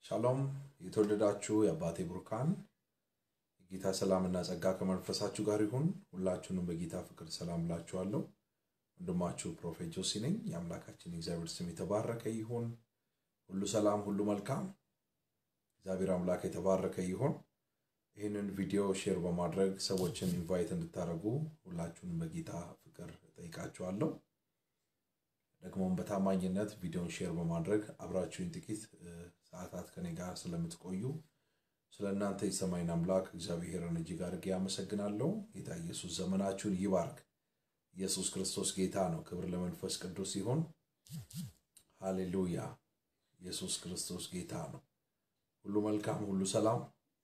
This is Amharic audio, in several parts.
ሻሎም የተወደዳችሁ የአባቴ ብሩካን የጌታ ሰላምና ጸጋ ከመንፈሳችሁ ጋር ይሁን። ሁላችሁንም በጌታ ፍቅር ሰላም እላችኋለሁ። ወንድማችሁ ፕሮፌት ጆሲ ነኝ። የአምላካችን የእግዚአብሔር ስም የተባረከ ይሁን። ሁሉ ሰላም፣ ሁሉ መልካም። እግዚአብሔር አምላክ የተባረከ ይሁን። ይህንን ቪዲዮ ሼር በማድረግ ሰዎችን ኢንቫይት እንድታደርጉ ሁላችሁንም በጌታ ፍቅር ጠይቃችኋለሁ። ደግሞም በታማኝነት ቪዲዮን ሼር በማድረግ አብራችሁኝ ጥቂት ሰዓታት ከኔ ጋር ስለምትቆዩ ስለ እናንተ የሰማይን አምላክ እግዚአብሔርን እጅግ አድርጌ አመሰግናለሁ። ጌታ ኢየሱስ ዘመናችሁን ይባርክ። ኢየሱስ ክርስቶስ ጌታ ነው። ክብር ለመንፈስ ቅዱስ ይሁን። ሃሌሉያ። ኢየሱስ ክርስቶስ ጌታ ነው። ሁሉ መልካም፣ ሁሉ ሰላም።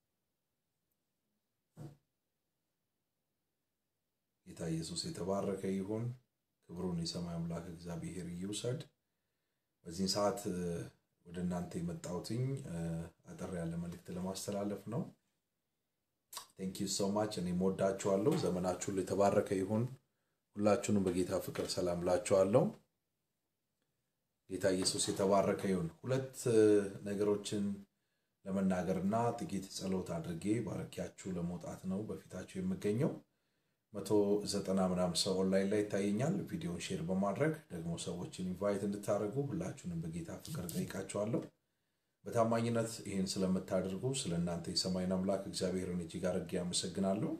ጌታ ኢየሱስ የተባረከ ይሁን። ክብሩን የሰማይ አምላክ እግዚአብሔር ይውሰድ። በዚህን ሰዓት ወደ እናንተ የመጣሁትኝ አጠር ያለ መልእክት ለማስተላለፍ ነው። ቴንክ ዩ ሶ ማች። እኔ ወዳችኋለሁ። ዘመናችሁ ሁሉ የተባረከ ይሁን። ሁላችሁንም በጌታ ፍቅር ሰላም ላችኋለሁ። ጌታ ኢየሱስ የተባረከ ይሁን። ሁለት ነገሮችን ለመናገርና ጥቂት ጸሎት አድርጌ ባረኪያችሁ ለመውጣት ነው በፊታችሁ የምገኘው። መቶ ዘጠና ምናምን ሰው ኦንላይን ላይ ይታየኛል። ቪዲዮን ሼር በማድረግ ደግሞ ሰዎችን ኢንቫይት እንድታደርጉ ሁላችሁንም በጌታ ፍቅር ጠይቃቸዋለሁ። በታማኝነት ይህን ስለምታደርጉ ስለ እናንተ የሰማይን አምላክ እግዚአብሔርን እጅግ አድርጌ አመሰግናለሁ።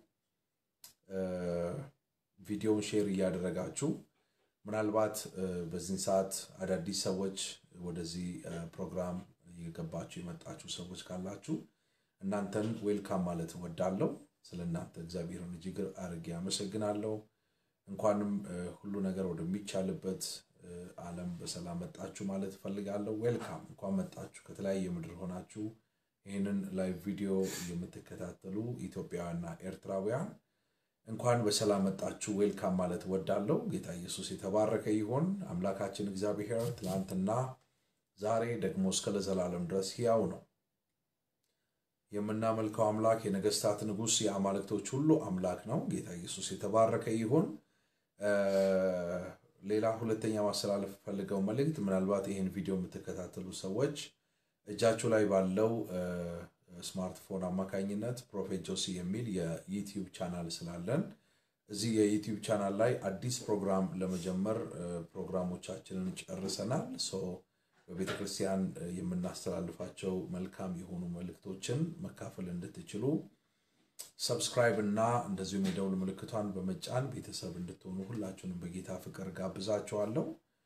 ቪዲዮን ሼር እያደረጋችሁ ምናልባት በዚህን ሰዓት አዳዲስ ሰዎች ወደዚህ ፕሮግራም እየገባችሁ የመጣችሁ ሰዎች ካላችሁ እናንተን ዌልካም ማለት እወዳለሁ። ስለ እናንተ እግዚአብሔርን እጅግ አድርጌ አመሰግናለሁ። እንኳንም ሁሉ ነገር ወደሚቻልበት ዓለም በሰላም መጣችሁ ማለት እፈልጋለሁ። ዌልካም፣ እንኳን መጣችሁ። ከተለያየ ምድር ሆናችሁ ይህንን ላይቭ ቪዲዮ የምትከታተሉ ኢትዮጵያውያንና ኤርትራውያን እንኳን በሰላም መጣችሁ። ዌልካም ማለት እወዳለሁ። ጌታ ኢየሱስ የተባረከ ይሁን። አምላካችን እግዚአብሔር ትናንትና፣ ዛሬ ደግሞ እስከ ለዘላለም ድረስ ሕያው ነው። የምናመልከው አምላክ የነገስታት ንጉሥ የአማልክቶች ሁሉ አምላክ ነው። ጌታ ኢየሱስ የተባረከ ይሁን። ሌላ ሁለተኛ ማስተላለፍ ፈልገው መልእክት ምናልባት ይህን ቪዲዮ የምትከታተሉ ሰዎች እጃችሁ ላይ ባለው ስማርትፎን አማካኝነት ፕሮፌት ጆሲ የሚል የዩቲዩብ ቻናል ስላለን እዚህ የዩቲዩብ ቻናል ላይ አዲስ ፕሮግራም ለመጀመር ፕሮግራሞቻችንን ጨርሰናል። በቤተ ክርስቲያን የምናስተላልፋቸው መልካም የሆኑ መልእክቶችን መካፈል እንድትችሉ ሰብስክራይብ እና እንደዚሁም የደውል ምልክቷን በመጫን ቤተሰብ እንድትሆኑ ሁላችሁንም በጌታ ፍቅር ጋብዛችኋለሁ።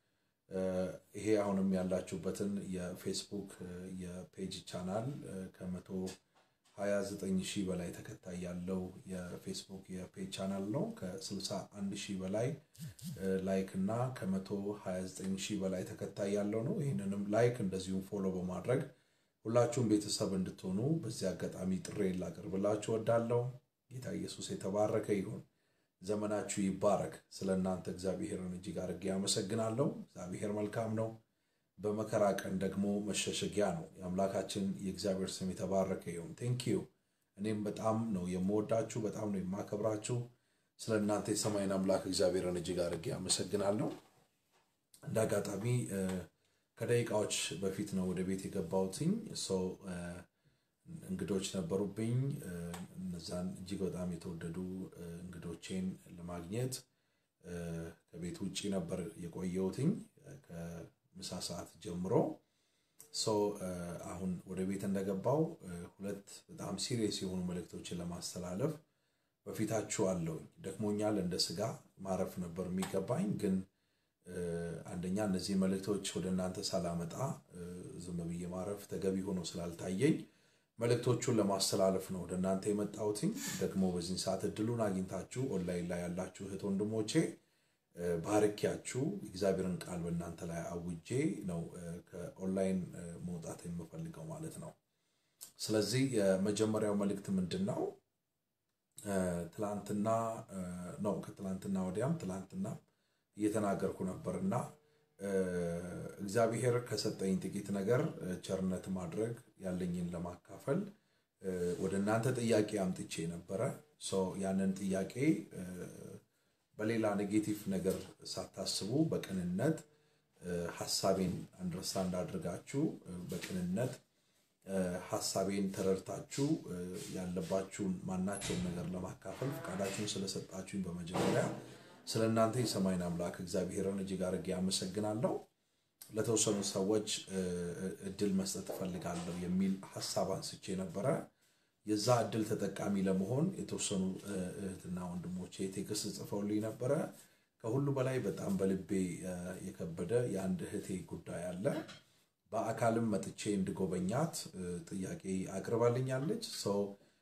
ይሄ አሁንም ያላችሁበትን የፌስቡክ የፔጅ ቻናል ከመቶ 29 ሺህ በላይ ተከታይ ያለው የፌስቡክ የፔጅ ቻናል ነው። ከ61 ሺህ በላይ ላይክ እና ከ129 ሺህ በላይ ተከታይ ያለው ነው። ይህንንም ላይክ እንደዚሁም ፎሎ በማድረግ ሁላችሁም ቤተሰብ እንድትሆኑ በዚህ አጋጣሚ ጥሬን ላቀርብላችሁ ወዳለው። ጌታ ኢየሱስ የተባረከ ይሁን። ዘመናችሁ ይባረክ። ስለ እናንተ እግዚአብሔርን እጅግ አድርጌ አመሰግናለሁ። እግዚአብሔር መልካም ነው። በመከራ ቀን ደግሞ መሸሸጊያ ነው። የአምላካችን የእግዚአብሔር ስም የተባረከ ይሁን። ቴንኪዩ። እኔም በጣም ነው የምወዳችሁ፣ በጣም ነው የማከብራችሁ። ስለ እናንተ የሰማይን አምላክ እግዚአብሔርን እጅግ አድርጌ አመሰግናለሁ። እንደ አጋጣሚ ከደቂቃዎች በፊት ነው ወደ ቤት የገባሁትኝ። ሰው እንግዶች ነበሩብኝ። እነዛን እጅግ በጣም የተወደዱ እንግዶቼን ለማግኘት ከቤት ውጭ ነበር የቆየሁትኝ ምሳ ሰዓት ጀምሮ ሰው አሁን ወደ ቤት እንደገባው ሁለት በጣም ሲሪየስ የሆኑ መልእክቶችን ለማስተላለፍ በፊታችሁ አለውኝ። ደክሞኛል፣ እንደ ስጋ ማረፍ ነበር የሚገባኝ፣ ግን አንደኛ እነዚህ መልእክቶች ወደ እናንተ ሳላመጣ ዝም ብዬ ማረፍ ተገቢ ሆኖ ስላልታየኝ መልእክቶቹን ለማስተላለፍ ነው ወደ እናንተ የመጣሁትኝ። ደግሞ በዚህን ሰዓት እድሉን አግኝታችሁ ኦንላይን ላይ ያላችሁ እህት ወንድሞቼ ባርኪያችሁ እግዚአብሔርን ቃል በእናንተ ላይ አውጄ ነው ከኦንላይን መውጣት የምፈልገው ማለት ነው። ስለዚህ የመጀመሪያው መልእክት ምንድን ነው? ትላንትና ነው ከትላንትና ወዲያም ትላንትና እየተናገርኩ ነበር እና እግዚአብሔር ከሰጠኝ ጥቂት ነገር ቸርነት ማድረግ ያለኝን ለማካፈል ወደ እናንተ ጥያቄ አምጥቼ ነበረ። ያንን ጥያቄ በሌላ ኔጌቲቭ ነገር ሳታስቡ በቅንነት ሀሳቤን አንደርስታንድ አድርጋችሁ በቅንነት ሀሳቤን ተረድታችሁ ያለባችሁን ማናቸውን ነገር ለማካፈል ፈቃዳችሁን ስለሰጣችሁኝ በመጀመሪያ ስለ እናንተ የሰማይን አምላክ እግዚአብሔርን እጅግ አድርጌ አመሰግናለሁ። ለተወሰኑ ሰዎች እድል መስጠት እፈልጋለሁ የሚል ሀሳብ አንስቼ ነበረ። የዛ እድል ተጠቃሚ ለመሆን የተወሰኑ እህትና ወንድሞቼ ቴክስት ጽፈውልኝ ነበረ። ከሁሉ በላይ በጣም በልቤ የከበደ የአንድ እህቴ ጉዳይ አለ። በአካልም መጥቼ እንድጎበኛት ጥያቄ አቅርባልኛለች። ሰው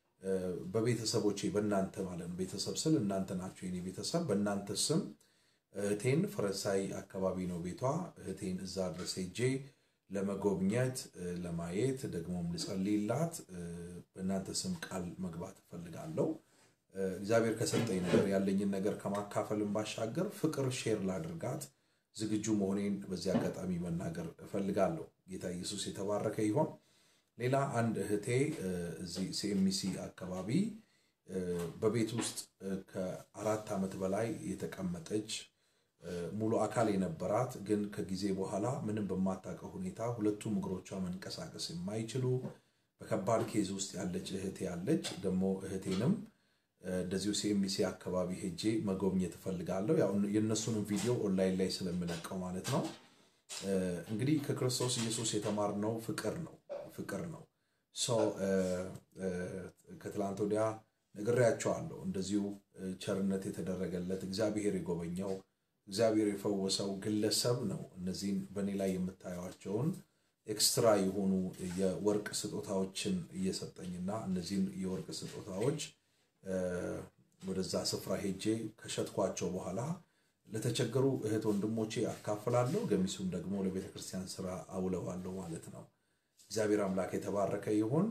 በቤተሰቦቼ በእናንተ ማለት ነው፣ ቤተሰብ ስል እናንተ ናቸው የኔ ቤተሰብ። በእናንተ ስም እህቴን ፈረንሳይ አካባቢ ነው ቤቷ። እህቴን እዛ ድረስ ሄጄ ለመጎብኘት ለማየት ደግሞም ልጸልይላት በእናንተ ስም ቃል መግባት እፈልጋለሁ። እግዚአብሔር ከሰጠኝ ነገር ያለኝን ነገር ከማካፈልም ባሻገር ፍቅር ሼር ላድርጋት ዝግጁ መሆኔን በዚህ አጋጣሚ መናገር እፈልጋለሁ። ጌታ ኢየሱስ የተባረከ ይሆን። ሌላ አንድ እህቴ እዚህ ሲኤምሲ አካባቢ በቤት ውስጥ ከአራት ዓመት በላይ የተቀመጠች ሙሉ አካል የነበራት ግን ከጊዜ በኋላ ምንም በማታውቀው ሁኔታ ሁለቱም እግሮቿ መንቀሳቀስ የማይችሉ በከባድ ኬዝ ውስጥ ያለች እህቴ ያለች ደግሞ እህቴንም እንደዚሁ ሲኤምሲ አካባቢ ሄጄ መጎብኘት እፈልጋለሁ። ያው የእነሱንም ቪዲዮ ኦንላይን ላይ ስለምለቀው ማለት ነው። እንግዲህ ከክርስቶስ ኢየሱስ የተማርነው ፍቅር ነው ፍቅር ነው። ሰው ከትላንት ወዲያ ነግሬያቸዋለሁ። እንደዚሁ ቸርነት የተደረገለት እግዚአብሔር የጎበኘው እግዚአብሔር የፈወሰው ግለሰብ ነው። እነዚህን በእኔ ላይ የምታዩቸውን ኤክስትራ የሆኑ የወርቅ ስጦታዎችን እየሰጠኝና እነዚህን የወርቅ ስጦታዎች ወደዛ ስፍራ ሄጄ ከሸጥኳቸው በኋላ ለተቸገሩ እህት ወንድሞቼ አካፍላለሁ። ገሚሱም ደግሞ ለቤተ ክርስቲያን ስራ አውለዋለሁ ማለት ነው። እግዚአብሔር አምላክ የተባረከ ይሁን።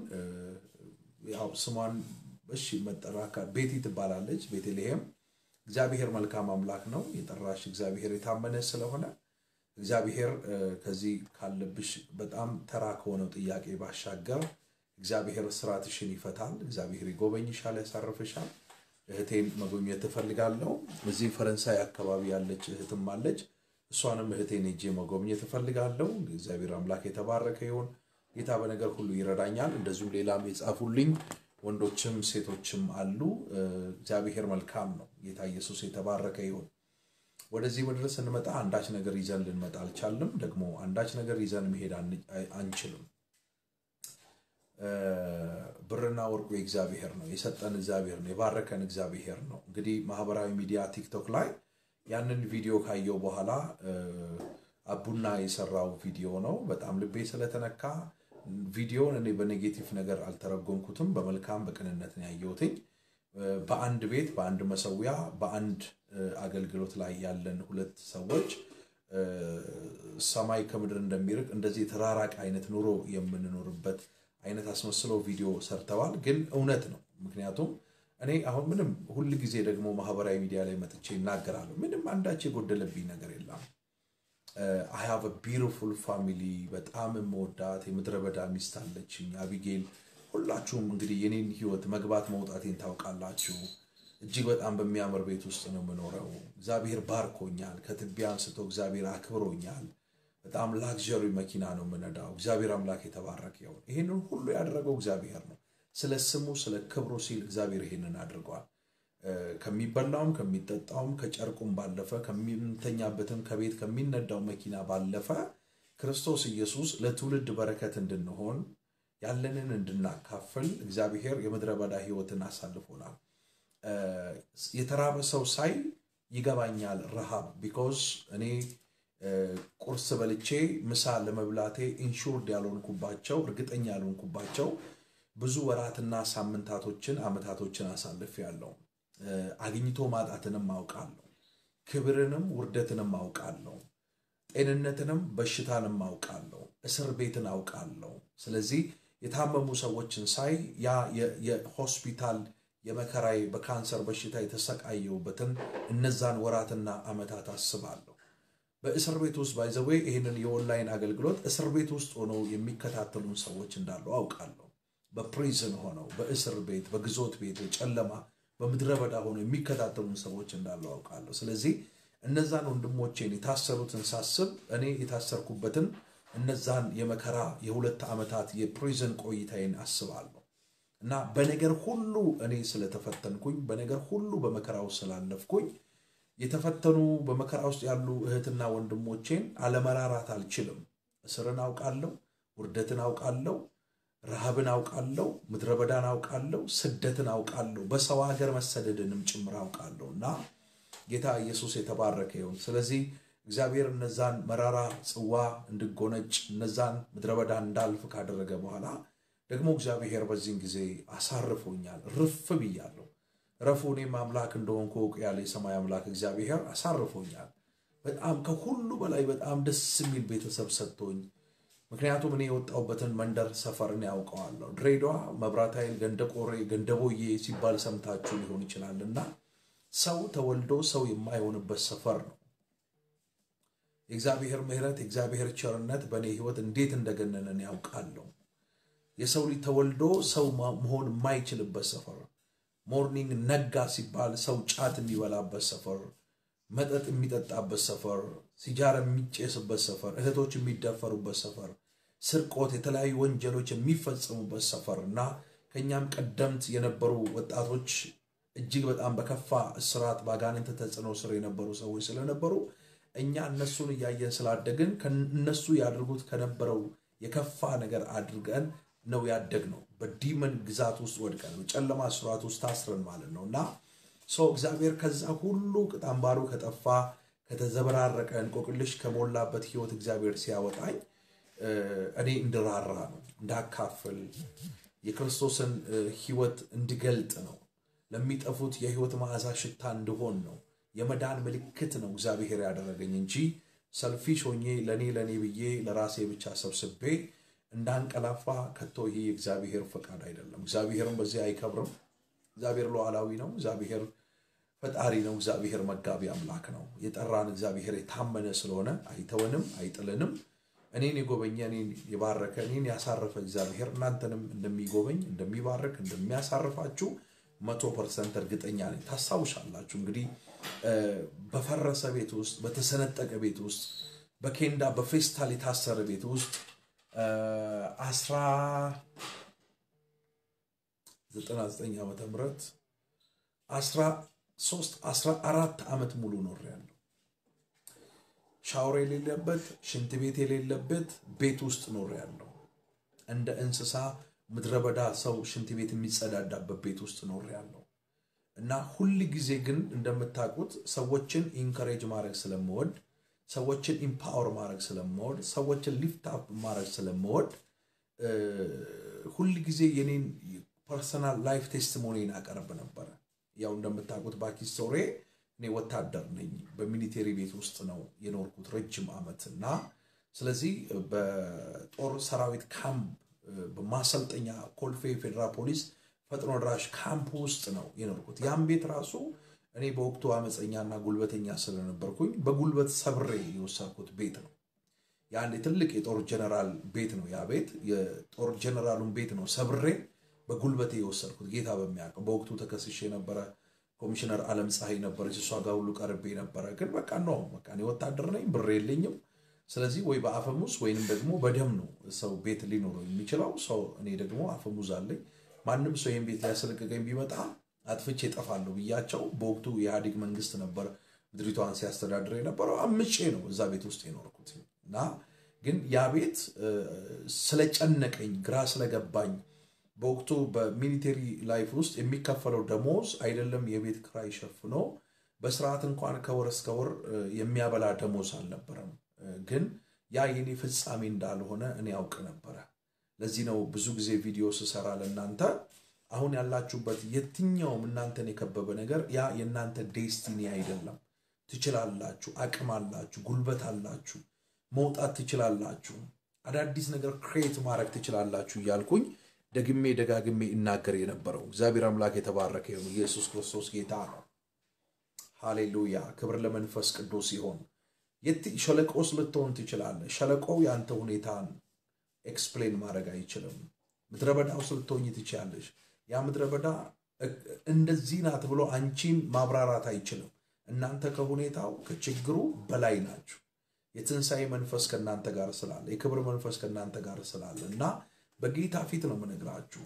ያው ስሟን እሺ መጠራ ቤቲ ትባላለች። ቤተልሔም እግዚአብሔር መልካም አምላክ ነው። የጠራሽ እግዚአብሔር የታመነ ስለሆነ እግዚአብሔር ከዚህ ካለብሽ በጣም ተራ ከሆነው ጥያቄ ባሻገር እግዚአብሔር ስራትሽን ይፈታል። እግዚአብሔር ይጎበኝሻል፣ ያሳርፍሻል። እህቴን መጎብኘት ትፈልጋለሁ። እዚህ ፈረንሳይ አካባቢ ያለች እህትም አለች። እሷንም እህቴን ሄጄ መጎብኘት እፈልጋለሁ። እግዚአብሔር አምላክ የተባረከ ይሁን። ጌታ በነገር ሁሉ ይረዳኛል። እንደዚሁም ሌላም የጻፉልኝ ወንዶችም ሴቶችም አሉ። እግዚአብሔር መልካም ነው። ጌታ ኢየሱስ የተባረከ ይሁን። ወደዚህ ምድር ስንመጣ አንዳች ነገር ይዘን ልንመጣ አልቻልም። ደግሞ አንዳች ነገር ይዘን መሄድ አንችልም። ብርና ወርቁ የእግዚአብሔር ነው። የሰጠን እግዚአብሔር ነው። የባረከን እግዚአብሔር ነው። እንግዲህ ማህበራዊ ሚዲያ ቲክቶክ ላይ ያንን ቪዲዮ ካየው በኋላ አቡና የሰራው ቪዲዮ ነው። በጣም ልቤ ስለተነካ ቪዲዮን እኔ በኔጌቲቭ ነገር አልተረጎምኩትም። በመልካም በቅንነት ነው ያየሁትኝ። በአንድ ቤት በአንድ መሰዊያ በአንድ አገልግሎት ላይ ያለን ሁለት ሰዎች ሰማይ ከምድር እንደሚርቅ እንደዚህ የተራራቀ አይነት ኑሮ የምንኖርበት አይነት አስመስለው ቪዲዮ ሰርተዋል። ግን እውነት ነው። ምክንያቱም እኔ አሁን ምንም ሁል ጊዜ ደግሞ ማህበራዊ ሚዲያ ላይ መጥቼ ይናገራለሁ። ምንም አንዳች የጎደለብኝ ነገር የለም። አይ ሃቭ ቢዩቲፉል ፋሚሊ በጣም የምወዳት የምድረ በዳ ሚስት አለችኝ አቢጌል። ሁላችሁም እንግዲህ የኔን ህይወት መግባት መውጣቴን ታውቃላችሁ። እጅግ በጣም በሚያምር ቤት ውስጥ ነው የምኖረው። እግዚአብሔር ባርኮኛል። ከትቢያ አንስቶ እግዚአብሔር አክብሮኛል። በጣም ላክዠሪ መኪና ነው የምነዳው። እግዚአብሔር አምላክ የተባረከ ይሁን። ይህንን ሁሉ ያደረገው እግዚአብሔር ነው። ስለ ስሙ ስለ ክብሩ ሲል እግዚአብሔር ይህንን አድርጓል። ከሚበላውም ከሚጠጣውም ከጨርቁም ባለፈ ከምንተኛበትም ከቤት ከሚነዳው መኪና ባለፈ ክርስቶስ ኢየሱስ ለትውልድ በረከት እንድንሆን ያለንን እንድናካፍል እግዚአብሔር የምድረ በዳ ህይወትን አሳልፎናል። የተራበ ሰው ሳይ ይገባኛል ረሃብ ቢኮዝ እኔ ቁርስ በልቼ ምሳ ለመብላቴ ኢንሹርድ ያልሆንኩባቸው እርግጠኛ ያልሆንኩባቸው ብዙ ወራትና ሳምንታቶችን አመታቶችን አሳልፍ ያለው አግኝቶ ማጣትንም አውቃለሁ። ክብርንም ውርደትንም አውቃለሁ። ጤንነትንም በሽታንም አውቃለሁ። እስር ቤትን አውቃለሁ። ስለዚህ የታመሙ ሰዎችን ሳይ ያ የሆስፒታል የመከራዬ በካንሰር በሽታ የተሰቃየሁበትን እነዛን ወራትና አመታት አስባለሁ። በእስር ቤት ውስጥ ባይዘዌ ይህንን የኦንላይን አገልግሎት እስር ቤት ውስጥ ሆነው የሚከታተሉን ሰዎች እንዳሉ አውቃለሁ። በፕሪዝን ሆነው በእስር ቤት፣ በግዞት ቤት፣ ጨለማ በምድረ በዳ ሆነው የሚከታተሉን ሰዎች እንዳሉ አውቃለሁ። ስለዚህ እነዛን ወንድሞቼን የታሰሩትን ሳስብ እኔ የታሰርኩበትን እነዛን የመከራ የሁለት ዓመታት የፕሪዝን ቆይታዬን አስባለሁ እና በነገር ሁሉ እኔ ስለተፈተንኩኝ በነገር ሁሉ በመከራ ውስጥ ስላለፍኩኝ የተፈተኑ በመከራ ውስጥ ያሉ እህትና ወንድሞቼን አለመራራት አልችልም። እስርን አውቃለሁ፣ ውርደትን አውቃለሁ፣ ረሃብን አውቃለሁ፣ ምድረ በዳን አውቃለሁ፣ ስደትን አውቃለሁ፣ በሰው ሀገር መሰደድንም ጭምር አውቃለሁ እና ጌታ ኢየሱስ የተባረከ ይሁን። ስለዚህ እግዚአብሔር እነዛን መራራ ጽዋ እንድጎነጭ እነዛን ምድረ በዳ እንዳልፍ ካደረገ በኋላ ደግሞ እግዚአብሔር በዚህን ጊዜ አሳርፎኛል። ርፍ ብያለሁ። ረፉ እኔም አምላክ እንደሆንኩ እወቁ ያለ የሰማይ አምላክ እግዚአብሔር አሳርፎኛል። በጣም ከሁሉ በላይ በጣም ደስ የሚል ቤተሰብ ሰጥቶኝ፣ ምክንያቱም እኔ የወጣሁበትን መንደር ሰፈርን ያውቀዋለሁ። ድሬዳዋ፣ መብራት ኃይል፣ ገንደቆሬ፣ ገንደቦዬ ሲባል ሰምታችሁ ሊሆን ይችላል እና ሰው ተወልዶ ሰው የማይሆንበት ሰፈር ነው። የእግዚአብሔር ምሕረት የእግዚአብሔር ቸርነት በእኔ ሕይወት እንዴት እንደገነነን ያውቃለሁ። የሰው ልጅ ተወልዶ ሰው መሆን የማይችልበት ሰፈር ሞርኒንግ ነጋ ሲባል ሰው ጫት የሚበላበት ሰፈር፣ መጠጥ የሚጠጣበት ሰፈር፣ ሲጃራ የሚጨስበት ሰፈር፣ እህቶች የሚደፈሩበት ሰፈር፣ ስርቆት፣ የተለያዩ ወንጀሎች የሚፈጸሙበት ሰፈር እና ከእኛም ቀደምት የነበሩ ወጣቶች እጅግ በጣም በከፋ እስራት በአጋንንት ተጽዕኖ ስር የነበሩ ሰዎች ስለነበሩ እኛ እነሱን እያየን ስላደግን እነሱ ያድርጉት ከነበረው የከፋ ነገር አድርገን ነው ያደግ ነው። በዲመን ግዛት ውስጥ ወድቀን በጨለማ ስርዓት ውስጥ ታስረን ማለት ነው እና ሰው እግዚአብሔር ከዛ ሁሉ ቅጥ አምባሩ ከጠፋ ከተዘበራረቀ እንቆቅልሽ ከሞላበት ህይወት እግዚአብሔር ሲያወጣኝ እኔ እንድራራ ነው፣ እንዳካፍል የክርስቶስን ህይወት እንድገልጥ ነው፣ ለሚጠፉት የህይወት መዓዛ ሽታ እንድሆን ነው፣ የመዳን ምልክት ነው እግዚአብሔር ያደረገኝ እንጂ ሰልፊሽ ሆኜ ለእኔ ለእኔ ብዬ ለራሴ ብቻ ሰብስቤ እንዳንቀላፋ ከቶ ይህ የእግዚአብሔር ፈቃድ አይደለም። እግዚአብሔርም በዚህ አይከብርም። እግዚአብሔር ሉዓላዊ ነው። እግዚአብሔር ፈጣሪ ነው። እግዚአብሔር መጋቢ አምላክ ነው። የጠራን እግዚአብሔር የታመነ ስለሆነ አይተወንም፣ አይጥልንም። እኔን የጎበኘ እኔን የባረከ እኔን ያሳረፈ እግዚአብሔር እናንተንም እንደሚጎበኝ እንደሚባርክ እንደሚያሳርፋችሁ መቶ ፐርሰንት እርግጠኛ ነኝ። ታስታውሻላችሁ እንግዲህ በፈረሰ ቤት ውስጥ በተሰነጠቀ ቤት ውስጥ በኬንዳ በፌስታል የታሰረ ቤት ውስጥ አስራ ዘጠና ዘጠኝ ዓመተ ምህረት አስራ ሶስት አስራ አራት ዓመት ሙሉ ኖሬያለሁ። ሻወር የሌለበት ሽንት ቤት የሌለበት ቤት ውስጥ ኖሬያለሁ። እንደ እንስሳ ምድረ በዳ ሰው ሽንት ቤት የሚጸዳዳበት ቤት ውስጥ ኖሬያለሁ እና ሁል ጊዜ ግን እንደምታውቁት ሰዎችን ኢንከሬጅ ማድረግ ስለምወድ ሰዎችን ኢምፓወር ማድረግ ስለምወድ ሰዎችን ሊፍት አፕ ማድረግ ስለምወድ ሁል ጊዜ የኔን ፐርሰናል ላይፍ ቴስቲሞኒን አቀርብ ነበረ። ያው እንደምታውቁት ባኪስቶሬ እኔ ወታደር ነኝ። በሚሊቴሪ ቤት ውስጥ ነው የኖርኩት ረጅም ዓመት እና ስለዚህ በጦር ሰራዊት ካምፕ በማሰልጠኛ ኮልፌ ፌዴራል ፖሊስ ፈጥኖ ድራሽ ካምፕ ውስጥ ነው የኖርኩት። ያም ቤት ራሱ እኔ በወቅቱ አመፀኛና ጉልበተኛ ስለነበርኩኝ በጉልበት ሰብሬ የወሰድኩት ቤት ነው። የአንድ ትልቅ የጦር ጀነራል ቤት ነው ያ ቤት። የጦር ጀነራሉን ቤት ነው ሰብሬ በጉልበቴ የወሰድኩት ጌታ በሚያውቀው። በወቅቱ ተከስሼ የነበረ ኮሚሽነር አለም ፀሐይ ነበረች። እሷ ጋር ሁሉ ቀርቤ ነበረ። ግን በቃ ነው በቃ እኔ ወታደር ነኝ፣ ብር የለኝም። ስለዚህ ወይ በአፈሙዝ ወይንም ደግሞ በደም ነው ሰው ቤት ሊኖረው የሚችለው ሰው። እኔ ደግሞ አፈሙዝ አለኝ። ማንም ሰው ይህን ቤት ሊያስለቅቀኝ ቢመጣ አጥፍቼ እጠፋለሁ ብያቸው። በወቅቱ የኢህአዴግ መንግስት ነበር ምድሪቷን ሲያስተዳድር የነበረው። አምጬ ነው እዛ ቤት ውስጥ የኖርኩት እና ግን ያ ቤት ስለጨነቀኝ ግራ ስለገባኝ በወቅቱ በሚሊቴሪ ላይፍ ውስጥ የሚከፈለው ደሞዝ አይደለም የቤት ክራይ ሸፍኖ በስርዓት እንኳን ከወር እስከ ወር የሚያበላ ደሞዝ አልነበረም። ግን ያ የኔ ፍጻሜ እንዳልሆነ እኔ ያውቅ ነበረ። ለዚህ ነው ብዙ ጊዜ ቪዲዮ ስሰራ ለእናንተ አሁን ያላችሁበት የትኛውም እናንተን የከበበ ነገር ያ የእናንተ ዴስቲኒ አይደለም። ትችላላችሁ፣ አቅም አላችሁ፣ ጉልበት አላችሁ፣ መውጣት ትችላላችሁ፣ አዳዲስ ነገር ክሬት ማድረግ ትችላላችሁ እያልኩኝ ደግሜ ደጋግሜ እናገር የነበረው እግዚአብሔር አምላክ የተባረከ ይሁን። ኢየሱስ ክርስቶስ ጌታ ነው። ሃሌሉያ! ክብር ለመንፈስ ቅዱስ ይሆን። ሸለቆስ ልትሆን ትችላለህ። ሸለቆው ያንተ ሁኔታን ኤክስፕሌን ማድረግ አይችልም። ምድረ በዳ ውስጥ ልትሆኝ ትችላለሽ። ያ ምድረ በዳ እንደዚህ ናት ብሎ አንቺን ማብራራት አይችልም። እናንተ ከሁኔታው ከችግሩ በላይ ናችሁ። የትንሣኤ መንፈስ ከእናንተ ጋር ስላለ የክብር መንፈስ ከእናንተ ጋር ስላለ እና በጌታ ፊት ነው የምነግራችሁ።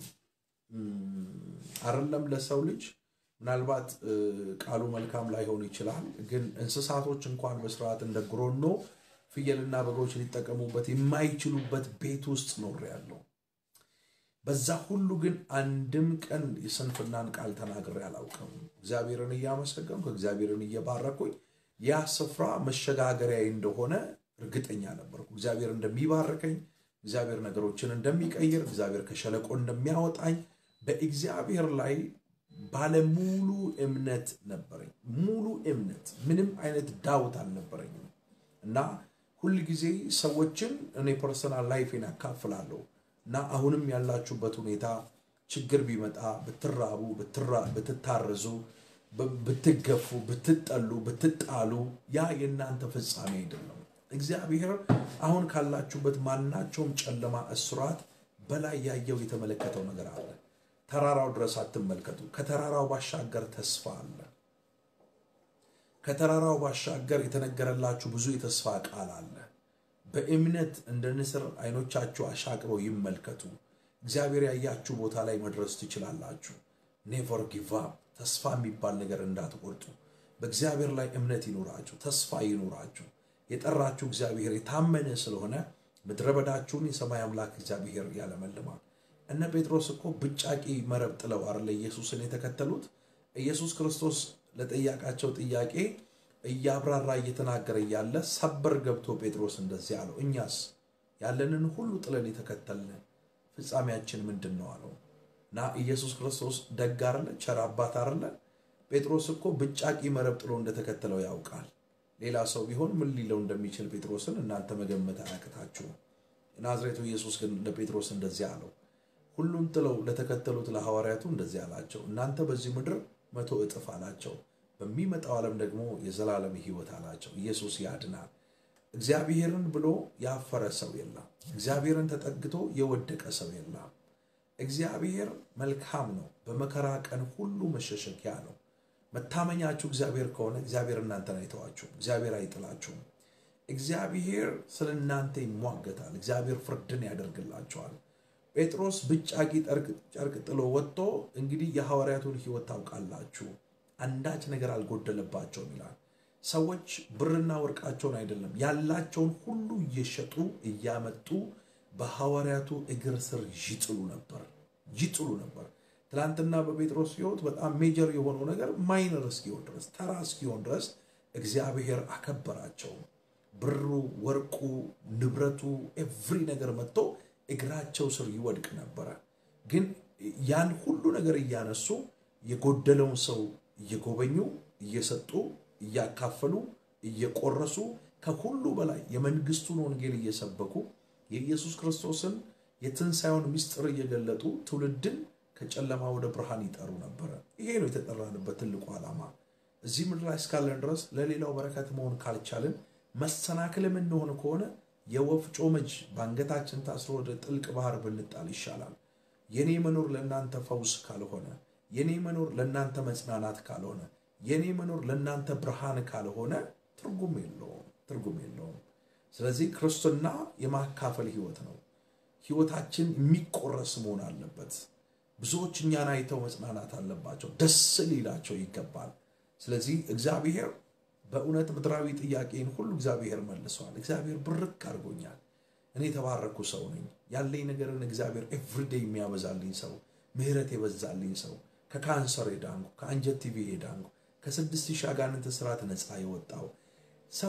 አይደለም ለሰው ልጅ ምናልባት ቃሉ መልካም ላይሆን ይችላል፣ ግን እንስሳቶች እንኳን በስርዓት እንደ ግሮኖ ፍየልና በጎች ሊጠቀሙበት የማይችሉበት ቤት ውስጥ ኖሬያለሁ። በዛ ሁሉ ግን አንድም ቀን የስንፍናን ቃል ተናግሬ አላውቅም። እግዚአብሔርን እያመሰገንኩ እግዚአብሔርን እየባረኩኝ ያ ስፍራ መሸጋገሪያ እንደሆነ እርግጠኛ ነበርኩ። እግዚአብሔር እንደሚባርከኝ፣ እግዚአብሔር ነገሮችን እንደሚቀይር፣ እግዚአብሔር ከሸለቆ እንደሚያወጣኝ በእግዚአብሔር ላይ ባለሙሉ እምነት ነበረኝ። ሙሉ እምነት፣ ምንም አይነት ዳውት አልነበረኝም እና ሁል ጊዜ ሰዎችን እኔ ፐርሰናል ላይፌን ያካፍላለሁ እና አሁንም ያላችሁበት ሁኔታ ችግር ቢመጣ ብትራቡ፣ ብትታረዙ፣ ብትገፉ፣ ብትጠሉ፣ ብትጣሉ ያ የእናንተ ፍጻሜ አይደለም። እግዚአብሔር አሁን ካላችሁበት ማናቸውም ጨለማ እስራት በላይ ያየው የተመለከተው ነገር አለ። ተራራው ድረስ አትመልከቱ። ከተራራው ባሻገር ተስፋ አለ። ከተራራው ባሻገር የተነገረላችሁ ብዙ የተስፋ ቃል አለ። በእምነት እንደ ንስር አይኖቻችሁ አሻቅረው ይመልከቱ። እግዚአብሔር ያያችሁ ቦታ ላይ መድረስ ትችላላችሁ። ኔቨር ጊቭ አፕ። ተስፋ የሚባል ነገር እንዳትቆርጡ። በእግዚአብሔር ላይ እምነት ይኑራችሁ፣ ተስፋ ይኑራችሁ። የጠራችሁ እግዚአብሔር የታመነ ስለሆነ ምድረ በዳችሁን የሰማይ አምላክ እግዚአብሔር ያለመልማል። እነ ጴጥሮስ እኮ ብጫቂ መረብ ጥለው አይደለ ኢየሱስን የተከተሉት። ኢየሱስ ክርስቶስ ለጠያቃቸው ጥያቄ እያብራራ እየተናገረ እያለ ሰበር ገብቶ ጴጥሮስ እንደዚህ አለው፣ እኛስ ያለንን ሁሉ ጥለን የተከተልን ፍጻሜያችን ምንድን ነው አለው። እና ኢየሱስ ክርስቶስ ደግ አይደለ? ቸር አባት አይደለ? ጴጥሮስ እኮ ብጫቂ መረብ ጥሎ እንደተከተለው ያውቃል። ሌላ ሰው ቢሆን ምን ሊለው እንደሚችል ጴጥሮስን እናንተ መገመት አያቅታችሁም። ናዝሬቱ ኢየሱስ ግን ለጴጥሮስ እንደዚህ አለው ሁሉን ጥለው ለተከተሉት ለሐዋርያቱ እንደዚህ አላቸው፣ እናንተ በዚህ ምድር መቶ እጥፍ አላቸው፣ በሚመጣው ዓለም ደግሞ የዘላለም ሕይወት አላቸው። ኢየሱስ ያድናል። እግዚአብሔርን ብሎ ያፈረ ሰው የለም። እግዚአብሔርን ተጠግቶ የወደቀ ሰው የለም። እግዚአብሔር መልካም ነው። በመከራ ቀን ሁሉ መሸሸጊያ ነው። መታመኛችሁ እግዚአብሔር ከሆነ እግዚአብሔር እናንተን አይተዋችሁም። እግዚአብሔር አይጥላችሁም። እግዚአብሔር ስለ እናንተ ይሟገታል። እግዚአብሔር ፍርድን ያደርግላቸዋል። ጴጥሮስ ብጫቂ ጨርቅ ጥሎ ወጥቶ እንግዲህ የሐዋርያቱን ሕይወት ታውቃላችሁ፣ አንዳች ነገር አልጎደለባቸውም ይላል። ሰዎች ብርና ወርቃቸውን አይደለም ያላቸውን ሁሉ እየሸጡ እያመጡ በሐዋርያቱ እግር ስር ይጥሉ ነበር ይጥሉ ነበር። ትናንትና በጴጥሮስ ሕይወት በጣም ሜጀር የሆነው ነገር ማይነር እስኪሆን ድረስ ተራ እስኪሆን ድረስ እግዚአብሔር አከበራቸው። ብሩ፣ ወርቁ፣ ንብረቱ ኤቭሪ ነገር መጥቶ እግራቸው ስር ይወድቅ ነበረ። ግን ያን ሁሉ ነገር እያነሱ የጎደለውን ሰው እየጎበኙ እየሰጡ እያካፈሉ እየቆረሱ ከሁሉ በላይ የመንግስቱን ወንጌል እየሰበኩ የኢየሱስ ክርስቶስን የትንሣኤውን ምስጢር እየገለጡ ትውልድን ከጨለማ ወደ ብርሃን ይጠሩ ነበረ። ይሄ ነው የተጠራንበት ትልቁ ዓላማ። እዚህ ምድር ላይ እስካለን ድረስ ለሌላው በረከት መሆን ካልቻልን መሰናክልም እንሆን ከሆነ የወፍጮ መጅ በአንገታችን ታስሮ ወደ ጥልቅ ባህር ብንጣል ይሻላል። የኔ መኖር ለእናንተ ፈውስ ካልሆነ፣ የኔ መኖር ለእናንተ መጽናናት ካልሆነ፣ የኔ መኖር ለእናንተ ብርሃን ካልሆነ ትርጉም የለውም፣ ትርጉም የለውም። ስለዚህ ክርስትና የማካፈል ህይወት ነው። ህይወታችን የሚቆረስ መሆን አለበት። ብዙዎች እኛን አይተው መጽናናት አለባቸው፣ ደስ ሊላቸው ይገባል። ስለዚህ እግዚአብሔር በእውነት ምድራዊ ጥያቄን ሁሉ እግዚአብሔር መልሰዋል። እግዚአብሔር ብርክ አድርጎኛል። እኔ የተባረኩ ሰው ነኝ። ያለኝ ነገርን እግዚአብሔር ኤቭሪዴይ የሚያበዛልኝ ሰው፣ ምህረት የበዛልኝ ሰው፣ ከካንሰር የዳንኩ፣ ከአንጀት ቲቪ የዳንኩ፣ ከስድስት ሺህ አጋንንት ስርዓት ነፃ የወጣው ሰው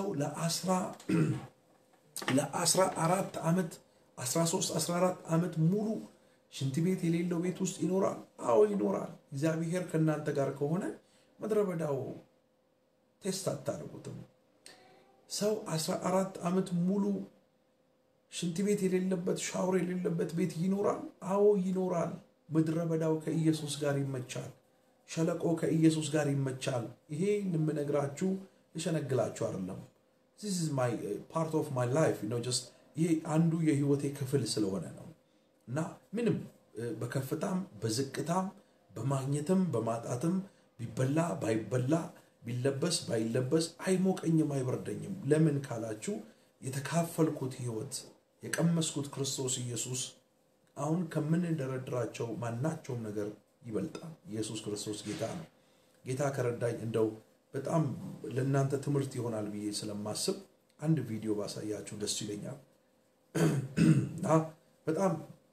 ለአስራ አራት ዓመት 13 14 ዓመት ሙሉ ሽንት ቤት የሌለው ቤት ውስጥ ይኖራል። አዎ ይኖራል። እግዚአብሔር ከእናንተ ጋር ከሆነ ምድረ በዳው ቴስት አታደርጉትም። ሰው 14 ዓመት ሙሉ ሽንት ቤት የሌለበት ሻወር የሌለበት ቤት ይኖራል። አዎ ይኖራል። ምድረ በዳው ከኢየሱስ ጋር ይመቻል። ሸለቆ ከኢየሱስ ጋር ይመቻል። ይሄ የምነግራችሁ ልሸነግላችሁ አይደለም። ፓርት ኦፍ ማይ ላይፍ ይሄ አንዱ የህይወቴ ክፍል ስለሆነ ነው እና ምንም በከፍታም በዝቅታም በማግኘትም በማጣትም ቢበላ ባይበላ ቢለበስ ባይለበስ አይሞቀኝም፣ አይበርደኝም። ለምን ካላችሁ የተካፈልኩት ህይወት የቀመስኩት ክርስቶስ ኢየሱስ አሁን ከምንደረድራቸው ማናቸውም ነገር ይበልጣል። ኢየሱስ ክርስቶስ ጌታ ነው። ጌታ ከረዳኝ እንደው በጣም ለእናንተ ትምህርት ይሆናል ብዬ ስለማስብ አንድ ቪዲዮ ባሳያችሁ ደስ ይለኛል እና በጣም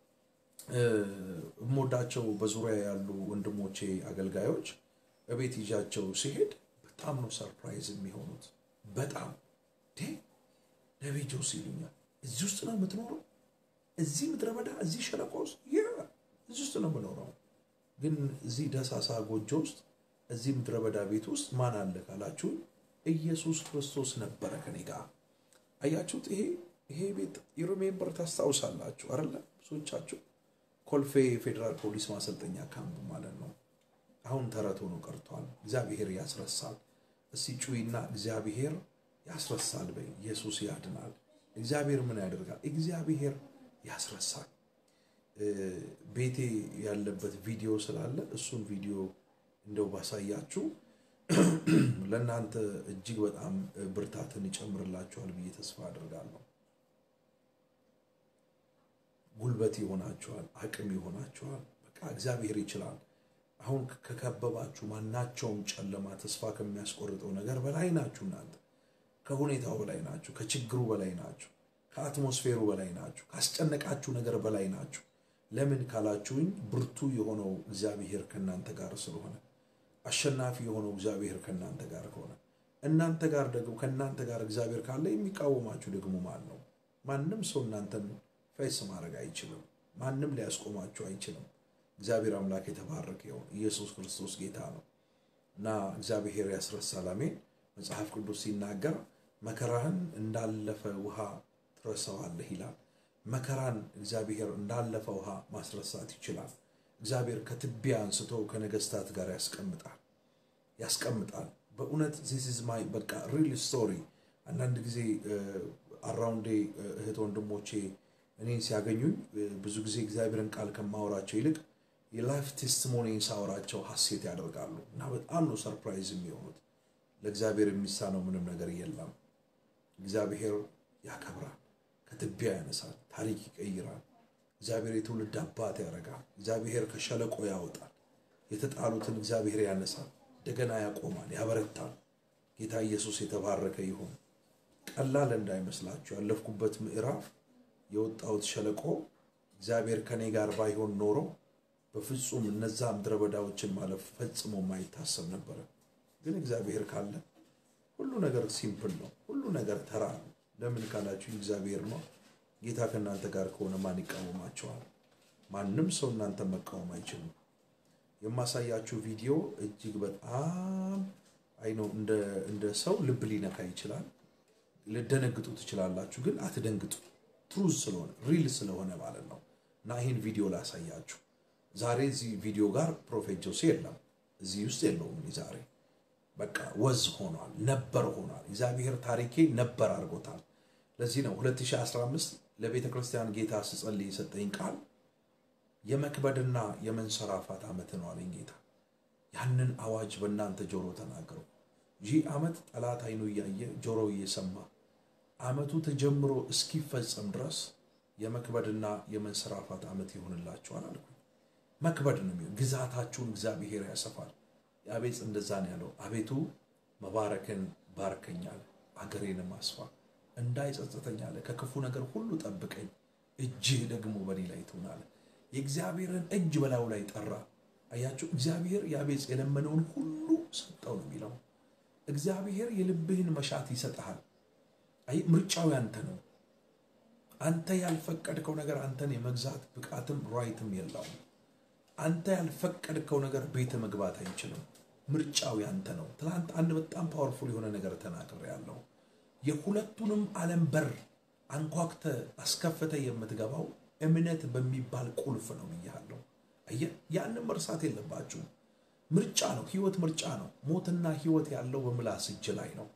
የምወዳቸው በዙሪያ ያሉ ወንድሞቼ አገልጋዮች እቤት ይዣቸው ሲሄድ በጣም ነው ሰርፕራይዝ የሚሆኑት። በጣም ነቢይ ጆሲ ይሉኛል። እዚህ ውስጥ ነው የምትኖረው? እዚህ ምድረ በዳ፣ እዚህ ሸለቆ ውስጥ እዚህ ውስጥ ነው የምኖረው። ግን እዚህ ደሳሳ ጎጆ ውስጥ እዚህ ምድረ በዳ ቤት ውስጥ ማን አለ ካላችሁ ኢየሱስ ክርስቶስ ነበረ ከኔ ጋር። አያችሁት? ይሄ ይሄ ቤት የሮሜምበር ታስታውሳላችሁ አይደለ? ብዙዎቻችሁ ኮልፌ ፌዴራል ፖሊስ ማሰልጠኛ ካምፕ ማለት ነው። አሁን ተረት ሆኖ ቀርቷል። እግዚአብሔር ያስረሳል። እስቲ ጩይና እግዚአብሔር ያስረሳል በይ። ኢየሱስ ያድናል። እግዚአብሔር ምን ያደርጋል? እግዚአብሔር ያስረሳል። ቤቴ ያለበት ቪዲዮ ስላለ እሱን ቪዲዮ እንደው ባሳያችሁ ለእናንተ እጅግ በጣም ብርታትን ይጨምርላችኋል ብዬ ተስፋ አድርጋለሁ። ጉልበት ይሆናችኋል፣ አቅም ይሆናችኋል። በቃ እግዚአብሔር ይችላል። አሁን ከከበባችሁ ማናቸውም ጨለማ ተስፋ ከሚያስቆርጠው ነገር በላይ ናችሁ። እናንተ ከሁኔታው በላይ ናችሁ፣ ከችግሩ በላይ ናችሁ፣ ከአትሞስፌሩ በላይ ናችሁ፣ ካስጨነቃችሁ ነገር በላይ ናችሁ። ለምን ካላችሁኝ ብርቱ የሆነው እግዚአብሔር ከእናንተ ጋር ስለሆነ፣ አሸናፊ የሆነው እግዚአብሔር ከእናንተ ጋር ከሆነ፣ እናንተ ጋር ደግሞ ከእናንተ ጋር እግዚአብሔር ካለ የሚቃወማችሁ ደግሞ ማን ነው? ማንም ሰው እናንተን ፌስ ማድረግ አይችልም። ማንም ሊያስቆማችሁ አይችልም። እግዚአብሔር አምላክ የተባረከ ይሁን። ኢየሱስ ክርስቶስ ጌታ ነው እና እግዚአብሔር ያስረሳል። አሜን። መጽሐፍ ቅዱስ ሲናገር መከራህን እንዳለፈ ውሃ ትረሳዋለህ ይላል። መከራን እግዚአብሔር እንዳለፈ ውሃ ማስረሳት ይችላል። እግዚአብሔር ከትቢያ አንስቶ ከነገስታት ጋር ያስቀምጣል ያስቀምጣል። በእውነት ዚስ ኢዝ ማይ በቃ ሪል ስቶሪ። አንዳንድ ጊዜ አራውንዴ እህት ወንድሞቼ እኔን ሲያገኙኝ ብዙ ጊዜ እግዚአብሔርን ቃል ከማወራቸው ይልቅ የላይፍ ቴስቲሞኒን ሳወራቸው ሀሴት ያደርጋሉ እና በጣም ነው ሰርፕራይዝ የሚሆኑት። ለእግዚአብሔር የሚሳነው ምንም ነገር የለም። እግዚአብሔር ያከብራል፣ ከትቢያ ያነሳል፣ ታሪክ ይቀይራል። እግዚአብሔር የትውልድ አባት ያደርጋል። እግዚአብሔር ከሸለቆ ያወጣል። የተጣሉትን እግዚአብሔር ያነሳል፣ እንደገና ያቆማል፣ ያበረታል። ጌታ ኢየሱስ የተባረከ ይሁን። ቀላል እንዳይመስላችሁ ያለፍኩበት ምዕራፍ የወጣሁት ሸለቆ እግዚአብሔር ከኔ ጋር ባይሆን ኖሮ በፍጹም እነዛ ምድረ በዳዎችን ማለፍ ፈጽሞ የማይታሰብ ነበረ። ግን እግዚአብሔር ካለ ሁሉ ነገር ሲምፕል ነው፣ ሁሉ ነገር ተራ ነው። ለምን ካላችሁ እግዚአብሔር ነው። ጌታ ከእናንተ ጋር ከሆነ ማን ይቃወማቸዋል? ማንም ሰው እናንተ መቃወም አይችልም። የማሳያችሁ ቪዲዮ እጅግ በጣም አይ ነው እንደ ሰው ልብ ሊነካ ይችላል። ልደነግጡ ትችላላችሁ፣ ግን አትደንግጡ። ትሩዝ ስለሆነ ሪል ስለሆነ ማለት ነው። እና ይህን ቪዲዮ ላሳያችሁ። ዛሬ እዚህ ቪዲዮ ጋር ፕሮፌት ጆሴ የለም፣ እዚህ ውስጥ የለውም። ዛሬ በቃ ወዝ ሆኗል፣ ነበር ሆኗል። እግዚአብሔር ታሪኬ ነበር አድርጎታል። ለዚህ ነው 2015 ለቤተ ክርስቲያን ጌታ ስጸልይ የሰጠኝ ቃል የመክበድና የመንሰራፋት ዓመት ነው አለኝ ጌታ። ያንን አዋጅ በእናንተ ጆሮ ተናገሩ። ይህ ዓመት ጠላት አይኑ እያየ ጆሮ እየሰማ ዓመቱ ተጀምሮ እስኪፈጸም ድረስ የመክበድና የመንሰራፋት ዓመት ይሆንላችኋል አልኩኝ። መክበድ ነው የሚሆን። ግዛታችሁን እግዚአብሔር ያሰፋል። የአቤጽ እንደዛ ነው ያለው። አቤቱ መባረክን ባርከኛል፣ አገሬንም አስፋ፣ እንዳይጸጽተኝ አለ። ከክፉ ነገር ሁሉ ጠብቀኝ፣ እጅህ ደግሞ በኔ ላይ ትሆናለ። የእግዚአብሔርን እጅ በላዩ ላይ ጠራ። አያችሁ፣ እግዚአብሔር የአቤጽ የለመነውን ሁሉ ሰጠው ነው የሚለው። እግዚአብሔር የልብህን መሻት ይሰጥሃል። አይ ምርጫው ያንተ ነው። አንተ ያልፈቀድከው ነገር አንተን የመግዛት ብቃትም ራይትም የለውም። አንተ ያልፈቀድከው ነገር ቤት መግባት አይችልም። ምርጫው ያንተ ነው። ትናንት አንድ በጣም ፓወርፉል የሆነ ነገር ተናግሬ ያለው የሁለቱንም ዓለም በር አንኳክተ አስከፍተ የምትገባው እምነት በሚባል ቁልፍ ነው ብያለሁ። አየህ፣ ያንን መርሳት የለባችሁም። ምርጫ ነው። ህይወት ምርጫ ነው። ሞትና ህይወት ያለው በምላስ እጅ ላይ ነው።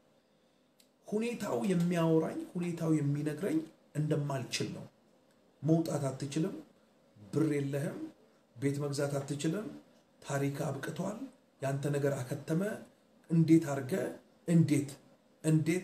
ሁኔታው የሚያወራኝ ሁኔታው የሚነግረኝ እንደማልችል ነው። መውጣት አትችልም፣ ብር የለህም፣ ቤት መግዛት አትችልም፣ ታሪክ አብቅቷል፣ ያንተ ነገር አከተመ። እንዴት አድርገ እንዴት እንዴት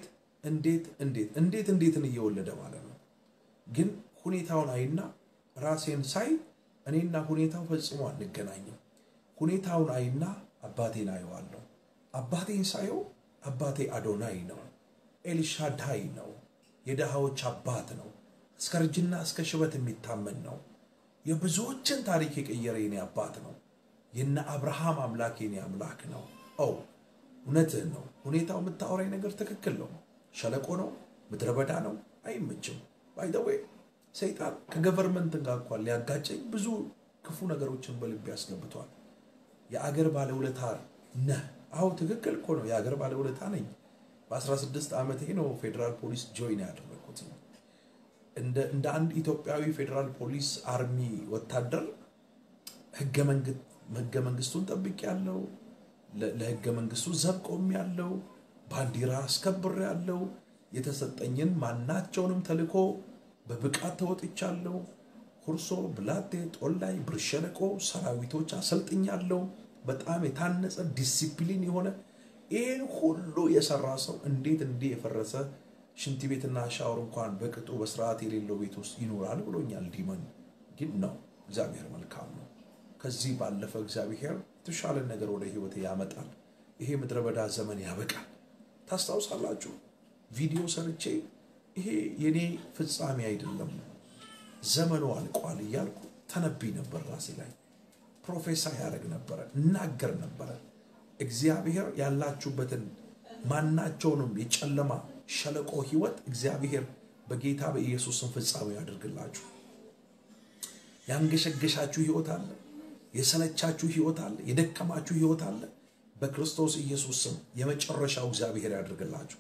እንዴት እንዴት እንዴት እንዴትን እየወለደ ማለት ነው። ግን ሁኔታውን አይና ራሴን ሳይ እኔና ሁኔታው ፈጽሞ አንገናኝም። ሁኔታውን አይና አባቴን አየዋለሁ። አባቴን ሳየው አባቴ አዶናይ ነው፣ ኤልሻዳይ ነው፣ የድሃዎች አባት ነው፣ እስከ እርጅና እስከ ሽበት የሚታመን ነው። የብዙዎችን ታሪክ የቀየረ የኔ አባት ነው። የነ አብርሃም አምላክ የኔ አምላክ ነው። ኦ እውነትህን ነው። ሁኔታው የምታወራኝ ነገር ትክክል ነው። ሸለቆ ነው፣ ምድረ በዳ ነው፣ አይመችም። ባይደዌ ሰይጣን ከገቨርንመንት ጋር እንኳን ሊያጋጨኝ ብዙ ክፉ ነገሮችን በልቤ ያስገብቷል። የአገር ባለውለታ ነህ። አዎ ትክክል እኮ ነው። የአገር ባለውለታ ነኝ። በ16 ዓመቴ ነው ፌዴራል ፖሊስ ጆይን ያደረግኩት። እንደ አንድ ኢትዮጵያዊ ፌዴራል ፖሊስ አርሚ ወታደር ህገ መንግስቱን ጠብቅ ያለው ለህገ መንግስቱ ዘብ ቆም ያለው ባንዲራ አስከብር ያለው የተሰጠኝን ማናቸውንም ተልኮ በብቃት ተወጥቻለሁ። ሁርሶ፣ ብላቴ፣ ጦላይ፣ ብር ሸለቆ ሰራዊቶች አሰልጥኛለሁ። በጣም የታነጸ ዲሲፕሊን የሆነ ይህን ሁሉ የሰራ ሰው እንዴት እንዲህ የፈረሰ ሽንት ቤትና ሻወር እንኳን በቅጡ በስርዓት የሌለው ቤት ውስጥ ይኖራል ብሎኛል። ዲመን ግን ነው እግዚአብሔር መልካም ነው። ከዚህ ባለፈ እግዚአብሔር የተሻለን ነገር ወደ ህይወት ያመጣል። ይሄ ምድረ በዳ ዘመን ያበቃል። ታስታውሳላችሁ ቪዲዮ ሰርቼ ይሄ የኔ ፍጻሜ አይደለም ዘመኑ አልቋል እያልኩ ተነብይ ነበር። ራሴ ላይ ፕሮፌሰር ያደረግ ነበረ፣ እናገር ነበረ። እግዚአብሔር ያላችሁበትን ማናቸውንም የጨለማ ሸለቆ ህይወት እግዚአብሔር በጌታ በኢየሱስን ፍጻሜ ያደርግላችሁ። ያንገሸገሻችሁ ህይወት አለ፣ የሰለቻችሁ ህይወት አለ፣ የደከማችሁ ህይወት አለ። በክርስቶስ ኢየሱስ ስም የመጨረሻው እግዚአብሔር ያደርግላችሁ።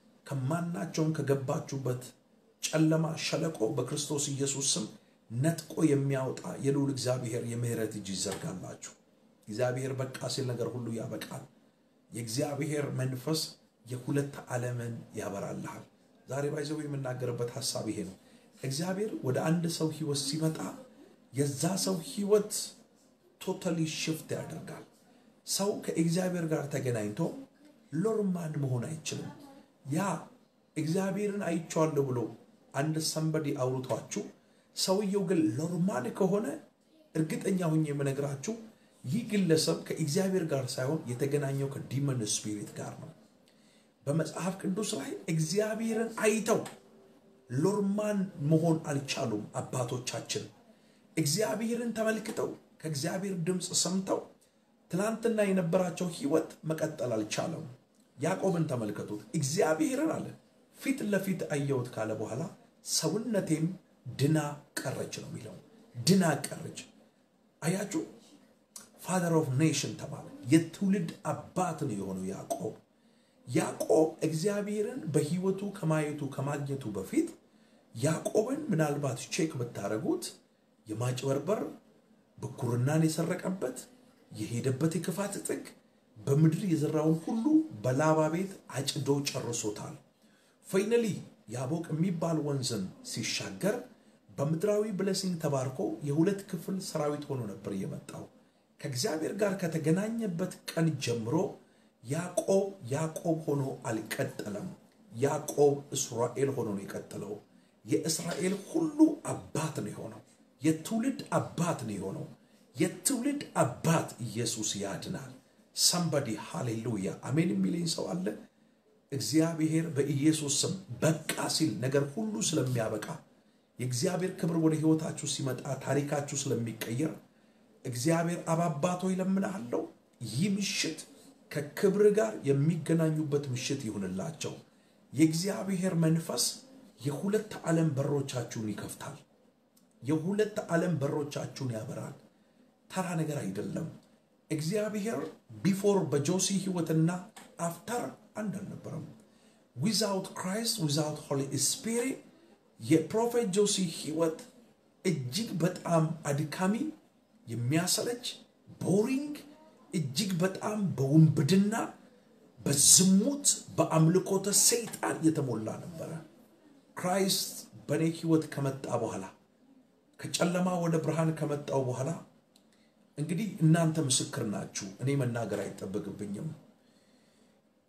ከማናቸውም ከገባችሁበት ጨለማ ሸለቆ በክርስቶስ ኢየሱስ ስም ነጥቆ የሚያወጣ የልዑል እግዚአብሔር የምህረት እጅ ይዘርጋላችሁ። እግዚአብሔር በቃ ሲል ነገር ሁሉ ያበቃል። የእግዚአብሔር መንፈስ የሁለት ዓለምን ያበራልሃል። ዛሬ ባይዘው የምናገርበት ሀሳብ ይሄ ነው። እግዚአብሔር ወደ አንድ ሰው ህይወት ሲመጣ የዛ ሰው ህይወት ቶታሊ ሽፍት ያደርጋል። ሰው ከእግዚአብሔር ጋር ተገናኝቶ ሎርማን መሆን አይችልም። ያ እግዚአብሔርን አይቼዋለሁ ብሎ አንድ ሰንበዲ አውርቷችሁ ሰውየው ግን ሎርማን ከሆነ እርግጠኛ ሁኝ የምነግራችሁ ይህ ግለሰብ ከእግዚአብሔር ጋር ሳይሆን የተገናኘው ከዲመን ስፒሪት ጋር ነው። በመጽሐፍ ቅዱስ ላይ እግዚአብሔርን አይተው ሎርማን መሆን አልቻሉም አባቶቻችን። እግዚአብሔርን ተመልክተው ከእግዚአብሔር ድምፅ ሰምተው ትናንትና የነበራቸው ህይወት መቀጠል አልቻለም። ያዕቆብን ተመልከቱት። እግዚአብሔርን አለ ፊት ለፊት አየሁት ካለ በኋላ ሰውነቴም ድና ቀረች ነው የሚለው። ድና ቀረች። አያችሁ፣ ፋደር ኦፍ ኔሽን ተባለ። የትውልድ አባት ነው የሆነው ያዕቆብ። ያዕቆብ እግዚአብሔርን በህይወቱ ከማየቱ ከማግኘቱ በፊት ያዕቆብን ምናልባት ቼክ ብታደረጉት የማጭበርበር ብኩርናን የሰረቀበት የሄደበት የክፋት ጥግ በምድር የዘራውን ሁሉ በላባ ቤት አጭዶ ጨርሶታል። ፋይነሊ ያቦቅ የሚባል ወንዝን ሲሻገር በምድራዊ ብለሲንግ ተባርኮ የሁለት ክፍል ሰራዊት ሆኖ ነበር የመጣው። ከእግዚአብሔር ጋር ከተገናኘበት ቀን ጀምሮ ያዕቆብ ያዕቆብ ሆኖ አልቀጠለም። ያዕቆብ እስራኤል ሆኖ ነው የቀጠለው። የእስራኤል ሁሉ አባት ነው የሆነው። የትውልድ አባት ነው የሆነው። የትውልድ አባት ኢየሱስ ያድናል። ሰምበዲ ሃሌሉያ አሜን የሚለኝ ሰው አለ። እግዚአብሔር በኢየሱስ ስም በቃ ሲል ነገር ሁሉ ስለሚያበቃ የእግዚአብሔር ክብር ወደ ህይወታችሁ ሲመጣ ታሪካችሁ ስለሚቀየር እግዚአብሔር አባባቶ ይለምናለው። ይህ ምሽት ከክብር ጋር የሚገናኙበት ምሽት ይሁንላቸው። የእግዚአብሔር መንፈስ የሁለት ዓለም በሮቻችሁን ይከፍታል። የሁለት ዓለም በሮቻችሁን ያበራል። ተራ ነገር አይደለም። እግዚአብሔር ቢፎር በጆሲ ህይወትና አፍተር አንድ አልነበረም። ዊዛውት ክራይስት ዊዛውት ሆሊ ስፒሪት የፕሮፌት ጆሲ ህይወት እጅግ በጣም አድካሚ፣ የሚያሰለች፣ ቦሪንግ፣ እጅግ በጣም በውንብድና፣ በዝሙት፣ በአምልኮተ ሰይጣን የተሞላ ነበረ። ክራይስት በእኔ ህይወት ከመጣ በኋላ ከጨለማ ወደ ብርሃን ከመጣው በኋላ እንግዲህ እናንተ ምስክር ናችሁ። እኔ መናገር አይጠበቅብኝም።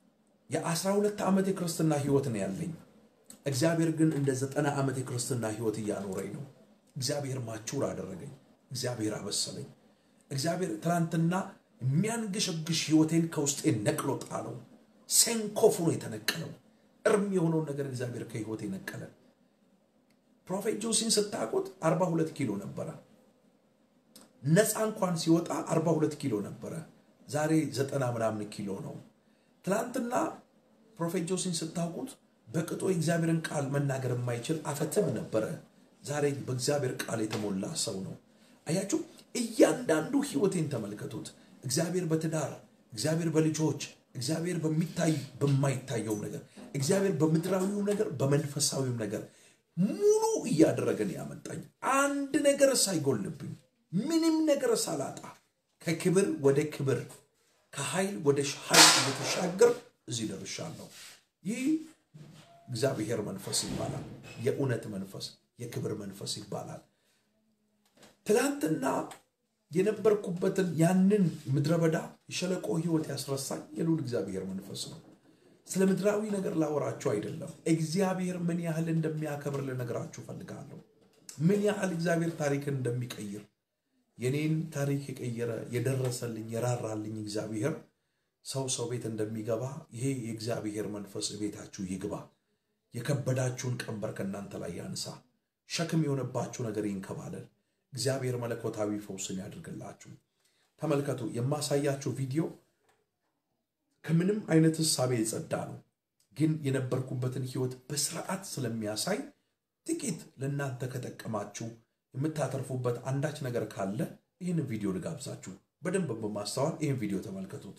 የአስራ ሁለት ዓመት የክርስትና ህይወት ነው ያለኝ። እግዚአብሔር ግን እንደ ዘጠና ዓመት የክርስትና ህይወት እያኖረኝ ነው። እግዚአብሔር ማቹር አደረገኝ። እግዚአብሔር አበሰለኝ። እግዚአብሔር ትናንትና የሚያንገሸግሽ ህይወቴን ከውስጤ ነቅሎ ጣለው። ሴንኮፉ ነው የተነቀለው። እርም የሆነውን ነገር እግዚአብሔር ከህይወቴ ነቀለ። ፕሮፌት ጆሲን ስታውቁት 42 ኪሎ ነበረ። ነፃ እንኳን ሲወጣ 42 ኪሎ ነበረ። ዛሬ ዘጠና ምናምን ኪሎ ነው። ትናንትና ፕሮፌት ጆሲን ስታውቁት በቅጦ የእግዚአብሔርን ቃል መናገር የማይችል አፈትም ነበረ። ዛሬ በእግዚአብሔር ቃል የተሞላ ሰው ነው። አያችሁ፣ እያንዳንዱ ህይወቴን ተመልከቱት። እግዚአብሔር በትዳር እግዚአብሔር በልጆች እግዚአብሔር በሚታይ በማይታየው ነገር እግዚአብሔር በምድራዊው ነገር በመንፈሳዊው ነገር ሙሉ እያደረገን ያመጣኝ አንድ ነገር ሳይጎልብኝ ምንም ነገር ሳላጣ ከክብር ወደ ክብር ከኃይል ወደ ኃይል እየተሻገር እዚህ ደርሻለሁ። ይህ እግዚአብሔር መንፈስ ይባላል። የእውነት መንፈስ፣ የክብር መንፈስ ይባላል። ትላንትና የነበርኩበትን ያንን ምድረ በዳ የሸለቆ ህይወት ያስረሳኝ የልዑል እግዚአብሔር መንፈስ ነው። ስለ ምድራዊ ነገር ላወራችሁ አይደለም። እግዚአብሔር ምን ያህል እንደሚያከብር ልነግራችሁ ፈልጋለሁ። ምን ያህል እግዚአብሔር ታሪክን እንደሚቀይር የኔን ታሪክ የቀየረ የደረሰልኝ የራራልኝ እግዚአብሔር ሰው ሰው ቤት እንደሚገባ ይሄ የእግዚአብሔር መንፈስ ቤታችሁ ይግባ። የከበዳችሁን ቀንበር ከእናንተ ላይ ያንሳ። ሸክም የሆነባችሁ ነገር ይንከባለል። እግዚአብሔር መለኮታዊ ፈውስን ያድርግላችሁ። ተመልከቱ፣ የማሳያችሁ ቪዲዮ ከምንም አይነት እሳቤ የጸዳ ነው፣ ግን የነበርኩበትን ህይወት በስርዓት ስለሚያሳይ ጥቂት ለእናንተ ከጠቀማችሁ የምታተርፉበት አንዳች ነገር ካለ ይህንን ቪዲዮ ልጋብዛችሁ። በደንብ በማስተዋል ይህን ቪዲዮ ተመልከቱት።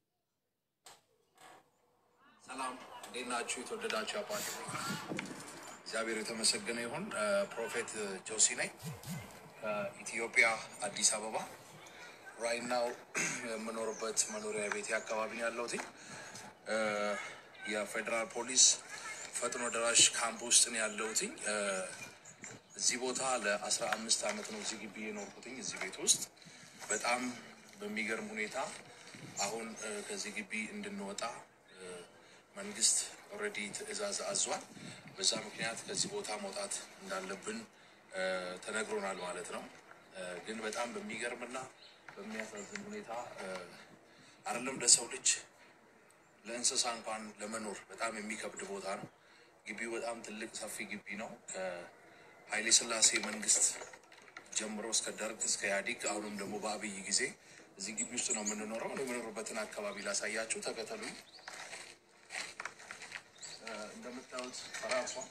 ሰላም እንዴት ናችሁ? የተወደዳችሁ አባት እግዚአብሔር የተመሰገነ ይሁን። ፕሮፌት ጆሲ ነኝ ከኢትዮጵያ አዲስ አበባ ራይናው የምኖርበት መኖሪያ ቤቴ አካባቢ ነው ያለሁት። የፌዴራል ፖሊስ ፈጥኖ ደራሽ ካምፕ ውስጥ ነው ያለሁት። እዚህ ቦታ ለአስራ አምስት ዓመት ነው እዚህ ግቢ የኖርኩትኝ እዚህ ቤት ውስጥ በጣም በሚገርም ሁኔታ አሁን ከዚህ ግቢ እንድንወጣ መንግስት ኦልሬዲ ትዕዛዝ አዟል። በዛ ምክንያት ከዚህ ቦታ መውጣት እንዳለብን ተነግሮናል ማለት ነው። ግን በጣም በሚገርምና በሚያሳዝን ሁኔታ አይደለም ለሰው ልጅ ለእንስሳ እንኳን ለመኖር በጣም የሚከብድ ቦታ ነው። ግቢው በጣም ትልቅ ሰፊ ግቢ ነው። ከኃይሌ ሥላሴ መንግስት ጀምሮ እስከ ደርግ እስከ ኢህአዴግ አሁንም ደግሞ በአብይ ጊዜ እዚህ ግቢ ውስጥ ነው የምንኖረው። የምኖርበትን አካባቢ ላሳያችሁ፣ ተከተሉኝ። እንደምታዩት ፈራርሷል።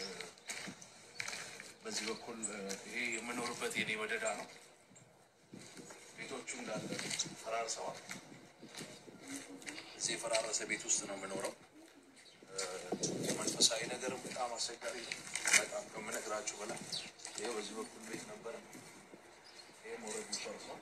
በዚህ በኩል ይሄ የምኖርበት የኔ መደዳ ነው። ቤቶቹ እንዳለ ፈራርሰዋል። እዚህ የፈራረሰ ቤት ውስጥ ነው የምኖረው። መንፈሳዊ ነገርም በጣም አስቸጋሪ ነው። በጣም ከምነግራችሁ በላይ ይሄ በዚህ በኩል ቤት ነበረ። ይሄ ሞረድ ፈርሷል።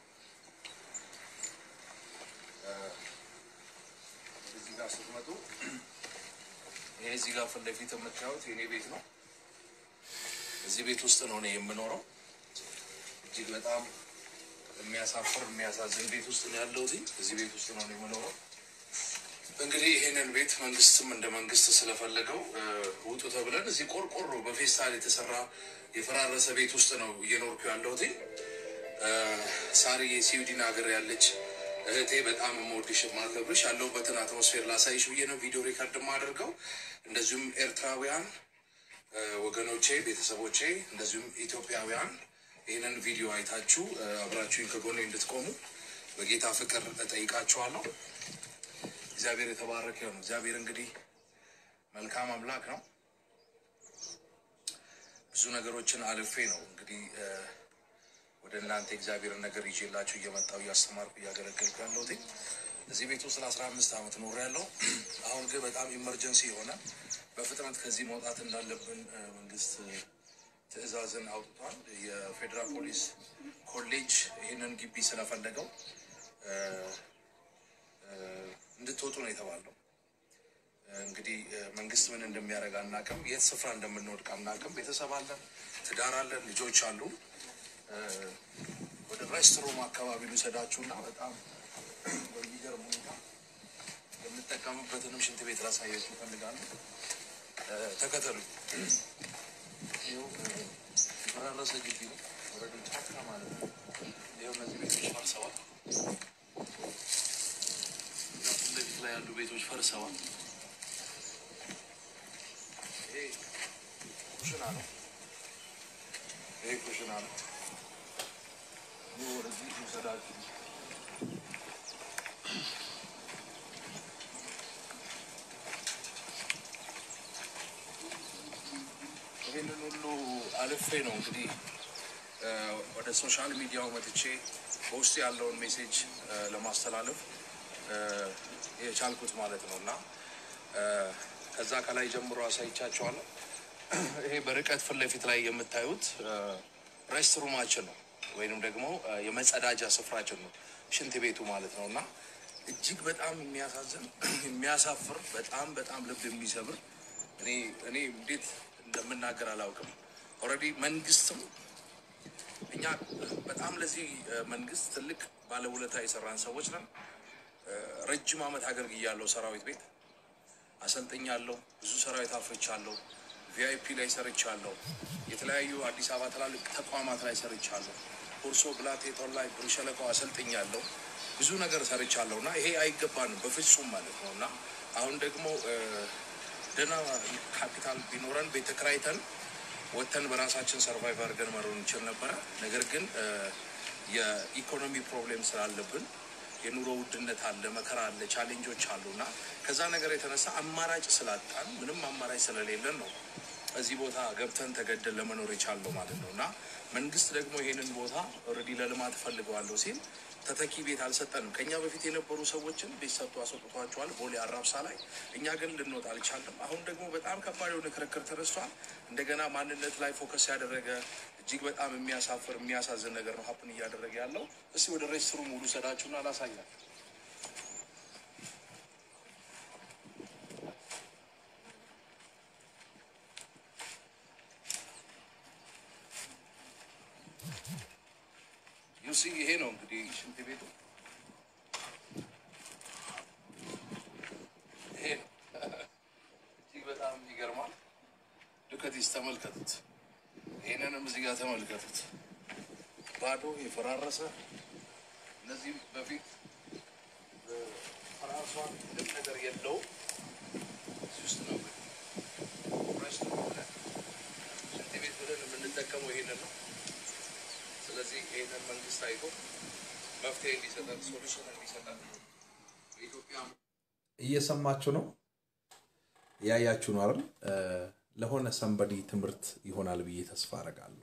እዚህ ጋር ስትመጡ ይሄ እዚህ ጋር ፊት ለፊት የምታዩት የኔ ቤት ነው። እዚህ ቤት ውስጥ ነው እኔ የምኖረው። እጅግ በጣም የሚያሳፍር የሚያሳዝን ቤት ውስጥ ነው ያለሁት። እዚህ ቤት ውስጥ ነው እኔ የምኖረው። እንግዲህ ይሄንን ቤት መንግስትም እንደ መንግስት ስለፈለገው ውጡ ተብለን እዚህ ቆርቆሮ በፌስታል የተሰራ የፈራረሰ ቤት ውስጥ ነው እየኖርኩ ያለሁት። ሳሪ የስዊድን ሀገር ያለች እህቴ በጣም የምወድሽ የማከብርሽ ያለሁበትን አትሞስፌር ላሳይሽ ብዬ ነው ቪዲዮ ሪከርድ የማደርገው። እንደዚሁም ኤርትራውያን ወገኖቼ፣ ቤተሰቦቼ እንደዚሁም ኢትዮጵያውያን ይህንን ቪዲዮ አይታችሁ አብራችሁኝ ከጎኔ እንድትቆሙ በጌታ ፍቅር እጠይቃችኋለሁ። እግዚአብሔር የተባረከ ይሁን። እግዚአብሔር እንግዲህ መልካም አምላክ ነው። ብዙ ነገሮችን አልፌ ነው እንግዲህ ወደ እናንተ እግዚአብሔርን ነገር ይዤላችሁ እየመጣሁ እያስተማርኩ እያገለገልኩ ያለሁት እዚህ ቤት ውስጥ ለአስራ አምስት ዓመት ኖር ያለው አሁን ግን በጣም ኢመርጀንሲ የሆነ በፍጥነት ከዚህ መውጣት እንዳለብን መንግስት ትዕዛዝን አውጥቷል። የፌዴራል ፖሊስ ኮሌጅ ይህንን ግቢ ስለፈለገው እንድትወጡ ነው የተባለው። እንግዲህ መንግስት ምን እንደሚያደርግ አናውቅም። የት ስፍራ እንደምንወድቅ አናውቅም። ቤተሰብ አለን፣ ትዳር አለን፣ ልጆች አሉ። ወደ ሬስትሩም አካባቢ ልውሰዳችሁና በጣም በሚገርም ሁኔታ የምጠቀምበትንም ሽንት ቤት ላሳያችሁ እፈልጋለሁ። ተከተሉ። ይኸው የፈራረሰ ግቢ ነው። ወረዱ ጫካ ማለት ነው። ይኸው እነዚህ ቤቶች ፈርሰዋል። ፊት ለፊት ላይ ያሉ ቤቶች ፈርሰዋል። ይሄ ኩሽና ነው። ይሄ ኩሽና ነው። ይህ ወደዚህ ውሰዳችሁ ይህንን ሁሉ አልፌ ነው እንግዲህ ወደ ሶሻል ሚዲያው መጥቼ በውስጥ ያለውን ሜሴጅ ለማስተላለፍ የቻልኩት ማለት ነው እና ከዛ ከላይ ጀምሮ አሳይቻቸዋለሁ። ይሄ በርቀት ፊት ለፊት ላይ የምታዩት ሬስትሩማችን ነው ወይንም ደግሞ የመጸዳጃ ስፍራችን ነው፣ ሽንት ቤቱ ማለት ነው እና እጅግ በጣም የሚያሳዝን የሚያሳፍር፣ በጣም በጣም ልብ የሚሰብር እኔ እኔ እንዴት እንደምናገር አላውቅም። ኦልሬዲ መንግስትም እኛ በጣም ለዚህ መንግስት ትልቅ ባለውለታ የሰራን ሰዎች ነን። ረጅም ዓመት አገልግያለሁ። ሰራዊት ቤት አሰልጥኛለሁ። ብዙ ሰራዊት አፍርቻለሁ። ቪአይፒ ላይ ሰርቻለሁ። የተለያዩ አዲስ አበባ ትላልቅ ተቋማት ላይ ሰርቻለሁ። ሁርሶ ብላቴቶን ላይ ብር ሸለቆ አሰልጥኛለሁ። ብዙ ነገር ሰርቻለሁ እና ይሄ አይገባንም በፍጹም ማለት ነው እና አሁን ደግሞ ደህና ካፒታል ቢኖረን ቤት ተከራይተን ወጥተን በራሳችን ሰርቫይቭ አድርገን መኖር እንችል ነበረ። ነገር ግን የኢኮኖሚ ፕሮብሌም ስላለብን የኑሮ ውድነት አለ፣ መከራ አለ፣ ቻሌንጆች አሉ እና ከዛ ነገር የተነሳ አማራጭ ስላጣን ምንም አማራጭ ስለሌለን ነው እዚህ ቦታ ገብተን ተገደን ለመኖር የቻለው ማለት ነው እና መንግስት ደግሞ ይሄንን ቦታ ኦልሬዲ ለልማት እፈልገዋለሁ ሲል ተተኪ ቤት አልሰጠንም። ከኛ በፊት የነበሩ ሰዎችን ቤት ሰጥቶ አስወጥቷቸዋል ቦሌ አራብሳ ላይ። እኛ ግን ልንወጣ አልቻለም። አሁን ደግሞ በጣም ከባድ የሆነ ክርክር ተነስቷል። እንደገና ማንነት ላይ ፎከስ ያደረገ እጅግ በጣም የሚያሳፍር የሚያሳዝን ነገር ነው ሀፕን እያደረገ ያለው። እስቲ ወደ ሬስትሩም ሙሉ ሰዳችሁና ላሳያል። ዩሲ ይሄ ነው እንግዲህ ሽንት ቤቱ ይሄ ነው። እጅግ በጣም ይገርማል። ልከቲስ ተመልከቱት። ይህንንም እዚህ ጋር ተመልከቱት። ባዶ የፈራረሰ እነዚህ በፊት ፈራርሷን ምንም ነገር የለውም። እዚህ ውስጥ ነው እንግዲህ ሬስቶራንት ብለን ሽንት ቤት ብለን የምንጠቀመው ይሄንን ነው። ስለዚህ ይህንን መንግስት አይቶ መፍትሄ እንዲሰጠን ሶሉሽን እንዲሰጠን በኢትዮጵያ እየሰማችሁ ነው፣ እያያችሁ ነው አይደል? ለሆነ ሰንበዲ ትምህርት ይሆናል ብዬ ተስፋ አደርጋለሁ።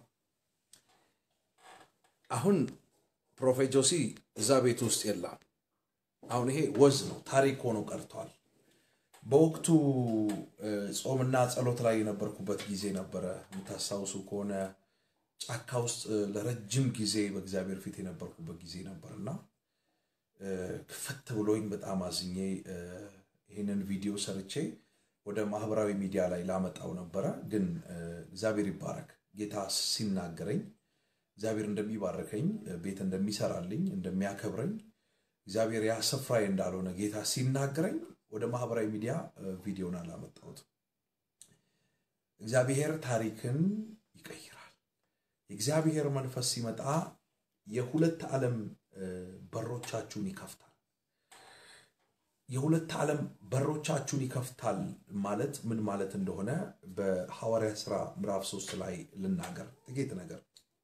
አሁን ፕሮፌት ጆሲ እዛ ቤት ውስጥ የለም። አሁን ይሄ ወዝ ነው፣ ታሪክ ሆኖ ቀርቷል። በወቅቱ ጾምና ጸሎት ላይ የነበርኩበት ጊዜ ነበረ። የምታስታውሱ ከሆነ ጫካ ውስጥ ለረጅም ጊዜ በእግዚአብሔር ፊት የነበርኩበት ጊዜ ነበር እና ክፈት ብሎኝ በጣም አዝኜ ይህንን ቪዲዮ ሰርቼ ወደ ማህበራዊ ሚዲያ ላይ ላመጣው ነበረ። ግን እግዚአብሔር ይባረክ። ጌታ ሲናገረኝ እግዚአብሔር እንደሚባረከኝ፣ ቤት እንደሚሰራልኝ፣ እንደሚያከብረኝ እግዚአብሔር ያ ስፍራዬ እንዳልሆነ ጌታ ሲናገረኝ ወደ ማህበራዊ ሚዲያ ቪዲዮን አላመጣሁት። እግዚአብሔር ታሪክን ይቀይራል። የእግዚአብሔር መንፈስ ሲመጣ የሁለት ዓለም በሮቻችሁን ይከፍታል። የሁለት ዓለም በሮቻችሁን ይከፍታል ማለት ምን ማለት እንደሆነ በሐዋርያ ሥራ ምዕራፍ ሶስት ላይ ልናገር ጥቂት ነገር።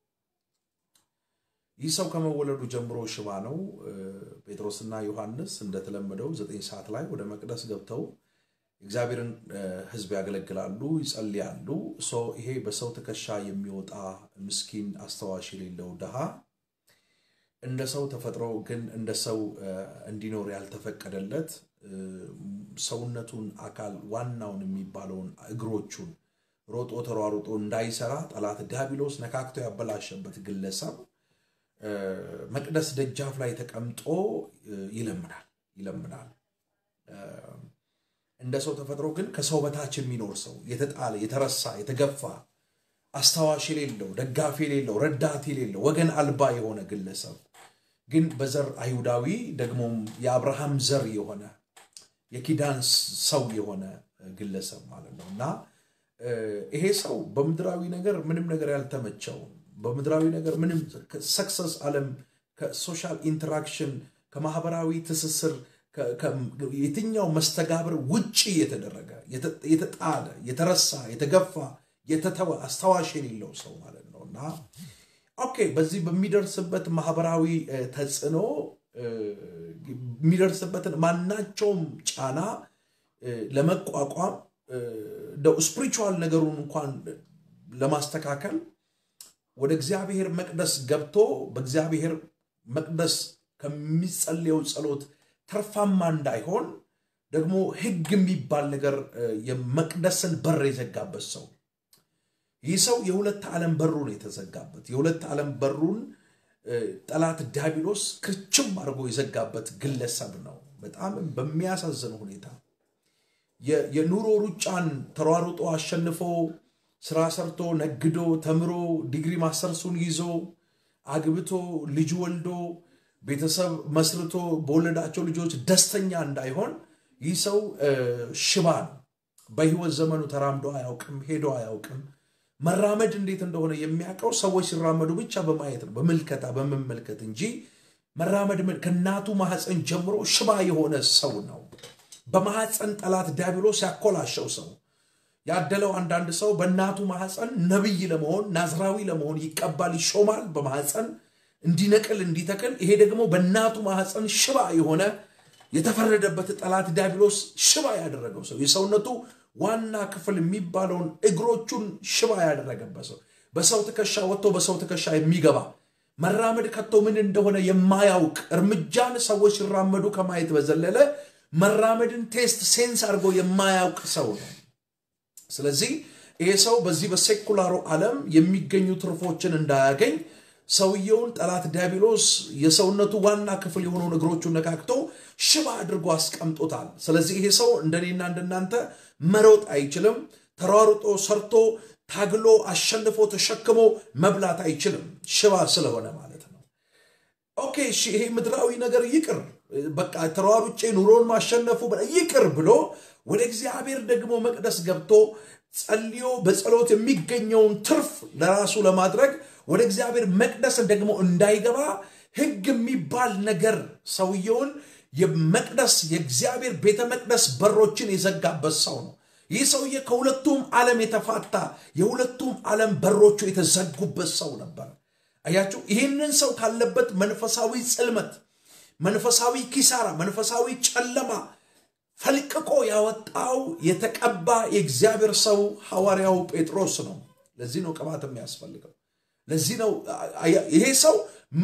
ይህ ሰው ከመወለዱ ጀምሮ ሽባ ነው። ጴጥሮስና ዮሐንስ እንደተለመደው ዘጠኝ ሰዓት ላይ ወደ መቅደስ ገብተው እግዚአብሔርን ሕዝብ ያገለግላሉ፣ ይጸልያሉ። ይሄ በሰው ትከሻ የሚወጣ ምስኪን አስተዋሽ የሌለው ድሃ እንደ ሰው ተፈጥሮ ግን እንደ ሰው እንዲኖር ያልተፈቀደለት ሰውነቱን አካል ዋናውን የሚባለውን እግሮቹን ሮጦ ተሯሩጦ እንዳይሰራ ጠላት ዲያብሎስ ነካክቶ ያበላሸበት ግለሰብ መቅደስ ደጃፍ ላይ ተቀምጦ ይለምናል ይለምናል። እንደ ሰው ተፈጥሮ ግን ከሰው በታች የሚኖር ሰው የተጣለ፣ የተረሳ፣ የተገፋ አስታዋሽ የሌለው ደጋፊ የሌለው ረዳት የሌለው ወገን አልባ የሆነ ግለሰብ ግን በዘር አይሁዳዊ ደግሞም የአብርሃም ዘር የሆነ የኪዳን ሰው የሆነ ግለሰብ ማለት ነው እና ይሄ ሰው በምድራዊ ነገር ምንም ነገር ያልተመቸው በምድራዊ ነገር ምንም ሰክሰስ ዓለም ከሶሻል ኢንተራክሽን ከማህበራዊ ትስስር የትኛው መስተጋብር ውጭ የተደረገ የተጣለ የተረሳ የተገፋ የተተወ አስታዋሽ የሌለው ሰው ማለት ነው እና ኦኬ በዚህ በሚደርስበት ማህበራዊ ተጽዕኖ የሚደርስበትን ማናቸውም ጫና ለመቋቋም እንደው ስፒሪቹዋል ነገሩን እንኳን ለማስተካከል ወደ እግዚአብሔር መቅደስ ገብቶ በእግዚአብሔር መቅደስ ከሚጸልየው ጸሎት ተርፋማ እንዳይሆን ደግሞ ሕግ የሚባል ነገር የመቅደስን በር የዘጋበት ሰው ይህ ሰው የሁለት ዓለም በሩን የተዘጋበት የሁለት ዓለም በሩን ጠላት ዲያብሎስ ክርችም አድርጎ የዘጋበት ግለሰብ ነው። በጣም በሚያሳዝን ሁኔታ የኑሮ ሩጫን ተሯሩጦ አሸንፎ ስራ ሰርቶ ነግዶ ተምሮ ዲግሪ ማስተርሱን ይዞ አግብቶ ልጅ ወልዶ ቤተሰብ መስርቶ በወለዳቸው ልጆች ደስተኛ እንዳይሆን ይህ ሰው ሽባ ነው። በህይወት ዘመኑ ተራምዶ አያውቅም፣ ሄዶ አያውቅም። መራመድ እንዴት እንደሆነ የሚያውቀው ሰዎች ሲራመዱ ብቻ በማየት ነው፣ በምልከታ በመመልከት እንጂ መራመድ ከእናቱ ማህፀን ጀምሮ ሽባ የሆነ ሰው ነው። በማህፀን ጠላት ዲያብሎስ ያኮላሸው ሰው ያደለው አንዳንድ ሰው በእናቱ ማህፀን ነቢይ ለመሆን ናዝራዊ ለመሆን ይቀባል፣ ይሾማል። በማህፀን እንዲነቅል እንዲተክል። ይሄ ደግሞ በእናቱ ማህፀን ሽባ የሆነ የተፈረደበት ጠላት ዲያብሎስ ሽባ ያደረገው ሰው የሰውነቱ ዋና ክፍል የሚባለውን እግሮቹን ሽባ ያደረገበት ሰው በሰው ትከሻ ወጥቶ በሰው ትከሻ የሚገባ መራመድ ከቶ ምን እንደሆነ የማያውቅ እርምጃን ሰዎች ሲራመዱ ከማየት በዘለለ መራመድን ቴስት ሴንስ አድርጎ የማያውቅ ሰው ነው። ስለዚህ ይሄ ሰው በዚህ በሴኩላሩ ዓለም የሚገኙ ትርፎችን እንዳያገኝ ሰውየውን ጠላት ዲያብሎስ የሰውነቱ ዋና ክፍል የሆነውን እግሮቹን ነካክቶ ሽባ አድርጎ አስቀምጦታል። ስለዚህ ይሄ ሰው እንደኔና እንደናንተ መሮጥ አይችልም። ተሯሩጦ ሰርቶ ታግሎ አሸንፎ ተሸክሞ መብላት አይችልም፣ ሽባ ስለሆነ ማለት ነው። ኦኬ እሺ፣ ይሄ ምድራዊ ነገር ይቅር፣ በቃ ተሯሩጬ ኑሮን ማሸነፉ ይቅር ብሎ ወደ እግዚአብሔር ደግሞ መቅደስ ገብቶ ጸልዮ በጸሎት የሚገኘውን ትርፍ ለራሱ ለማድረግ ወደ እግዚአብሔር መቅደስ ደግሞ እንዳይገባ ሕግ የሚባል ነገር ሰውየውን የመቅደስ የእግዚአብሔር ቤተ መቅደስ በሮችን የዘጋበት ሰው ነው። ይህ ሰውዬ ከሁለቱም ዓለም የተፋታ የሁለቱም ዓለም በሮቹ የተዘጉበት ሰው ነበር። አያችሁ፣ ይህንን ሰው ካለበት መንፈሳዊ ጽልመት፣ መንፈሳዊ ኪሳራ፣ መንፈሳዊ ጨለማ ፈልቅቆ ያወጣው የተቀባ የእግዚአብሔር ሰው ሐዋርያው ጴጥሮስ ነው። ለዚህ ነው ቅባት የሚያስፈልገው። ለዚህ ነው ይሄ ሰው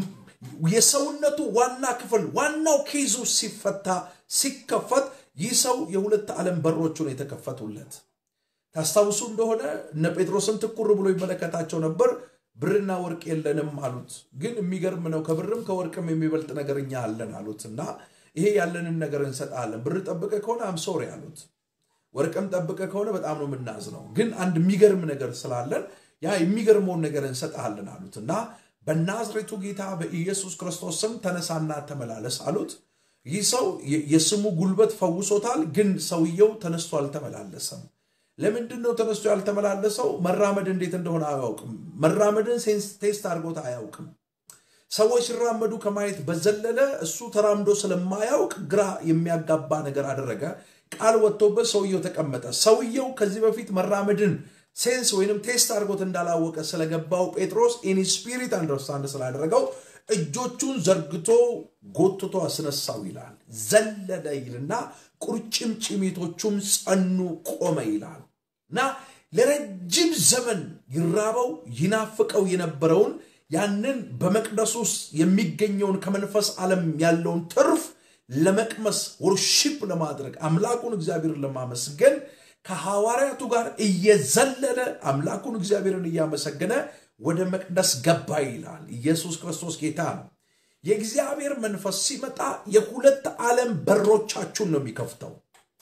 የሰውነቱ ዋና ክፍል ዋናው ኬዙ ሲፈታ ሲከፈት ይህ ሰው የሁለት ዓለም በሮቹ ነው የተከፈቱለት። ታስታውሱ እንደሆነ እነ ጴጥሮስን ትኩር ብሎ ይመለከታቸው ነበር። ብርና ወርቅ የለንም አሉት። ግን የሚገርም ነው፣ ከብርም ከወርቅም የሚበልጥ ነገር እኛ አለን አሉት እና ይሄ ያለንን ነገር እንሰጣለን። ብር ጠብቀ ከሆነ አምሶሪ አሉት። ወርቅም ጠብቀ ከሆነ በጣም ነው የምናዝነው። ግን አንድ የሚገርም ነገር ስላለን ያ የሚገርመውን ነገር እንሰጥሃለን አሉት እና በናዝሬቱ ጌታ በኢየሱስ ክርስቶስ ስም ተነሳና ተመላለስ አሉት። ይህ ሰው የስሙ ጉልበት ፈውሶታል፣ ግን ሰውየው ተነስቶ አልተመላለሰም። ለምንድን ነው ተነስቶ ያልተመላለሰው? መራመድ እንዴት እንደሆነ አያውቅም። መራመድን ቴስት አድርጎት አያውቅም። ሰዎች ሲራመዱ ከማየት በዘለለ እሱ ተራምዶ ስለማያውቅ ግራ የሚያጋባ ነገር አደረገ። ቃል ወጥቶበት ሰውየው ተቀመጠ። ሰውየው ከዚህ በፊት መራመድን ሴንስ ወይንም ቴስት አድርጎት እንዳላወቀ ስለገባው ጴጥሮስ ኢን ስፒሪት አንደርስታንድ ስላደረገው እጆቹን ዘርግቶ ጎትቶ አስነሳው ይላል። ዘለለ ይልና ቁርጭምጭሚቶቹም ጸኑ፣ ቆመ ይላል እና ለረጅም ዘመን ይራበው ይናፍቀው የነበረውን ያንን በመቅደስ ውስጥ የሚገኘውን ከመንፈስ ዓለም ያለውን ትርፍ ለመቅመስ ወርሺፕ ለማድረግ አምላኩን እግዚአብሔርን ለማመስገን ከሐዋርያቱ ጋር እየዘለለ አምላኩን እግዚአብሔርን እያመሰገነ ወደ መቅደስ ገባ ይላል። ኢየሱስ ክርስቶስ ጌታ ነው። የእግዚአብሔር መንፈስ ሲመጣ የሁለት ዓለም በሮቻችሁን ነው የሚከፍተው።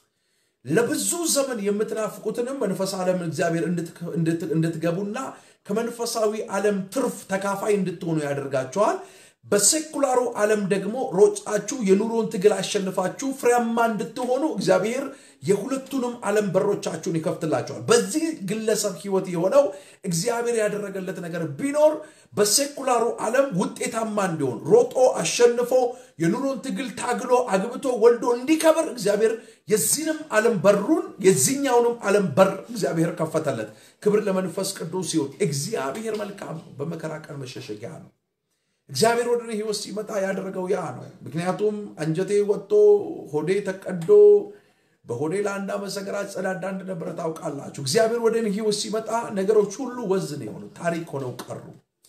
ለብዙ ዘመን የምትናፍቁትንም መንፈስ ዓለም እግዚአብሔር እንድትገቡና ከመንፈሳዊ ዓለም ትርፍ ተካፋይ እንድትሆኑ ያደርጋቸዋል። በሴኩላሩ ዓለም ደግሞ ሮጫችሁ የኑሮን ትግል አሸንፋችሁ ፍሬያማ እንድትሆኑ እግዚአብሔር የሁለቱንም ዓለም በሮቻችሁን ይከፍትላቸዋል። በዚህ ግለሰብ ህይወት የሆነው እግዚአብሔር ያደረገለት ነገር ቢኖር በሴኩላሩ ዓለም ውጤታማ እንዲሆን ሮጦ አሸንፎ የኑሮን ትግል ታግሎ አግብቶ ወልዶ እንዲከብር እግዚአብሔር የዚህንም ዓለም በሩን የዚህኛውንም ዓለም በር እግዚአብሔር ከፈተለት። ክብር ለመንፈስ ቅዱስ ሲሆን እግዚአብሔር መልካም ነው፣ በመከራ ቀን መሸሸጊያ ነው። እግዚአብሔር ወደ እኔ ህይወት ሲመጣ ያደረገው ያ ነው። ምክንያቱም አንጀቴ ወጥቶ ሆዴ ተቀዶ በሆዴ ለአንድ ዓመት ሰገራ ጸዳዳ እንደነበረ ታውቃላችሁ። እግዚአብሔር ወደ እኔ ህይወት ሲመጣ ነገሮች ሁሉ ወዝን የሆኑ ታሪክ ሆነው ቀሩ።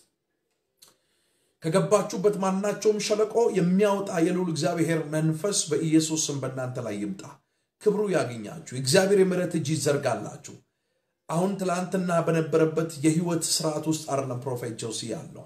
ከገባችሁበት ማናቸውም ሸለቆ የሚያወጣ የልዑል እግዚአብሔር መንፈስ በኢየሱስ ስም በእናንተ ላይ ይምጣ። ክብሩ ያገኛችሁ። የእግዚአብሔር የምሕረት እጅ ይዘርጋላችሁ። አሁን ትላንትና በነበረበት የህይወት ስርዓት ውስጥ አይደለም ፕሮፌት ጆሲ ያለው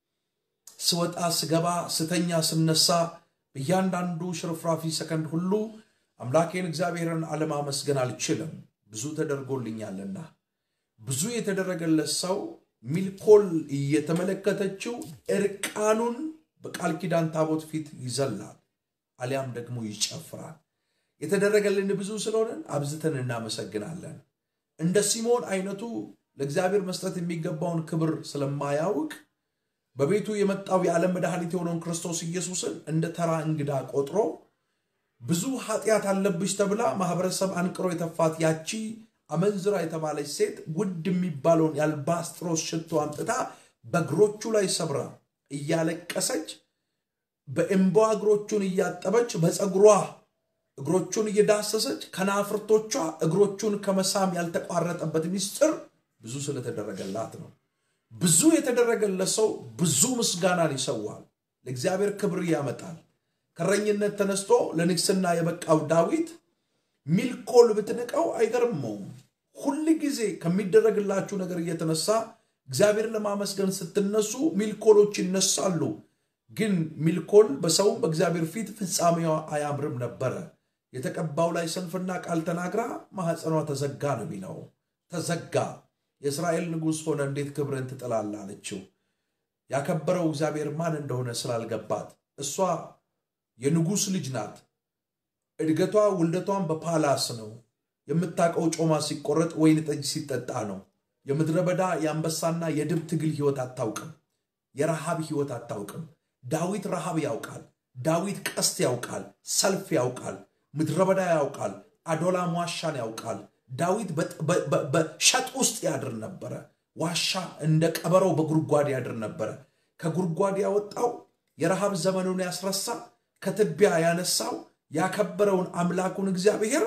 ስወጣ ስገባ ስተኛ ስነሳ በእያንዳንዱ ሽርፍራፊ ሰከንድ ሁሉ አምላኬን እግዚአብሔርን አለማመስገን አልችልም። ብዙ ተደርጎልኛልና ብዙ የተደረገለት ሰው ሚልኮል እየተመለከተችው እርቃኑን በቃል ኪዳን ታቦት ፊት ይዘላል፣ አሊያም ደግሞ ይጨፍራል። የተደረገልን ብዙ ስለሆነን አብዝተን እናመሰግናለን። እንደ ሲሞን አይነቱ ለእግዚአብሔር መስጠት የሚገባውን ክብር ስለማያውቅ በቤቱ የመጣው የዓለም መድኃኒት የሆነውን ክርስቶስ ኢየሱስን እንደ ተራ እንግዳ ቆጥሮ ብዙ ኃጢአት አለብሽ ተብላ ማህበረሰብ አንቅሮ የተፋት ያቺ አመንዝራ የተባለች ሴት ውድ የሚባለውን የአልባስጥሮስ ሽቶ አምጥታ በእግሮቹ ላይ ሰብራ እያለቀሰች በእንቧ እግሮቹን እያጠበች በፀጉሯ እግሮቹን እየዳሰሰች ከናፍርቶቿ እግሮቹን ከመሳም ያልተቋረጠበት ሚስጥር ብዙ ስለተደረገላት ነው። ብዙ የተደረገለት ሰው ብዙ ምስጋናን ይሰዋል፣ ለእግዚአብሔር ክብር ያመጣል። ከረኝነት ተነስቶ ለንግስና የበቃው ዳዊት ሚልኮል ብትንቀው አይገርመውም። ሁል ጊዜ ከሚደረግላችሁ ነገር እየተነሳ እግዚአብሔር ለማመስገን ስትነሱ ሚልኮሎች ይነሳሉ። ግን ሚልኮል በሰውም በእግዚአብሔር ፊት ፍጻሜዋ አያምርም ነበረ። የተቀባው ላይ ሰንፍና ቃል ተናግራ ማኅፀኗ ተዘጋ ነው የሚለው። ተዘጋ። የእስራኤል ንጉሥ ሆነ እንዴት ክብርን ትጥላለህ አለችው። ያከበረው እግዚአብሔር ማን እንደሆነ ስላልገባት እሷ የንጉሥ ልጅ ናት። እድገቷ ውልደቷን በፓላስ ነው። የምታውቀው ጮማ ሲቆረጥ ወይን ጠጅ ሲጠጣ ነው። የምድረ በዳ የአንበሳና የድብ ትግል ሕይወት አታውቅም። የረሃብ ሕይወት አታውቅም። ዳዊት ረሃብ ያውቃል። ዳዊት ቀስት ያውቃል። ሰልፍ ያውቃል። ምድረ በዳ ያውቃል። አዶላም ዋሻን ያውቃል። ዳዊት በሸጥ ውስጥ ያድር ነበረ። ዋሻ እንደ ቀበረው በጉድጓድ ያድር ነበረ። ከጉድጓድ ያወጣው የረሃብ ዘመኑን ያስረሳ ከትቢያ ያነሳው ያከበረውን አምላኩን እግዚአብሔር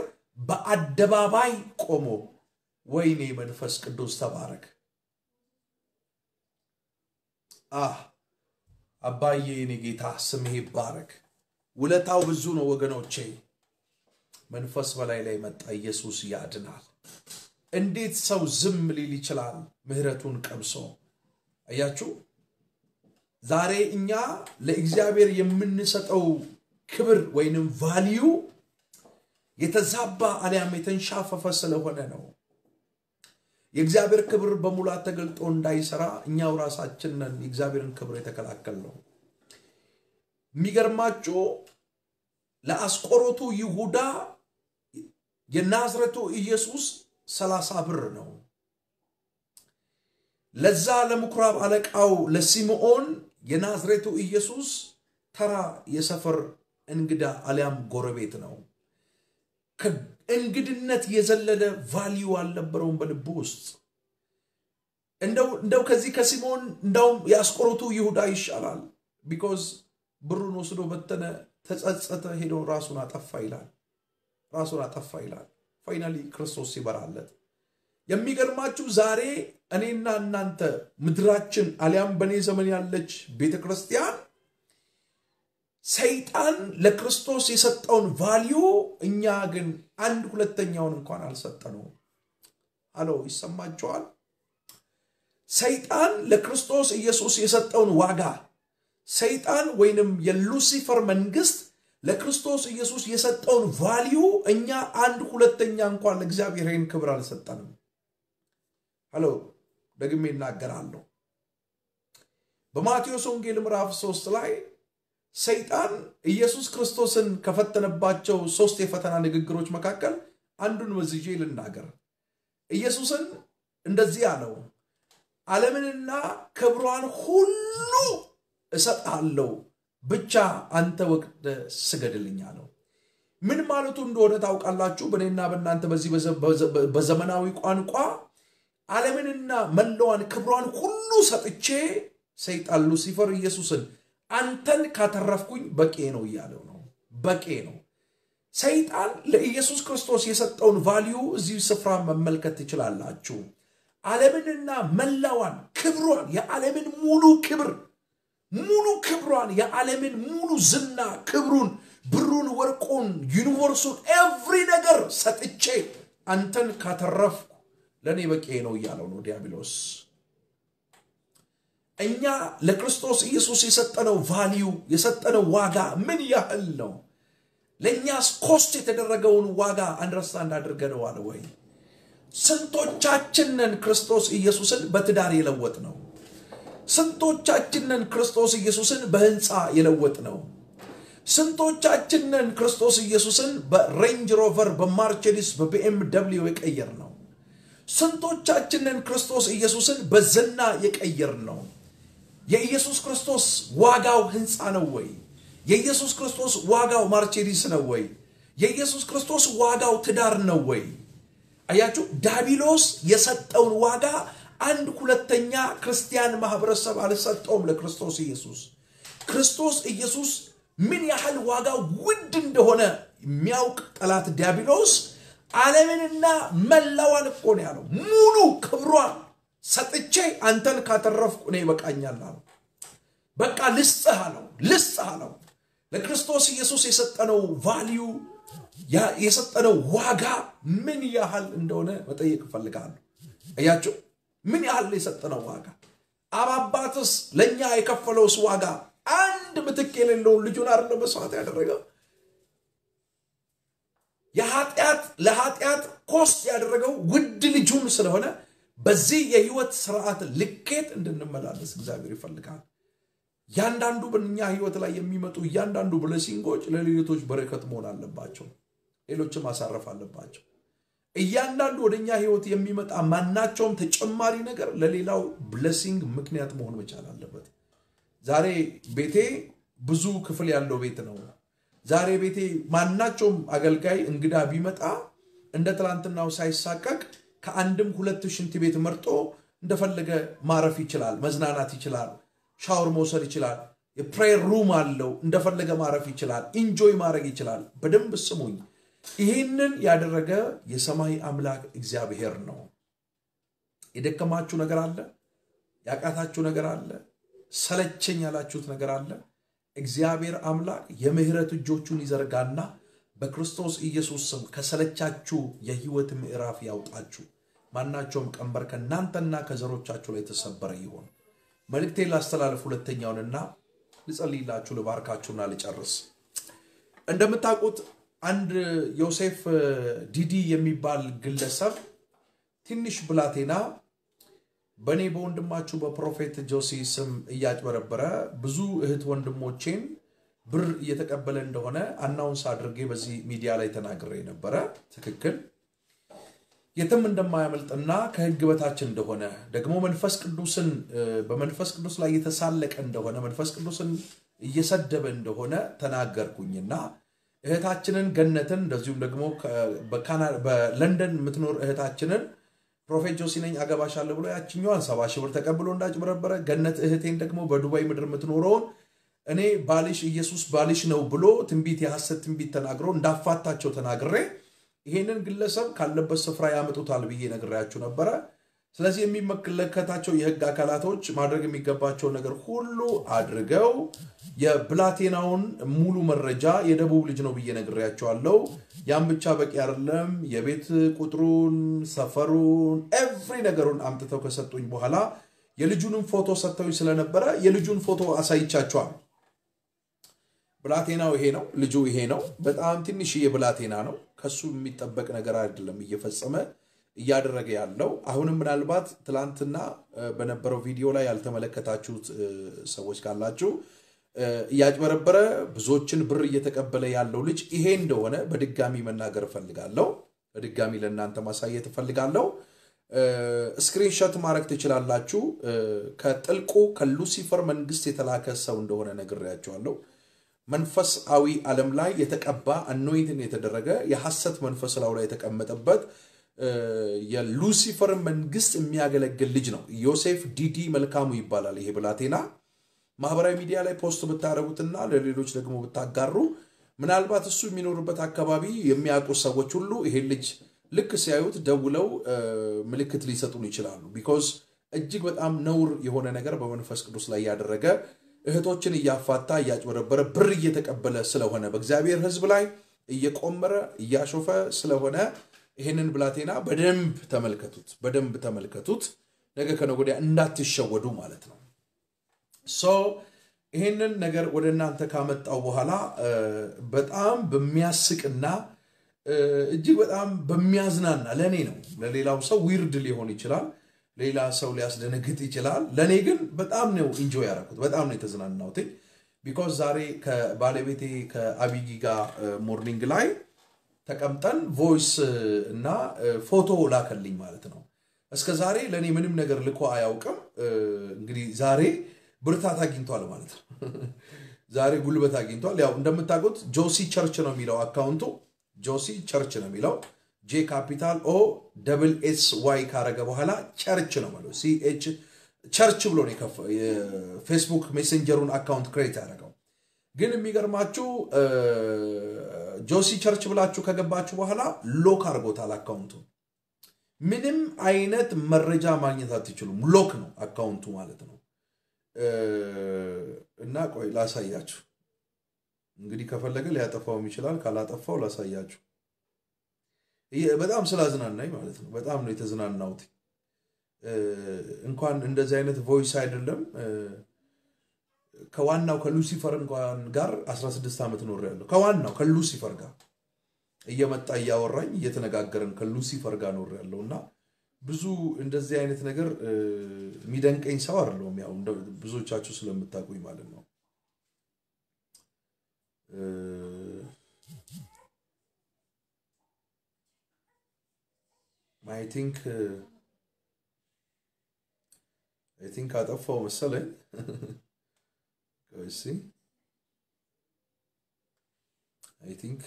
በአደባባይ ቆሞ ወይኔ መንፈስ ቅዱስ ተባረክ። አህ አባዬ የኔ ጌታ ስምህ ይባረክ። ውለታው ብዙ ነው ወገኖቼ። መንፈስ በላይ ላይ መጣ። ኢየሱስ ያድናል። እንዴት ሰው ዝም ሊል ይችላል? ምሕረቱን ቀምሶ አያችሁ። ዛሬ እኛ ለእግዚአብሔር የምንሰጠው ክብር ወይንም ቫሊዩ የተዛባ አሊያም የተንሻፈፈ ስለሆነ ነው። የእግዚአብሔር ክብር በሙላት ተገልጦ እንዳይሰራ እኛው ራሳችንን የእግዚአብሔርን ክብር የተከላከል ነው። የሚገርማችሁ ለአስቆሮቱ ይሁዳ የናዝረቱ ኢየሱስ ሰላሳ ብር ነው። ለዛ ለምኩራብ አለቃው ለሲምዖን የናዝሬቱ ኢየሱስ ተራ የሰፈር እንግዳ አሊያም ጎረቤት ነው። ከእንግድነት የዘለለ ቫሊዩ አልነበረውም በልቡ ውስጥ። እንደው ከዚህ ከሲሞን እንዳውም የአስቆሮቱ ይሁዳ ይሻላል። ቢኮዝ ብሩን ወስዶ በተነ፣ ተጸጸተ፣ ሄዶ ራሱን አጠፋ ይላል። ራሱን አጠፋ ይላል። ፋይናሊ ክርስቶስ ይበራለት። የሚገርማችሁ ዛሬ እኔና እናንተ ምድራችን አሊያም በእኔ ዘመን ያለች ቤተ ክርስቲያን ሰይጣን ለክርስቶስ የሰጠውን ቫሊዩ እኛ ግን አንድ ሁለተኛውን እንኳን አልሰጠነውም። አሎ ይሰማቸዋል። ሰይጣን ለክርስቶስ ኢየሱስ የሰጠውን ዋጋ ሰይጣን ወይንም የሉሲፈር መንግስት ለክርስቶስ ኢየሱስ የሰጠውን ቫሊዩ እኛ አንድ ሁለተኛ እንኳን ለእግዚአብሔር ይህን ክብር አልሰጠንም። ሄሎ ደግሜ እናገራለሁ። በማቴዎስ ወንጌል ምዕራፍ ሶስት ላይ ሰይጣን ኢየሱስ ክርስቶስን ከፈተነባቸው ሶስት የፈተና ንግግሮች መካከል አንዱን መዝዤ ልናገር። ኢየሱስን እንደዚህ አለው፣ ዓለምንና ክብሯን ሁሉ እሰጥሃለሁ፣ ብቻ አንተ ወቅደ ስገድልኝ አለው። ምን ማለቱ እንደሆነ ታውቃላችሁ? በእኔና በእናንተ በዚህ በዘመናዊ ቋንቋ ዓለምንና መላዋን ክብሯን ሁሉ ሰጥቼ ሰይጣን ሉሲፈር ኢየሱስን አንተን ካተረፍኩኝ በቄ ነው እያለው ነው። በቄ ነው። ሰይጣን ለኢየሱስ ክርስቶስ የሰጠውን ቫሊዩ እዚህ ስፍራ መመልከት ትችላላችሁ። ዓለምንና መላዋን ክብሯን፣ የዓለምን ሙሉ ክብር ሙሉ ክብሯን፣ የዓለምን ሙሉ ዝና ክብሩን፣ ብሩን፣ ወርቁን፣ ዩኒቨርሱን፣ ኤቭሪ ነገር ሰጥቼ አንተን ካተረፍኩ ለእኔ በቄ ነው እያለው ነው ዲያብሎስ። እኛ ለክርስቶስ ኢየሱስ የሰጠነው ቫሊዩ የሰጠነው ዋጋ ምን ያህል ነው? ለእኛስ ኮስት የተደረገውን ዋጋ አንደርስታንድ አድርገነዋል ወይ? ስንቶቻችንን ክርስቶስ ኢየሱስን በትዳር የለወጥ ነው? ስንቶቻችንን ክርስቶስ ኢየሱስን በህንፃ የለወጥ ነው? ስንቶቻችንን ክርስቶስ ኢየሱስን በሬንጅ ሮቨር፣ በማርቼዲስ፣ በቢኤም ደብሊው የቀየር ነው? ስንቶቻችንን ክርስቶስ ኢየሱስን በዝና የቀየር ነው? የኢየሱስ ክርስቶስ ዋጋው ህንፃ ነው ወይ? የኢየሱስ ክርስቶስ ዋጋው ማርቼዲስ ነው ወይ? የኢየሱስ ክርስቶስ ዋጋው ትዳር ነው ወይ? አያችሁ፣ ዳቢሎስ የሰጠውን ዋጋ አንድ ሁለተኛ ክርስቲያን ማህበረሰብ አልሰጠውም ለክርስቶስ ኢየሱስ። ክርስቶስ ኢየሱስ ምን ያህል ዋጋው ውድ እንደሆነ የሚያውቅ ጠላት ዲያብሎስ ዓለምንና መላዋን እኮ ነው ያለው ሙሉ ክብሯን ሰጥቼ አንተን ካተረፍኩ እኔ ይበቃኛል አለው። በቃ ልስጥህ አለው፣ ልስጥህ አለው። ለክርስቶስ ኢየሱስ የሰጠነው ቫሊዩ የሰጠነው ዋጋ ምን ያህል እንደሆነ መጠየቅ እፈልጋለሁ። እያቸው ምን ያህል የሰጠነው ዋጋ አባባትስ ለእኛ የከፈለውስ ዋጋ አንድ ምትክ የሌለውን ልጁን አይደለም መስዋዕት ያደረገው የኃጢአት ለኃጢአት ኮስት ያደረገው ውድ ልጁን ስለሆነ በዚህ የህይወት ስርዓት ልኬት እንድንመላለስ እግዚአብሔር ይፈልጋል። እያንዳንዱ በእኛ ህይወት ላይ የሚመጡ እያንዳንዱ ብለሲንጎች ለሌሎቶች በረከት መሆን አለባቸው። ሌሎችም ማሳረፍ አለባቸው። እያንዳንዱ ወደ እኛ ህይወት የሚመጣ ማናቸውም ተጨማሪ ነገር ለሌላው ብለሲንግ ምክንያት መሆን መቻል አለበት። ዛሬ ቤቴ ብዙ ክፍል ያለው ቤት ነው። ዛሬ ቤቴ ማናቸውም አገልጋይ እንግዳ ቢመጣ እንደ ትላንትናው ሳይሳቀቅ ከአንድም ሁለት ሽንት ቤት መርጦ እንደፈለገ ማረፍ ይችላል፣ መዝናናት ይችላል፣ ሻወር መውሰድ ይችላል። የፕሬየር ሩም አለው፣ እንደፈለገ ማረፍ ይችላል፣ ኢንጆይ ማድረግ ይችላል። በደንብ ስሙኝ። ይህንን ያደረገ የሰማይ አምላክ እግዚአብሔር ነው። የደከማችሁ ነገር አለ፣ ያቃታችሁ ነገር አለ፣ ሰለቸኝ ያላችሁት ነገር አለ። እግዚአብሔር አምላክ የምህረት እጆቹን ይዘርጋና በክርስቶስ ኢየሱስ ስም ከሰለቻችሁ የህይወት ምዕራፍ ያውጣችሁ። ማናቸውም ቀንበር ከእናንተና ከዘሮቻችሁ ላይ የተሰበረ ይሆን። መልእክቴን ላስተላለፍ ሁለተኛውንና ልጸልይላችሁ፣ ልባርካችሁና ልጨርስ። እንደምታውቁት አንድ ዮሴፍ ዲዲ የሚባል ግለሰብ ትንሽ ብላቴና በእኔ በወንድማችሁ በፕሮፌት ጆሲ ስም እያጭበረበረ ብዙ እህት ወንድሞቼን ብር እየተቀበለ እንደሆነ አናውንስ አድርጌ በዚህ ሚዲያ ላይ ተናግሬ ነበረ። ትክክል የትም እንደማያመልጥና ከህግ በታች እንደሆነ ደግሞ መንፈስ ቅዱስን በመንፈስ ቅዱስ ላይ የተሳለቀ እንደሆነ መንፈስ ቅዱስን እየሰደበ እንደሆነ ተናገርኩኝና እህታችንን ገነትን እንደዚሁም ደግሞ በለንደን የምትኖር እህታችንን ፕሮፌት ጆሲ ነኝ አገባሻለሁ ብሎ ያችኛዋን ሰባ ሺህ ብር ተቀብሎ እንዳጭበረበረ ገነት እህቴን ደግሞ በዱባይ ምድር የምትኖረውን እኔ ባልሽ ኢየሱስ ባልሽ ነው ብሎ ትንቢት የሐሰት ትንቢት ተናግሮ እንዳፋታቸው ተናግሬ ይሄንን ግለሰብ ካለበት ስፍራ ያመጡታል ብዬ ነግሬያችሁ ነበረ። ስለዚህ የሚመለከታቸው የህግ አካላቶች ማድረግ የሚገባቸው ነገር ሁሉ አድርገው የብላቴናውን ሙሉ መረጃ የደቡብ ልጅ ነው ብዬ ነግሬያቸዋለሁ። ያም ብቻ በቂ አይደለም። የቤት ቁጥሩን፣ ሰፈሩን፣ ኤቭሪ ነገሩን አምጥተው ከሰጡኝ በኋላ የልጁንም ፎቶ ሰጥተው ስለነበረ የልጁን ፎቶ አሳይቻቸዋል። ብላቴናው ይሄ ነው፣ ልጁ ይሄ ነው። በጣም ትንሽዬ ብላቴና ነው። ከሱ የሚጠበቅ ነገር አይደለም እየፈጸመ እያደረገ ያለው አሁንም ምናልባት ትላንትና በነበረው ቪዲዮ ላይ ያልተመለከታችሁት ሰዎች ካላችሁ እያጭበረበረ ብዙዎችን ብር እየተቀበለ ያለው ልጅ ይሄ እንደሆነ በድጋሚ መናገር እፈልጋለሁ። በድጋሚ ለእናንተ ማሳየት እፈልጋለሁ። ስክሪንሾት ማድረግ ትችላላችሁ። ከጥልቁ ከሉሲፈር መንግስት የተላከ ሰው እንደሆነ ነግሬያቸዋለሁ። መንፈሳዊ ዓለም ላይ የተቀባ አኖይንትን የተደረገ የሐሰት መንፈስ ላዩ ላይ የተቀመጠበት የሉሲፈር መንግስት የሚያገለግል ልጅ ነው። ዮሴፍ ዲዲ መልካሙ ይባላል። ይሄ ብላቴና ማህበራዊ ሚዲያ ላይ ፖስት ብታደረጉትና ለሌሎች ደግሞ ብታጋሩ ምናልባት እሱ የሚኖርበት አካባቢ የሚያውቁ ሰዎች ሁሉ ይሄን ልጅ ልክ ሲያዩት ደውለው ምልክት ሊሰጡን ይችላሉ። ቢኮዝ እጅግ በጣም ነውር የሆነ ነገር በመንፈስ ቅዱስ ላይ ያደረገ እህቶችን እያፋታ እያጭበረበረ ብር እየተቀበለ ስለሆነ በእግዚአብሔር ሕዝብ ላይ እየቆመረ እያሾፈ ስለሆነ ይህንን ብላቴና በደንብ ተመልከቱት፣ በደንብ ተመልከቱት። ነገ ከነገ ወዲያ እንዳትሸወዱ ማለት ነው። ሶ ይህንን ነገር ወደ እናንተ ካመጣው በኋላ በጣም በሚያስቅና እጅግ በጣም በሚያዝናና ለእኔ ነው። ለሌላው ሰው ዊርድ ሊሆን ይችላል፣ ሌላ ሰው ሊያስደነግጥ ይችላል። ለእኔ ግን በጣም ነው ኢንጆይ ያደረኩት፣ በጣም ነው የተዝናናሁት። ቢኮዝ ዛሬ ከባለቤቴ ከአቢጊ ጋር ሞርኒንግ ላይ ተቀምጠን ቮይስ እና ፎቶ ላከልኝ ማለት ነው። እስከ ዛሬ ለእኔ ምንም ነገር ልኮ አያውቅም። እንግዲህ ዛሬ ብርታት አግኝቷል ማለት ነው። ዛሬ ጉልበት አግኝቷል። ያው እንደምታውቁት ጆሲ ቸርች ነው የሚለው አካውንቱ ጆሲ ቸርች ነው የሚለው ጄ ካፒታል ኦ ደብል ኤስ ዋይ ካረገ በኋላ ቸርች ነው ማለት ሲኤች ቸርች ብሎ ነው የፌስቡክ ሜሴንጀሩን አካውንት ክሬት ያደረገው። ግን የሚገርማችሁ ጆሲ ቸርች ብላችሁ ከገባችሁ በኋላ ሎክ አድርጎታል አካውንቱን። ምንም አይነት መረጃ ማግኘት አትችሉም። ሎክ ነው አካውንቱ ማለት ነው። እና ቆይ ላሳያችሁ። እንግዲህ ከፈለገ ሊያጠፋውም ይችላል። ካላጠፋው ላሳያችሁ። በጣም ስላዝናናኝ ማለት ነው። በጣም ነው የተዝናናሁት። እንኳን እንደዚህ አይነት ቮይስ አይደለም ከዋናው ከሉሲፈር እንኳን ጋር 16 ዓመት ኖሬያለሁ። ከዋናው ከሉሲፈር ጋር እየመጣ እያወራኝ እየተነጋገርን ከሉሲፈር ጋር ኖሬያለሁ እና ብዙ እንደዚህ አይነት ነገር የሚደንቀኝ ሰው አይደለሁም። ያው ብዙዎቻችሁ ስለምታውቁኝ ማለት ነው። አይ ቲንክ አይ ቲንክ አጠፋው መሰለኝ። እሺ አይ ቲንክ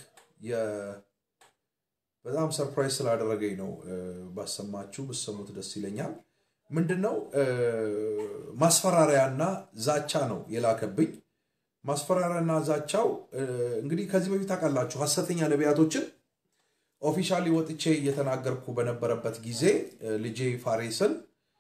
በጣም ሰርፕራይዝ ስላደረገኝ ነው ባሰማችሁ ብሰሙት ደስ ይለኛል። ምንድን ነው ማስፈራሪያና ዛቻ ነው የላከብኝ። ማስፈራሪያና ዛቻው እንግዲህ ከዚህ በፊት ታውቃላችሁ ሐሰተኛ ነቢያቶችን ኦፊሻሊ ወጥቼ እየተናገርኩ በነበረበት ጊዜ ልጄ ፋሬስን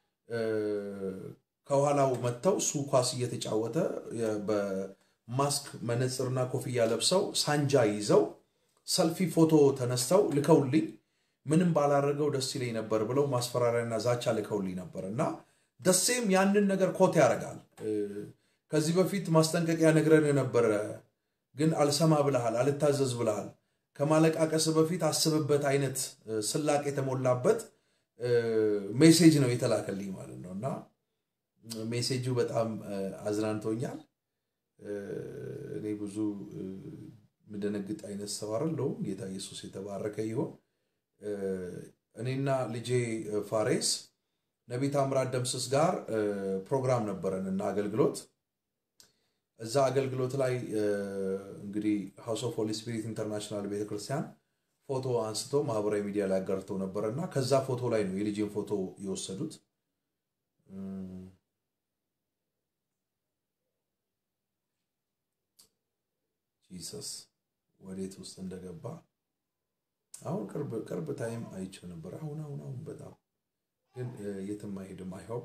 ከኋላው መጥተው እሱ ኳስ እየተጫወተ በማስክ መነፅርና ኮፍያ ለብሰው ሳንጃ ይዘው ሰልፊ ፎቶ ተነስተው ልከውልኝ ምንም ባላደረገው ደስ ይለኝ ነበር ብለው ማስፈራሪያና ዛቻ ልከውልኝ ነበር እና ደሴም ያንን ነገር ኮት ያደርጋል። ከዚህ በፊት ማስጠንቀቂያ ነግረን ነበረ፣ ግን አልሰማ ብልሃል፣ አልታዘዝ ብልሃል፣ ከማለቃቀስ በፊት አስብበት አይነት ስላቅ የተሞላበት ሜሴጅ ነው የተላከልኝ ማለት ነው እና ሜሴጁ በጣም አዝናንቶኛል። እኔ ብዙ የምደነግጥ አይነት ሰው አይደለሁም። ጌታ ኢየሱስ የተባረከ ይሆን። እኔና ልጄ ፋሬስ ነቢይ ታምራት ደምስስ ጋር ፕሮግራም ነበረን እና አገልግሎት እዛ አገልግሎት ላይ እንግዲህ ሃውስ ኦፍ ሆሊ ስፒሪት ኢንተርናሽናል ቤተክርስቲያን ፎቶ አንስቶ ማህበራዊ ሚዲያ ላይ አጋርተው ነበረ እና ከዛ ፎቶ ላይ ነው የልጄን ፎቶ የወሰዱት። ጂሰስ ወዴት ውስጥ እንደገባ አሁን ቅርብ ታይም አይቼው ነበር። አሁን አሁን አሁን በጣም ግን የትም አይሄድም። አይሆን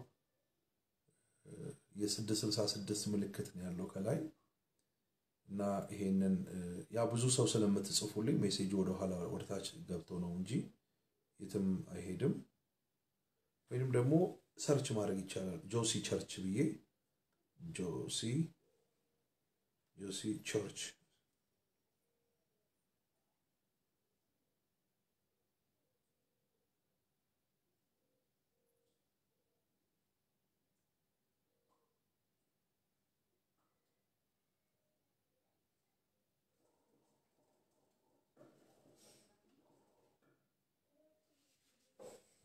የስድስት ስልሳ ስድስት ምልክት ነው ያለው ከላይ እና ይሄንን ያ ብዙ ሰው ስለምትጽፉልኝ ሜሴጅ ወደኋላ ወደታች ገብቶ ነው እንጂ የትም አይሄድም። ወይንም ደግሞ ሰርች ማድረግ ይቻላል። ጆሲ ቸርች ብዬ ጆሲ ጆሲ ቸርች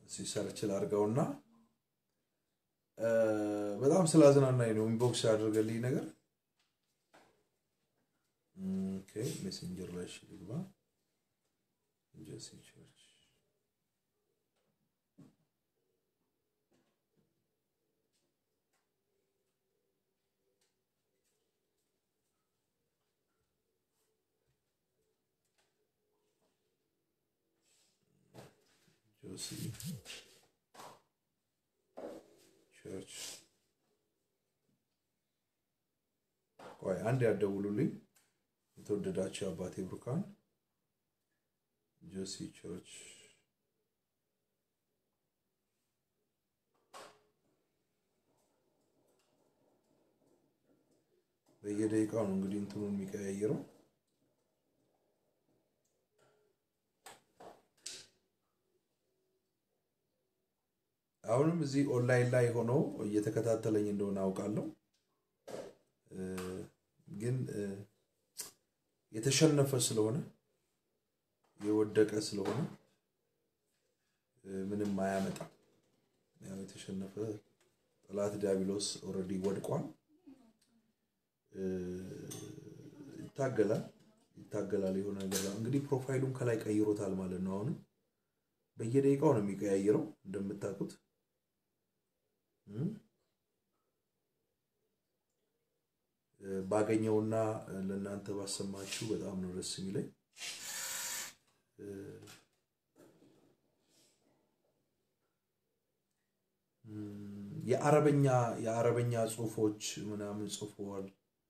ሲሰርች ላድርገውና በጣም ስላዝናናኝ ነው ኢንቦክስ ያደርገልኝ ነገር። ኦኬ ሜሴንጀር ላይ እሺ ልግባ። ጆሲ ቸርች ጆሲ ቸርች ቆይ አንድ ያደውሉልኝ። የተወደዳቸው አባቴ ብሩካን ጆሲ ቸርች በየደቂቃው ነው እንግዲህ እንትኑን የሚቀያየረው። አሁንም እዚህ ኦንላይን ላይ ሆኖ እየተከታተለኝ እንደሆነ አውቃለሁ። ግን የተሸነፈ ስለሆነ የወደቀ ስለሆነ ምንም አያመጣም። ያው የተሸነፈ ጠላት ዲያብሎስ ኦልሬዲ ወድቋል። ይታገላል ይታገላል የሆነ ነገር እንግዲህ ፕሮፋይሉን ከላይ ቀይሮታል ማለት ነው። አሁንም በየደቂቃው ነው የሚቀያየረው እንደምታውቁት ባገኘውና ለእናንተ ባሰማችሁ በጣም ነው ደስ የሚለኝ። የአረበኛ የአረበኛ ጽሁፎች ምናምን ጽፎዋል።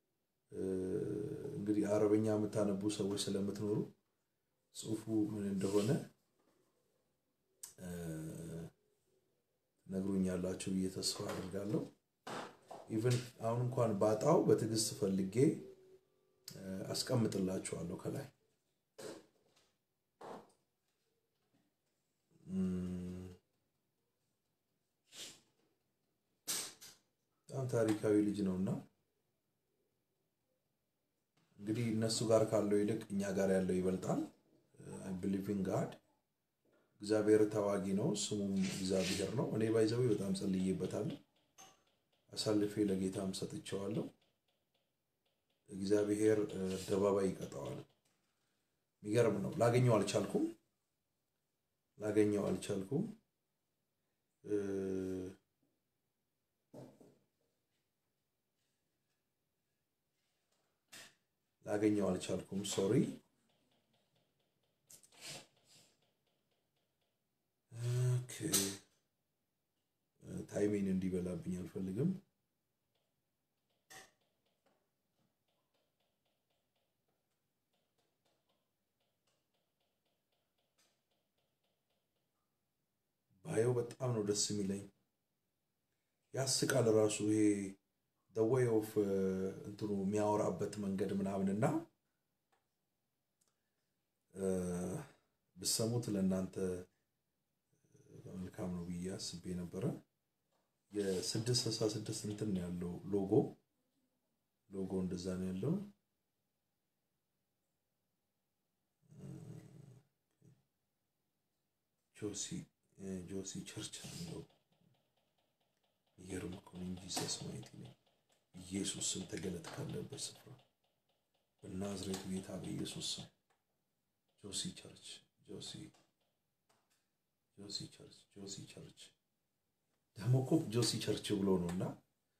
እንግዲህ አረበኛ የምታነቡ ሰዎች ስለምትኖሩ ጽሁፉ ምን እንደሆነ ነግሩኛላችሁ ብዬ ተስፋ አድርጋለሁ። ኢቨን አሁን እንኳን ባጣው በትዕግስት ፈልጌ አስቀምጥላችኋለሁ ከላይ በጣም ታሪካዊ ልጅ ነው እና እንግዲህ እነሱ ጋር ካለው ይልቅ እኛ ጋር ያለው ይበልጣል። አይ ብሊቭ ኢን ጋድ እግዚአብሔር ተዋጊ ነው፣ ስሙም እግዚአብሔር ነው። እኔ ባይዘዊ በጣም ጸልዬበታለሁ፣ አሳልፌ ለጌታም ሰጥቼዋለሁ። እግዚአብሔር አደባባይ ይቀጣዋል። የሚገርም ነው። ላገኘው አልቻልኩም፣ ላገኘው አልቻልኩም። ላገኘው አልቻልኩም። ሶሪ ታይሜን እንዲበላብኝ አልፈልግም። ባየው በጣም ነው ደስ የሚለኝ። ያስቃል ራሱ ይሄ ወይ ኦፍ እንትኑ የሚያወራበት መንገድ ምናምን እና ብሰሙት ለእናንተ መልካም ነው ብዬ አስቤ ነበረ። የስድስት ስልሳ ስድስት እንትን ነው ያለው ሎጎ ሎጎ እንደዛ ነው ያለው። ጆሲ ጆሲ ቸርች ነው የሚለው የሚገርም እኮ ነው እንጂ ሰስ ማየት ነው። ኢየሱስ ስም ተገለጥ ካለበት ስፍራ በናዝሬቱ ጌታ በኢየሱስ ስም ጆሲ ቸርች ጆሲ ጆሲ ቸርች ጆሲ ቸርች ደግሞ እኮ ጆሲ ቸርች ብሎ ነው እና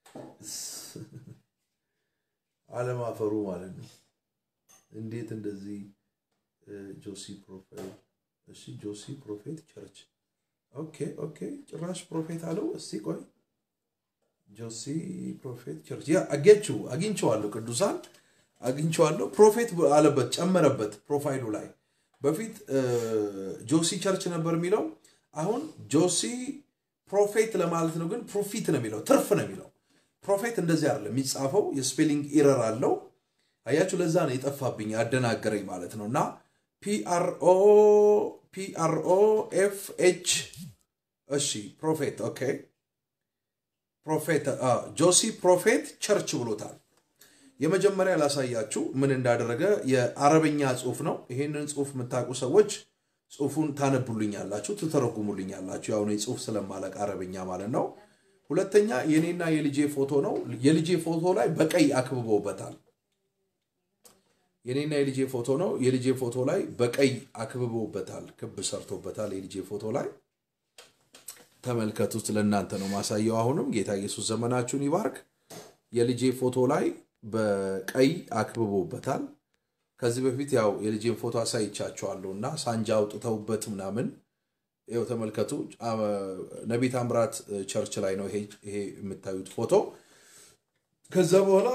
አለማፈሩ ማለት ነው። እንዴት እንደዚህ ጆሲ ፕሮፌት እሺ፣ ጆሲ ፕሮፌት ቸርች ኦኬ ኦኬ፣ ጭራሽ ፕሮፌት አለው። እስቲ ቆይ ጆሲ ፕሮፌት ቸርች ያ አጌችሁ አግኝቼዋለሁ፣ ቅዱሳን አግኝቼዋለሁ። ፕሮፌት አለበት ጨመረበት ፕሮፋይሉ ላይ በፊት ጆሲ ቸርች ነበር የሚለው አሁን ጆሲ ፕሮፌት ለማለት ነው፣ ግን ፕሮፊት ነው የሚለው ትርፍ ነው የሚለው። ፕሮፌት እንደዚህ አይደለም የሚጻፈው፣ የስፔሊንግ ኢረር አለው። አያችሁ፣ ለዛ ነው የጠፋብኝ ያደናገረኝ ማለት ነው። እና ፒአርኦ ፒአርኦ ኤፍ ኤች እሺ፣ ፕሮፌት ኦኬ፣ ፕሮፌት ጆሲ ፕሮፌት ቸርች ብሎታል። የመጀመሪያ ላሳያችሁ ምን እንዳደረገ የአረበኛ ጽሁፍ ነው። ይሄንን ጽሁፍ የምታውቁ ሰዎች ጽሁፉን ታነቡልኛላችሁ፣ ትተረጉሙልኛላችሁ። ያው እኔ ጽሁፍ ስለማለቅ አረብኛ ማለት ነው። ሁለተኛ የኔና የልጄ ፎቶ ነው። የልጄ ፎቶ ላይ በቀይ አክብበውበታል። የኔና የልጄ ፎቶ ነው። የልጄ ፎቶ ላይ በቀይ አክብበውበታል፣ ክብ ሰርቶበታል። የልጄ ፎቶ ላይ ተመልከቱት። ለእናንተ ነው ማሳየው። አሁንም ጌታ ኢየሱስ ዘመናችሁን ይባርክ። የልጄ ፎቶ ላይ በቀይ አክብቦበታል። ከዚህ በፊት ያው የልጄን ፎቶ አሳይቻቸዋለሁ እና ሳንጃ አውጥተውበት ምናምን ይኸው ተመልከቱ። ነቢይ ታምራት ቸርች ላይ ነው ይሄ የምታዩት ፎቶ። ከዛ በኋላ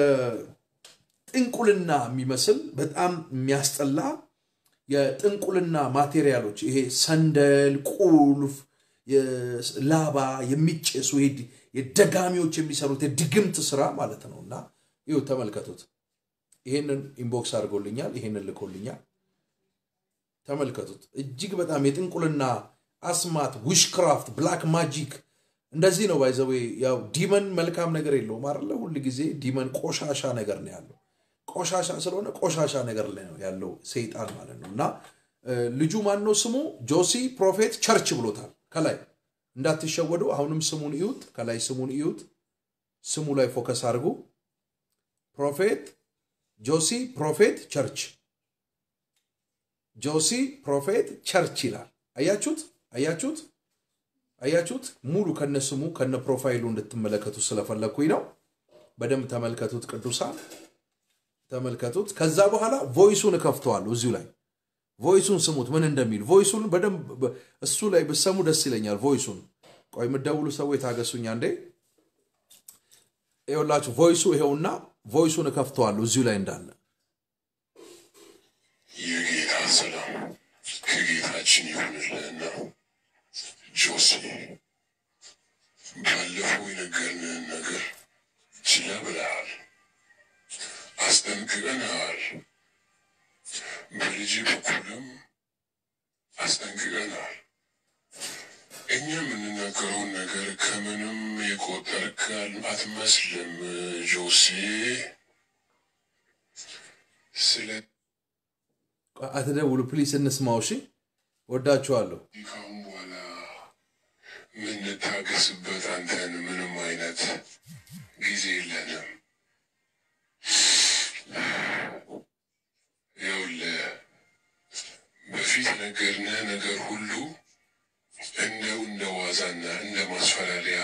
የጥንቁልና የሚመስል በጣም የሚያስጠላ የጥንቁልና ማቴሪያሎች ይሄ ሰንደል፣ ቁልፍ፣ ላባ የሚጨሱ የደጋሚዎች የሚሰሩት የድግምት ስራ ማለት ነው እና ይኸው ተመልከቱት። ይሄንን ኢንቦክስ አድርጎልኛል። ይሄንን ልኮልኛል። ተመልከቱት። እጅግ በጣም የጥንቁልና አስማት፣ ዊሽክራፍት፣ ብላክ ማጂክ እንደዚህ ነው። ባይዘዌ ያው ዲመን መልካም ነገር የለውም አይደለ? ሁል ጊዜ ዲመን ቆሻሻ ነገር ነው ያለው። ቆሻሻ ስለሆነ ቆሻሻ ነገር ላይ ነው ያለው ሰይጣን ማለት ነው። እና ልጁ ማን ነው ስሙ? ጆሲ ፕሮፌት ቸርች ብሎታል። ከላይ እንዳትሸወዱ። አሁንም ስሙን እዩት። ከላይ ስሙን እዩት። ስሙ ላይ ፎከስ አድርጉ። ፕሮፌት ጆሲ ፕሮፌት ቸርች ጆሲ ፕሮፌት ቸርች ይላል። አያችሁት? አያችሁት? አያችሁት? ሙሉ ከነ ስሙ ከነ ፕሮፋይሉ እንድትመለከቱ ስለፈለግኩኝ ነው። በደንብ ተመልከቱት፣ ቅዱሳን ተመልከቱት። ከዛ በኋላ ቮይሱን እከፍተዋለሁ እዚሁ ላይ ቮይሱን ስሙት ምን እንደሚል ቮይሱን በደንብ እሱ ላይ ብሰሙ ደስ ይለኛል። ቮይሱን ቆይ የምትደውሉ ሰዎች ታገሱኝ አንዴ። ይኸውላችሁ ቮይሱ ይኸውና ቮይሱን እከፍተዋለሁ እዚሁ ላይ እንዳለ የጌታ ሰላም ከጌታችን ይሁንልህና ጆሲ ባለፈው የነገርንህን ነገር ችላ ብለሃል፣ አስጠንቅቀንሃል። በልጅ በኩልም አስጠንቅቀናል። እኛ የምንናገረውን ነገር ከምንም የቆጠርክ አትመስልም ጆሴ። ስለ አትደውሉ ፕሊስ፣ እንስማው። እሺ፣ ወዳችኋለሁ። ካሁን በኋላ የምንታገስበት አንተን ምንም አይነት ጊዜ የለንም። ይኸውልህ በፊት ነገርንህ ነገር ሁሉ እንደው እንደ ዋዛና እንደ ማስፈራሪያ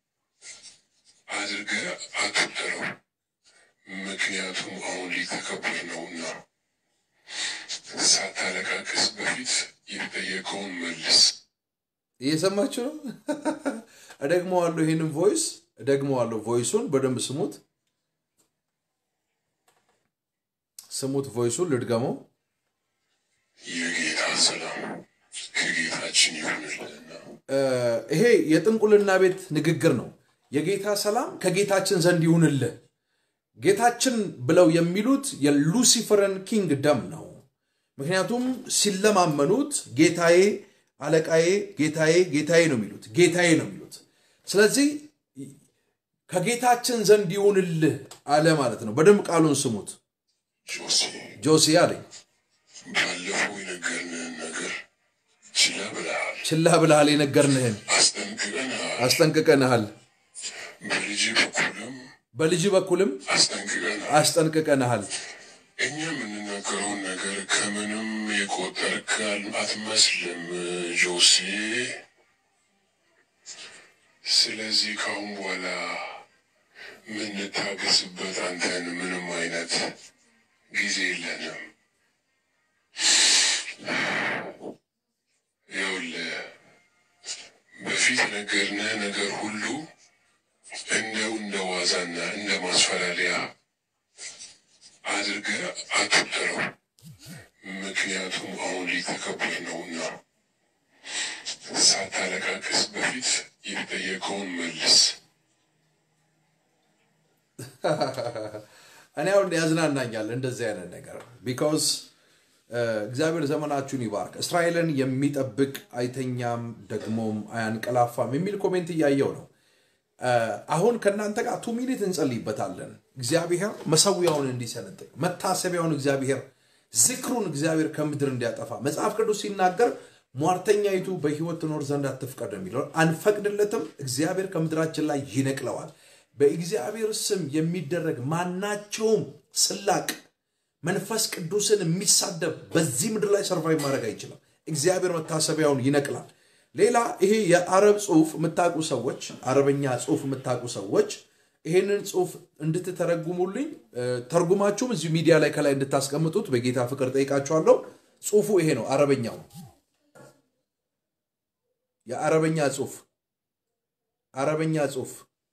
አድርገህ አትቁጠረው። ምክንያቱም አሁን ሊተከበር ነውና ሳታለቃቅስ በፊት የተጠየቀውን መልስ። እየሰማችሁ ነው። እደግመዋለሁ፣ ይህንን ቮይስ እደግመዋለሁ። ቮይሱን በደንብ ስሙት፣ ስሙት። ቮይሱን ልድገመው። የጌታ ሰላም ከጌታችን ይሁንልህና ይሄ የጥንቁልና ቤት ንግግር ነው። የጌታ ሰላም ከጌታችን ዘንድ ይሁንልህ። ጌታችን ብለው የሚሉት የሉሲፈርን ኪንግ ደም ነው። ምክንያቱም ሲለማመኑት ጌታዬ፣ አለቃዬ፣ ጌታዬ፣ ጌታዬ ነው የሚሉት ጌታዬ ነው የሚሉት። ስለዚህ ከጌታችን ዘንድ ይሁንልህ አለ ማለት ነው። በደንብ ቃሉን ስሙት። ጆሴ ጆሲ አለኝ ባለፈው የነገርንህን ነገር ችላ ብለሃል፣ ችላ ብልሃል፣ የነገርንህን አስጠንቅቀንሃል። አስጠንቅቀንሃል፣ በልጅ በኩልም በልጅ በኩልም አስጠንቅቀንሃል። አስጠንቅቀንሃል። እኛ የምንናገረውን ነገር ከምንም የቆጠርክ አትመስልም ጆሴ። ስለዚህ ካሁን በኋላ የምንታገስበት አንተን ምንም አይነት ጊዜ የለንም። ይኸውልህ በፊት ነገርንህ ነገር ሁሉ እንደው እንደ ዋዛና እንደ ማስፈራሪያ አድርገህ አትቁጠረው። ምክንያቱም አሁን ሊተከበር ነውና ሳታለቃቅስ በፊት የተጠየቀውን መልስ። እኔ አሁን ያዝናናኛል እንደዚህ አይነት ነገር ቢካውዝ እግዚአብሔር ዘመናችሁን ይባርክ። እስራኤልን የሚጠብቅ አይተኛም ደግሞም አያንቀላፋም የሚል ኮሜንት እያየው ነው። አሁን ከእናንተ ጋር ቱ ሚኒት እንጸልይበታለን። እግዚአብሔር መሰዊያውን እንዲሰነጥቅ መታሰቢያውን እግዚአብሔር ዝክሩን እግዚአብሔር ከምድር እንዲያጠፋ መጽሐፍ ቅዱስ ሲናገር ሟርተኛይቱ በሕይወት ትኖር ዘንድ አትፍቀድ ነው የሚለው። አንፈቅድለትም፣ እግዚአብሔር ከምድራችን ላይ ይነቅለዋል። በእግዚአብሔር ስም የሚደረግ ማናቸውም ስላቅ መንፈስ ቅዱስን የሚሳደብ በዚህ ምድር ላይ ሰርቫይቭ ማድረግ አይችልም። እግዚአብሔር መታሰቢያውን ይነቅላል። ሌላ ይሄ የአረብ ጽሁፍ የምታውቁ ሰዎች አረበኛ ጽሁፍ የምታውቁ ሰዎች ይሄንን ጽሁፍ እንድትተረጉሙልኝ ተርጉማችሁም እዚሁ ሚዲያ ላይ ከላይ እንድታስቀምጡት በጌታ ፍቅር ጠይቃችኋለሁ። ጽሁፉ ይሄ ነው፣ አረበኛው የአረበኛ ጽሁፍ አረበኛ ጽሁፍ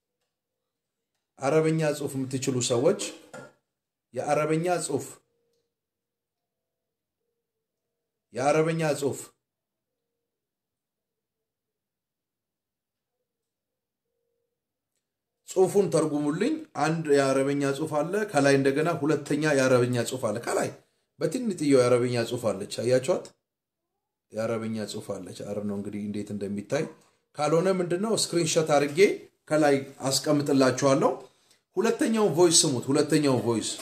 አረበኛ ጽሁፍ የምትችሉ ሰዎች የአረበኛ ጽሁፍ የአረበኛ ጽሁፍ ጽሁፉን ተርጉሙልኝ። አንድ የአረበኛ ጽሁፍ አለ ከላይ፣ እንደገና ሁለተኛ የአረበኛ ጽሁፍ አለ ከላይ። በትንጥየው የአረበኛ ጽሁፍ አለች፣ አያችኋት? የአረበኛ ጽሁፍ አለች። አረ ነው እንግዲህ እንዴት እንደሚታይ ካልሆነ ምንድነው ስክሪንሾት አድርጌ ከላይ አስቀምጥላችኋለሁ። ሁለተኛው ቮይስ ስሙት። ሁለተኛው ቮይስ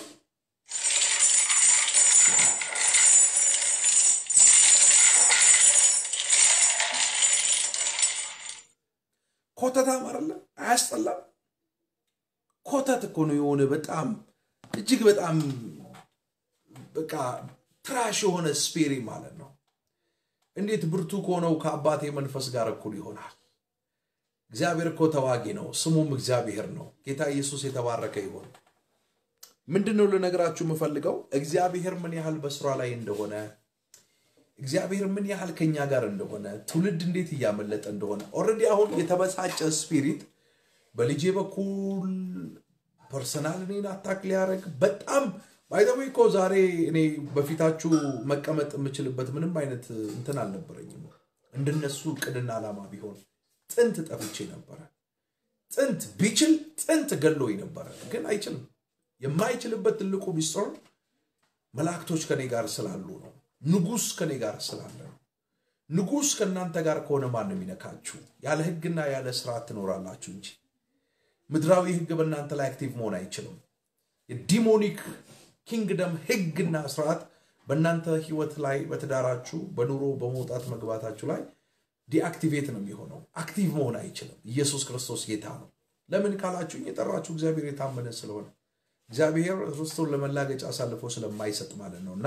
ኮተታም አይደለ? አያስጠላም? ኮተት እኮ ነው የሆነ በጣም እጅግ በጣም በቃ ትራሽ የሆነ ስፔሪ ማለት ነው። እንዴት ብርቱ ከሆነው ከአባቴ መንፈስ ጋር እኩል ይሆናል? እግዚአብሔር እኮ ተዋጊ ነው፣ ስሙም እግዚአብሔር ነው። ጌታ ኢየሱስ የተባረከ ይሆን። ምንድን ነው ልነግራችሁ የምፈልገው እግዚአብሔር ምን ያህል በስራ ላይ እንደሆነ እግዚአብሔር ምን ያህል ከኛ ጋር እንደሆነ ትውልድ እንዴት እያመለጠ እንደሆነ ኦልሬዲ አሁን የተበሳጨ ስፒሪት በልጄ በኩል ፐርሰናል እኔን አታክ ሊያደርግ በጣም ባይዘዌ እኮ ዛሬ እኔ በፊታችሁ መቀመጥ የምችልበት ምንም አይነት እንትን አልነበረኝም። እንደነሱ እቅድና ዓላማ ቢሆን ጥንት ጠፍቼ ነበረ። ጥንት ቢችል ጥንት ገሎኝ ነበረ፣ ግን አይችልም። የማይችልበት ትልቁ ሚስጥር መላእክቶች ከኔ ጋር ስላሉ ነው። ንጉሥ ከኔ ጋር ስላለ ነው። ንጉሥ ከእናንተ ጋር ከሆነ ማን ነው የሚነካችሁ? ያለ ሕግና ያለ ስርዓት ትኖራላችሁ እንጂ ምድራዊ ሕግ በእናንተ ላይ አክቲቭ መሆን አይችልም። የዲሞኒክ ኪንግደም ሕግና ስርዓት በእናንተ ህይወት ላይ በትዳራችሁ፣ በኑሮ በመውጣት መግባታችሁ ላይ ዲአክቲቬት ነው የሚሆነው። አክቲቭ መሆን አይችልም። ኢየሱስ ክርስቶስ ጌታ ነው። ለምን ካላችሁ የጠራችሁ እግዚአብሔር የታመነ ስለሆነ እግዚአብሔር ርስቱን ለመላገጫ አሳልፎ ስለማይሰጥ ማለት ነው እና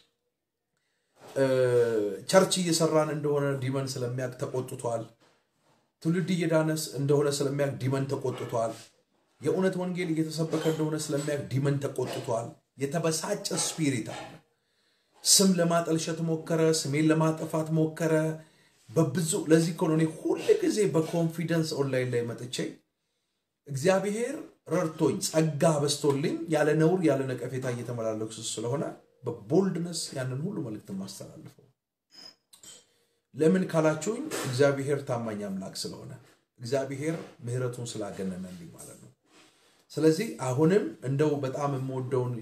ቸርች እየሰራን እንደሆነ ዲመን ስለሚያውቅ ተቆጥቷል። ትውልድ እየዳነስ እንደሆነ ስለሚያውቅ ዲመን ተቆጥቷል። የእውነት ወንጌል እየተሰበከ እንደሆነ ስለሚያውቅ ዲመን ተቆጥቷል። የተበሳጨ ስፒሪት አለ። ስም ለማጠልሸት ሞከረ፣ ስሜን ለማጠፋት ሞከረ። በብዙ ለዚህ እኮ ነው እኔ ሁል ጊዜ በኮንፊደንስ ኦንላይን ላይ መጥቼ እግዚአብሔር ረድቶኝ ጸጋ በስቶልኝ ያለ ነውር ያለ ነቀፌታ እየተመላለኩ ስለሆነ በቦልድነስ ያንን ሁሉ መልእክት ማስተላልፈው። ለምን ካላችሁኝ እግዚአብሔር ታማኝ አምላክ ስለሆነ እግዚአብሔር ምሕረቱን ስላገነነልኝ ማለት ነው። ስለዚህ አሁንም እንደው በጣም የምወደውን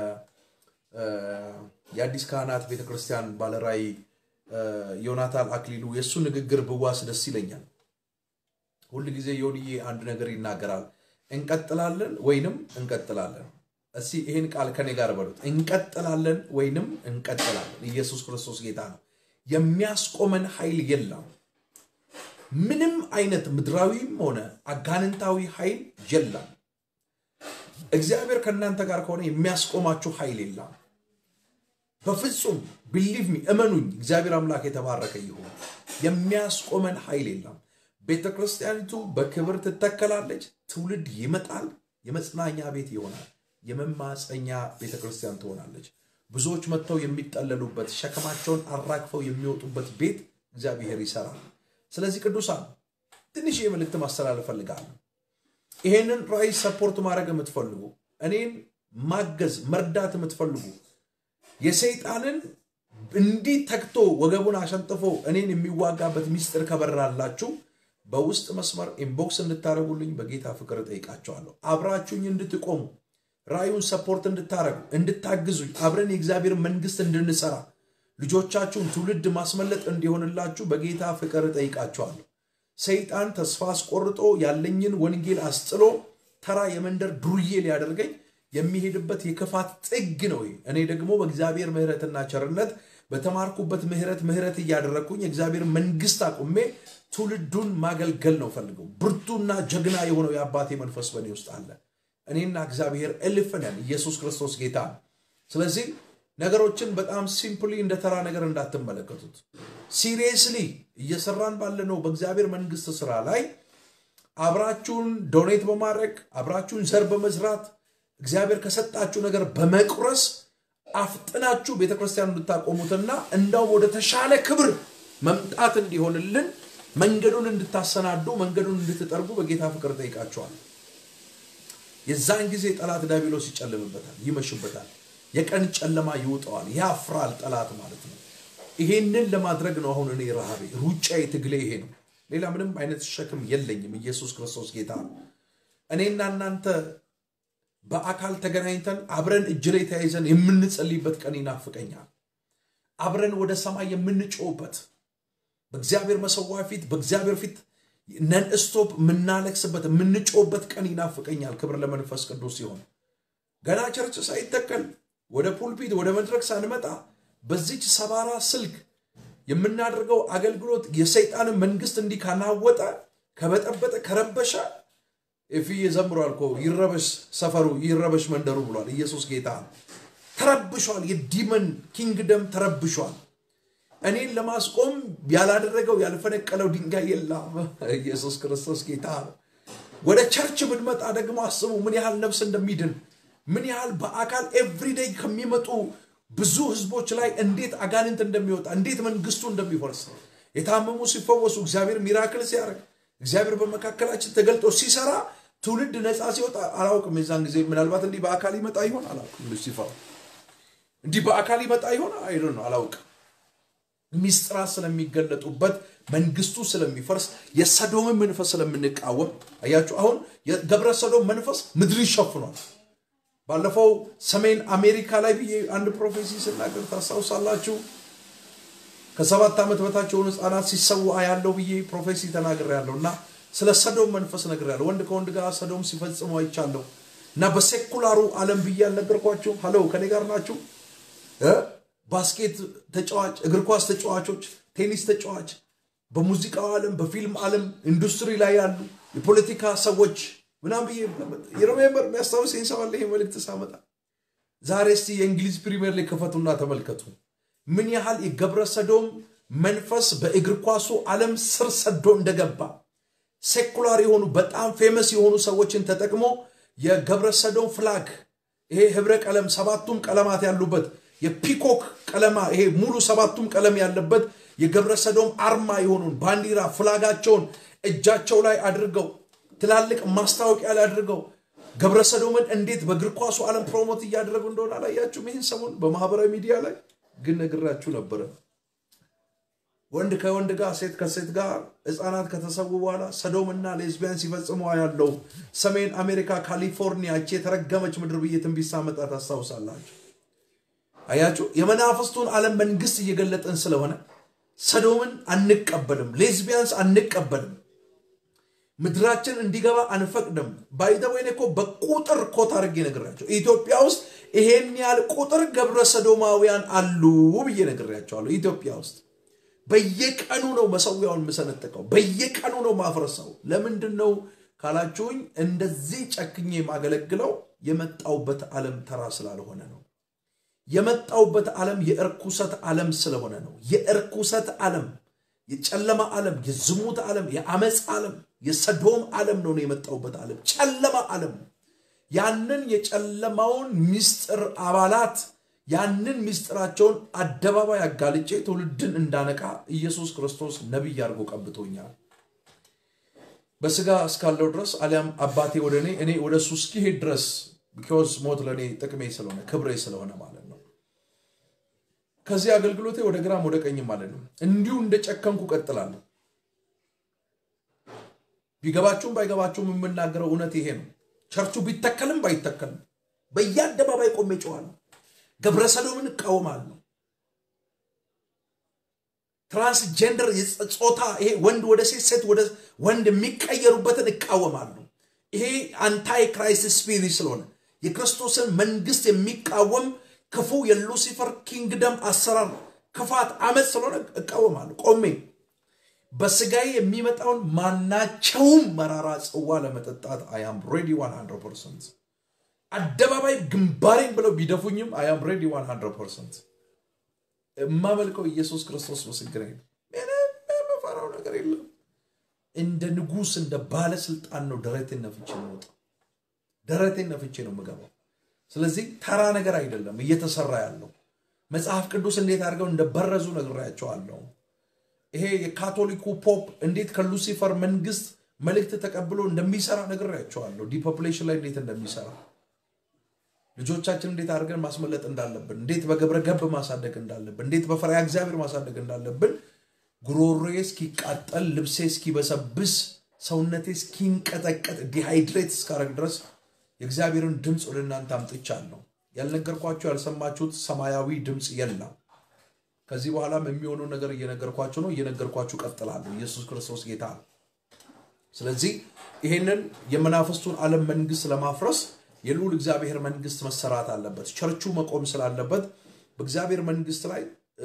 የአዲስ ካህናት ቤተክርስቲያን ባለራይ ዮናታን አክሊሉ የእሱ ንግግር ብዋስ ደስ ይለኛል። ሁል ጊዜ ዮንዬ አንድ ነገር ይናገራል። እንቀጥላለን ወይንም እንቀጥላለን። እስቲ ይህን ቃል ከኔ ጋር በሉት። እንቀጥላለን ወይንም እንቀጥላለን። ኢየሱስ ክርስቶስ ጌታ ነው። የሚያስቆመን ኃይል የለም። ምንም አይነት ምድራዊም ሆነ አጋንንታዊ ኃይል የለም። እግዚአብሔር ከእናንተ ጋር ከሆነ የሚያስቆማችሁ ኃይል የለም። በፍጹም ቢሊቭ ሚ እመኑኝ፣ እግዚአብሔር አምላክ የተባረከ ይሁን። የሚያስቆመን ኃይል የለም። ቤተ ክርስቲያኒቱ በክብር ትተከላለች። ትውልድ ይመጣል። የመጽናኛ ቤት ይሆናል። የመማፀኛ ቤተ ክርስቲያን ትሆናለች። ብዙዎች መጥተው የሚጠለሉበት ሸክማቸውን አራግፈው የሚወጡበት ቤት እግዚአብሔር ይሰራል። ስለዚህ ቅዱሳን ትንሽ የመልእክት ማስተላለፍ ፈልጋለሁ። ይሄንን ራዕይ ሰፖርት ማድረግ የምትፈልጉ እኔን ማገዝ መርዳት የምትፈልጉ የሰይጣንን እንዲህ ተግቶ ወገቡን አሸንጥፎ እኔን የሚዋጋበት ሚስጥር ከበራላችሁ በውስጥ መስመር ኢንቦክስ እንድታደርጉልኝ በጌታ ፍቅር እጠይቃቸዋለሁ። አብራችሁኝ እንድትቆሙ ራእዩን ሰፖርት እንድታደርጉ እንድታግዙኝ፣ አብረን የእግዚአብሔር መንግስት እንድንሰራ ልጆቻችሁን ትውልድ ማስመለጥ እንዲሆንላችሁ በጌታ ፍቅር እጠይቃቸዋለሁ። ሰይጣን ተስፋ አስቆርጦ ያለኝን ወንጌል አስጥሎ ተራ የመንደር ዱርዬ ሊያደርገኝ የሚሄድበት የክፋት ጥግ ነው። ይሄ እኔ ደግሞ በእግዚአብሔር ምሕረትና ቸርነት በተማርኩበት ምሕረት ምሕረት እያደረግኩኝ የእግዚአብሔር መንግስት አቁሜ ትውልዱን ማገልገል ነው ፈልገው። ብርቱና ጀግና የሆነው የአባቴ መንፈስ በእኔ ውስጥ አለ። እኔና እግዚአብሔር እልፍ ነን። ኢየሱስ ክርስቶስ ጌታ ነው። ስለዚህ ነገሮችን በጣም ሲምፕሊ እንደ ተራ ነገር እንዳትመለከቱት። ሲሪየስሊ እየሰራን ባለነው በእግዚአብሔር መንግስት ስራ ላይ አብራችሁን ዶኔት በማድረግ አብራችሁን ዘር በመዝራት እግዚአብሔር ከሰጣችሁ ነገር በመቁረስ አፍጥናችሁ ቤተክርስቲያን እንድታቆሙትና እንዳው ወደ ተሻለ ክብር መምጣት እንዲሆንልን መንገዱን እንድታሰናዱ መንገዱን እንድትጠርጉ በጌታ ፍቅር ጠይቃችኋል። የዛን ጊዜ ጠላት ዲያብሎስ ይጨልምበታል፣ ይመሽበታል፣ የቀን ጨለማ ይውጠዋል፣ ያፍራል ጠላት ማለት ነው። ይሄንን ለማድረግ ነው አሁን እኔ ረሃቤ፣ ሩጫዬ፣ ትግሌ ይሄ ነው። ሌላ ምንም አይነት ሸክም የለኝም። ኢየሱስ ክርስቶስ ጌታ ነው። እኔና እናንተ በአካል ተገናኝተን አብረን እጅ ላይ ተያይዘን የምንጸልይበት ቀን ይናፍቀኛል። አብረን ወደ ሰማይ የምንጮውበት በእግዚአብሔር መሰዋ ፊት በእግዚአብሔር ፊት ነን ስቶፕ የምናለቅስበት የምንጮውበት ቀን ይናፍቀኛል። ክብር ለመንፈስ ቅዱስ ሲሆን ገና ቸርች ሳይተከል ወደ ፑልፒት ወደ መድረክ ሳንመጣ በዚች ሰባራ ስልክ የምናደርገው አገልግሎት የሰይጣንን መንግስት እንዲህ ካናወጠ ከበጠበጠ ከረበሸ ኤፍዬ ዘምሯል እኮ ይረበሽ ሰፈሩ ይረበሽ መንደሩ ብሏል። ኢየሱስ ጌታ ተረብሿል። የዲመን ኪንግደም ተረብሿል። እኔን ለማስቆም ያላደረገው ያልፈነቀለው ድንጋይ የለም። ኢየሱስ ክርስቶስ ጌታ ነው። ወደ ቸርች ብንመጣ ደግሞ አስቡ ምን ያህል ነፍስ እንደሚድን ምን ያህል በአካል ኤቭሪዴይ ከሚመጡ ብዙ ህዝቦች ላይ እንዴት አጋንንት እንደሚወጣ እንዴት መንግስቱ እንደሚፈርስ የታመሙ ሲፈወሱ እግዚአብሔር ሚራክል ሲያደርግ እግዚአብሔር በመካከላችን ተገልጦ ሲሰራ ትውልድ ነፃ ሲወጣ አላውቅም። የዛን ጊዜ ምናልባት እንዲህ በአካል ይመጣ ይሆን አላውቅም። ሉሲፈር እንዲህ በአካል ይመጣ ይሆን አይዶ ነው አላውቅም። ሚስጥራት ስለሚገለጡበት መንግስቱ ስለሚፈርስ የሰዶምን መንፈስ ስለምንቃወም አያችሁ። አሁን የገብረ ሰዶም መንፈስ ምድር ይሸፍኗል። ባለፈው ሰሜን አሜሪካ ላይ ብዬ አንድ ፕሮፌሲ ስናገር ታስታውሳላችሁ። ከሰባት ዓመት በታች የሆኑ ህፃናት ሲሰዋ ያለው ብዬ ፕሮፌሲ ተናግር ያለው እና ስለ ሰዶም መንፈስ ነግር ያለው ወንድ ከወንድ ጋር ሰዶም ሲፈጽሙ አይቻለሁ እና በሴኩላሩ ዓለም ብዬ አልነገርኳችሁ? ሀለው ከኔ ጋር ናችሁ? ባስኬት ተጫዋች፣ እግር ኳስ ተጫዋቾች፣ ቴኒስ ተጫዋች፣ በሙዚቃው ዓለም፣ በፊልም ዓለም ኢንዱስትሪ ላይ ያሉ የፖለቲካ ሰዎች ምናምን ብዬ የሮሜምበር የሚያስታውሰኝ ሰው አለ። ይሄ መልእክት ሳመጣ ዛሬ እስቲ የእንግሊዝ ፕሪሚየር ሊግ ክፈቱና ተመልከቱ ምን ያህል የገብረ ሰዶም መንፈስ በእግር ኳሱ ዓለም ስር ሰዶ እንደገባ ሴኩላር የሆኑ በጣም ፌመስ የሆኑ ሰዎችን ተጠቅሞ የገብረ ሰዶም ፍላግ ይሄ ህብረ ቀለም ሰባቱም ቀለማት ያሉበት የፒኮክ ቀለማ ይሄ ሙሉ ሰባቱም ቀለም ያለበት የገብረ ሰዶም አርማ የሆኑን ባንዲራ ፍላጋቸውን እጃቸው ላይ አድርገው ትላልቅ ማስታወቂያ ላይ አድርገው ገብረ ሰዶምን እንዴት በእግር ኳሱ ዓለም ፕሮሞት እያደረጉ እንደሆነ አላያችሁም? ይህን ሰሞን በማህበራዊ ሚዲያ ላይ ግን ነግራችሁ ነበረ። ወንድ ከወንድ ጋር ሴት ከሴት ጋር ህፃናት ከተሰዉ በኋላ ሰዶምና ሌዝቢያን ሲፈጽሙ ያለው ሰሜን አሜሪካ ካሊፎርኒያ እቺ የተረገመች ምድር ብዬ ትንቢት ሳመጣ ታስታውሳላችሁ። አያችሁ፣ የመናፍስቱን ዓለም መንግስት እየገለጠን ስለሆነ ሰዶምን አንቀበልም፣ ሌዝቢያንስ አንቀበልም፣ ምድራችን እንዲገባ አንፈቅድም። ባይዘወይኔ እኮ በቁጥር ኮት አድርጌ ነግራቸው ኢትዮጵያ ውስጥ ይሄን ያህል ቁጥር ገብረ ሰዶማውያን አሉ ብዬ ነግሬያቸዋለሁ። ኢትዮጵያ ውስጥ በየቀኑ ነው መሰዊያውን የምሰነጥቀው፣ በየቀኑ ነው ማፍረሰው። ለምንድን ነው ካላችሁኝ፣ እንደዚህ ጨክኜ የማገለግለው የመጣውበት ዓለም ተራ ስላልሆነ ነው። የመጣውበት ዓለም የእርኩሰት ዓለም ስለሆነ ነው። የእርኩሰት ዓለም፣ የጨለማ ዓለም፣ የዝሙት ዓለም፣ የአመፅ ዓለም፣ የሰዶም ዓለም ነው የመጣውበት ዓለም፣ ጨለማ ዓለም። ያንን የጨለማውን ምስጢር አባላት ያንን ምስጢራቸውን አደባባይ አጋልጬ ትውልድን እንዳነቃ ኢየሱስ ክርስቶስ ነቢይ አድርጎ ቀብቶኛል። በስጋ እስካለው ድረስ አሊያም አባቴ ወደ እኔ እኔ ወደ እሱ እስኪሄድ ድረስ ቢኮዝ ሞት ለእኔ ጥቅሜ ስለሆነ ክብሬ ስለሆነ ማለት ነው። ከዚህ አገልግሎቴ ወደ ግራም ወደ ቀኝም ማለት ነው። እንዲሁ እንደ ጨከንኩ ቀጥላለሁ። ቢገባችሁም ባይገባችሁም የምናገረው እውነት ይሄ ነው። ቸርቹ ቢተከልም ባይተከልም በየአደባባይ ቆሜ ጨዋለሁ። ገብረ ሰዶምን እቃወማለሁ። ትራንስጀንደር ጾታ ይሄ ወንድ ወደ ሴት ሴት ወደ ወንድ የሚቀየሩበትን እቃወማለሁ። ይሄ አንታይ ክራይስት ስፒሪት ስለሆነ የክርስቶስን መንግስት የሚቃወም ክፉ የሉሲፈር ኪንግደም አሰራር ክፋት አመፅ ስለሆነ እቃወማለሁ ቆሜ በስጋዬ የሚመጣውን ማናቸውም መራራ ጽዋ ለመጠጣት አያም ሬዲ 100 ፐርሰንት አደባባይ ግንባሬን ብለው ቢደፉኝም አያም ሬዲ 100 ፐርሰንት የማመልከው ኢየሱስ ክርስቶስ ምስክሬ ነው። ምንም የምፈራው ነገር የለም። እንደ ንጉስ እንደ ባለስልጣን ነው ደረቴን ነፍቼ ነው ደረቴን ነፍቼ ነው የምገባው። ስለዚህ ተራ ነገር አይደለም እየተሰራ ያለው። መጽሐፍ ቅዱስ እንዴት አድርገው እንደበረዙ ነግሬያቸዋለሁ። ይሄ የካቶሊኩ ፖፕ እንዴት ከሉሲፈር መንግስት መልእክት ተቀብሎ እንደሚሰራ ነግሬያቸዋለሁ። ዲፖፕሌሽን ላይ እንዴት እንደሚሰራ ልጆቻችን እንዴት አድርገን ማስመለጥ እንዳለብን፣ እንዴት በግብረ ገብ ማሳደግ እንዳለብን፣ እንዴት በፈሪሃ እግዚአብሔር ማሳደግ እንዳለብን ጉሮሮዬ እስኪቃጠል፣ ልብሴ እስኪበሰብስ፣ ሰውነቴ እስኪንቀጠቀጥ፣ ዲሃይድሬት እስካረግ ድረስ የእግዚአብሔርን ድምፅ ወደ እናንተ አምጥቻለሁ። ያልነገርኳችሁ ያልሰማችሁት ሰማያዊ ድምፅ የለም። ከዚህ በኋላም የሚሆነው ነገር እየነገርኳችሁ ነው። እየነገርኳችሁ ቀጥላለሁ። ኢየሱስ ክርስቶስ ጌታ ነው። ስለዚህ ይሄንን የመናፍስቱን ዓለም መንግስት ለማፍረስ የልዑል እግዚአብሔር መንግስት መሰራት አለበት። ቸርቹ መቆም ስላለበት በእግዚአብሔር መንግስት ላይ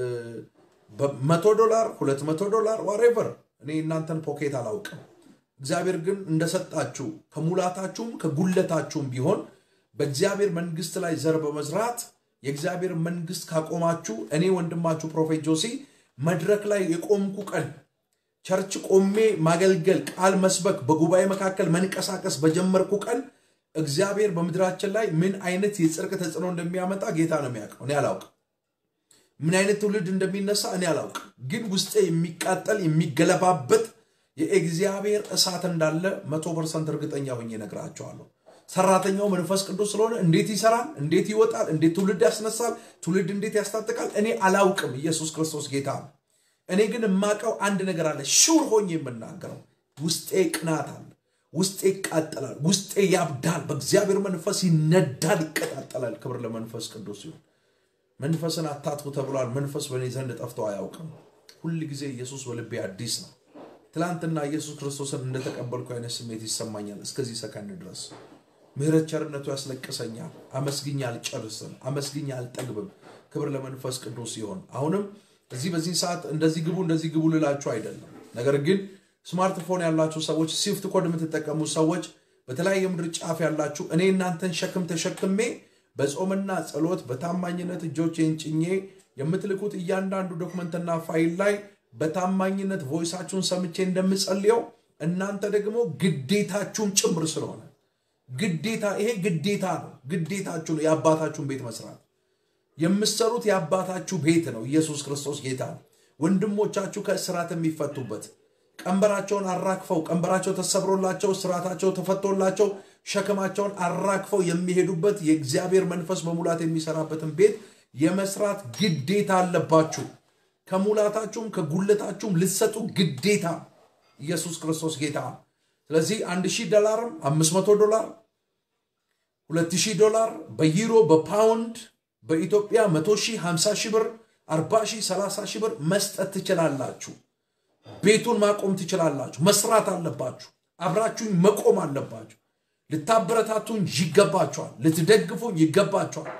በመቶ ዶላር ሁለት መቶ ዶላር ዋሬቨር እኔ እናንተን ፖኬት አላውቅም። እግዚአብሔር ግን እንደሰጣችሁ ከሙላታችሁም ከጉለታችሁም ቢሆን በእግዚአብሔር መንግስት ላይ ዘር በመዝራት የእግዚአብሔር መንግስት ካቆማችሁ እኔ ወንድማችሁ ፕሮፌት ጆሲ መድረክ ላይ የቆምኩ ቀን ቸርች ቆሜ ማገልገል፣ ቃል መስበክ፣ በጉባኤ መካከል መንቀሳቀስ በጀመርኩ ቀን እግዚአብሔር በምድራችን ላይ ምን አይነት የጽድቅ ተጽዕኖ እንደሚያመጣ ጌታ ነው የሚያውቀው። እኔ አላውቅም። ምን አይነት ትውልድ እንደሚነሳ እኔ አላውቅም። ግን ውስጤ የሚቃጠል የሚገለባበት የእግዚአብሔር እሳት እንዳለ መቶ ፐርሰንት እርግጠኛ ሆኜ እነግራቸዋለሁ። ሰራተኛው መንፈስ ቅዱስ ስለሆነ እንዴት ይሰራል፣ እንዴት ይወጣል፣ እንዴት ትውልድ ያስነሳል፣ ትውልድ እንዴት ያስታጥቃል እኔ አላውቅም። ኢየሱስ ክርስቶስ ጌታ ነው። እኔ ግን የማውቀው አንድ ነገር አለ፣ ሹር ሆኜ የምናገረው ውስጤ ቅናት አለ፣ ውስጤ ይቃጠላል፣ ውስጤ ያብዳል፣ በእግዚአብሔር መንፈስ ይነዳል፣ ይቀጣጠላል። ክብር ለመንፈስ ቅዱስ ሲሆን መንፈስን አታጥፉ ተብሏል። መንፈስ በእኔ ዘንድ ጠፍቶ አያውቅም። ሁል ጊዜ ኢየሱስ በልቤ አዲስ ነው። ትላንትና ኢየሱስ ክርስቶስን እንደተቀበልኩ አይነት ስሜት ይሰማኛል እስከዚህ ሰከንድ ድረስ። ምህረት ቸርነቱ ያስለቅሰኛል። አመስግኝ አልጨርስም፣ አመስግኝ አልጠግብም። ክብር ለመንፈስ ቅዱስ ሲሆን አሁንም እዚህ በዚህ ሰዓት እንደዚህ ግቡ እንደዚህ ግቡ ልላችሁ አይደለም። ነገር ግን ስማርትፎን ያላችሁ ሰዎች፣ ሲፍት ኮድ የምትጠቀሙ ሰዎች፣ በተለያየ ምድር ጫፍ ያላችሁ እኔ እናንተን ሸክም ተሸክሜ በጾምና ጸሎት በታማኝነት እጆቼን ጭኜ የምትልኩት እያንዳንዱ ዶክመንትና ፋይል ላይ በታማኝነት ቮይሳችሁን ሰምቼ እንደምጸልየው እናንተ ደግሞ ግዴታችሁን ጭምር ስለሆነ ግዴታ ይሄ ግዴታ ነው። ግዴታችሁ ነው የአባታችሁን ቤት መስራት የምትሰሩት የአባታችሁ ቤት ነው። ኢየሱስ ክርስቶስ ጌታ ነው። ወንድሞቻችሁ ከእስራት የሚፈቱበት ቀንበራቸውን አራግፈው ቀንበራቸው ተሰብሮላቸው እስራታቸው ተፈቶላቸው ሸክማቸውን አራግፈው የሚሄዱበት የእግዚአብሔር መንፈስ በሙላት የሚሰራበትን ቤት የመስራት ግዴታ አለባችሁ። ከሙላታችሁም ከጉለታችሁም ልትሰጡ ግዴታ ኢየሱስ ክርስቶስ ጌታ ነው። ስለዚህ አንድ ሺህ ዶላርም አምስት መቶ ዶላር ሁለት ሺህ ዶላር በዩሮ በፓውንድ በኢትዮጵያ መቶ ሺህ ሀምሳ ሺህ ብር አርባ ሺህ ሰላሳ ሺህ ብር መስጠት ትችላላችሁ። ቤቱን ማቆም ትችላላችሁ። መስራት አለባችሁ። አብራችሁኝ መቆም አለባችሁ። ልታበረታቱኝ ይገባችኋል። ልትደግፉኝ ይገባችኋል።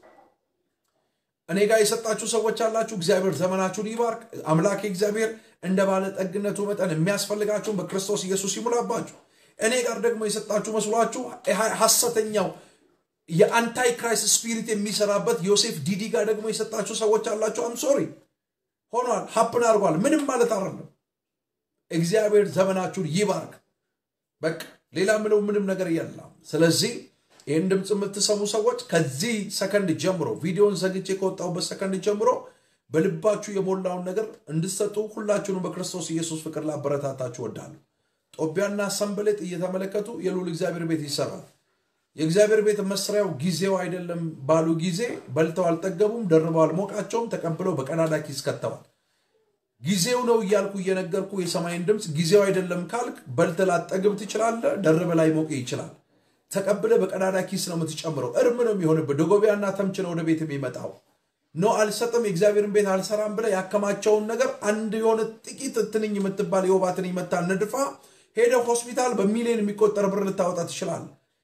እኔ ጋር የሰጣችሁ ሰዎች አላችሁ። እግዚአብሔር ዘመናችሁን ይባርክ። አምላኬ እግዚአብሔር እንደ ባለጠግነቱ መጠን የሚያስፈልጋችሁን በክርስቶስ ኢየሱስ ይሙላባችሁ። እኔ ጋር ደግሞ የሰጣችሁ መስሏችሁ ሐሰተኛው የአንታይ ክራይስት ስፒሪት የሚሰራበት ዮሴፍ ዲዲ ጋር ደግሞ የሰጣችሁ ሰዎች አላችሁ። አም ሶሪ ሆኗል፣ ሀፕን አድርጓል። ምንም ማለት አይደለም። እግዚአብሔር ዘመናችሁን ይባርክ። በቃ ሌላ ምለው ምንም ነገር የለም። ስለዚህ ይህን ድምፅ የምትሰሙ ሰዎች ከዚህ ሰከንድ ጀምሮ ቪዲዮን ዘግቼ ከወጣሁበት ሰከንድ ጀምሮ በልባችሁ የሞላውን ነገር እንድትሰጡ ሁላችሁንም በክርስቶስ ኢየሱስ ፍቅር ላበረታታችሁ ወዳለሁ። ጦቢያና ሰንበሌጥ እየተመለከቱ የልዑል እግዚአብሔር ቤት ይሰራል። የእግዚአብሔር ቤት መስሪያው ጊዜው አይደለም ባሉ ጊዜ በልተው አልጠገቡም፣ ደርበው አልሞቃቸውም፣ ተቀብለው በቀዳዳ ኪስ ከተዋል። ጊዜው ነው እያልኩ እየነገርኩ የሰማይን ድምፅ ጊዜው አይደለም ካልክ በልተህ ላጠግብ ትችላለህ፣ ደርበህ ላይ ሞቅ ይችላል። ተቀብለ በቀዳዳ ኪስ ነው የምትጨምረው። እርም ነው የሚሆንበት። ደጎቢያና ተምች ነው ወደ ቤት የሚመጣው። ኖ አልሰጥም፣ የእግዚአብሔርን ቤት አልሰራም ብለ ያከማቸውን ነገር አንድ የሆነ ጥቂት ትንኝ የምትባል የወባ ትንኝ መታ ነድፋ ሄደ ሆስፒታል በሚሊዮን የሚቆጠር ብር ልታወጣ ትችላል።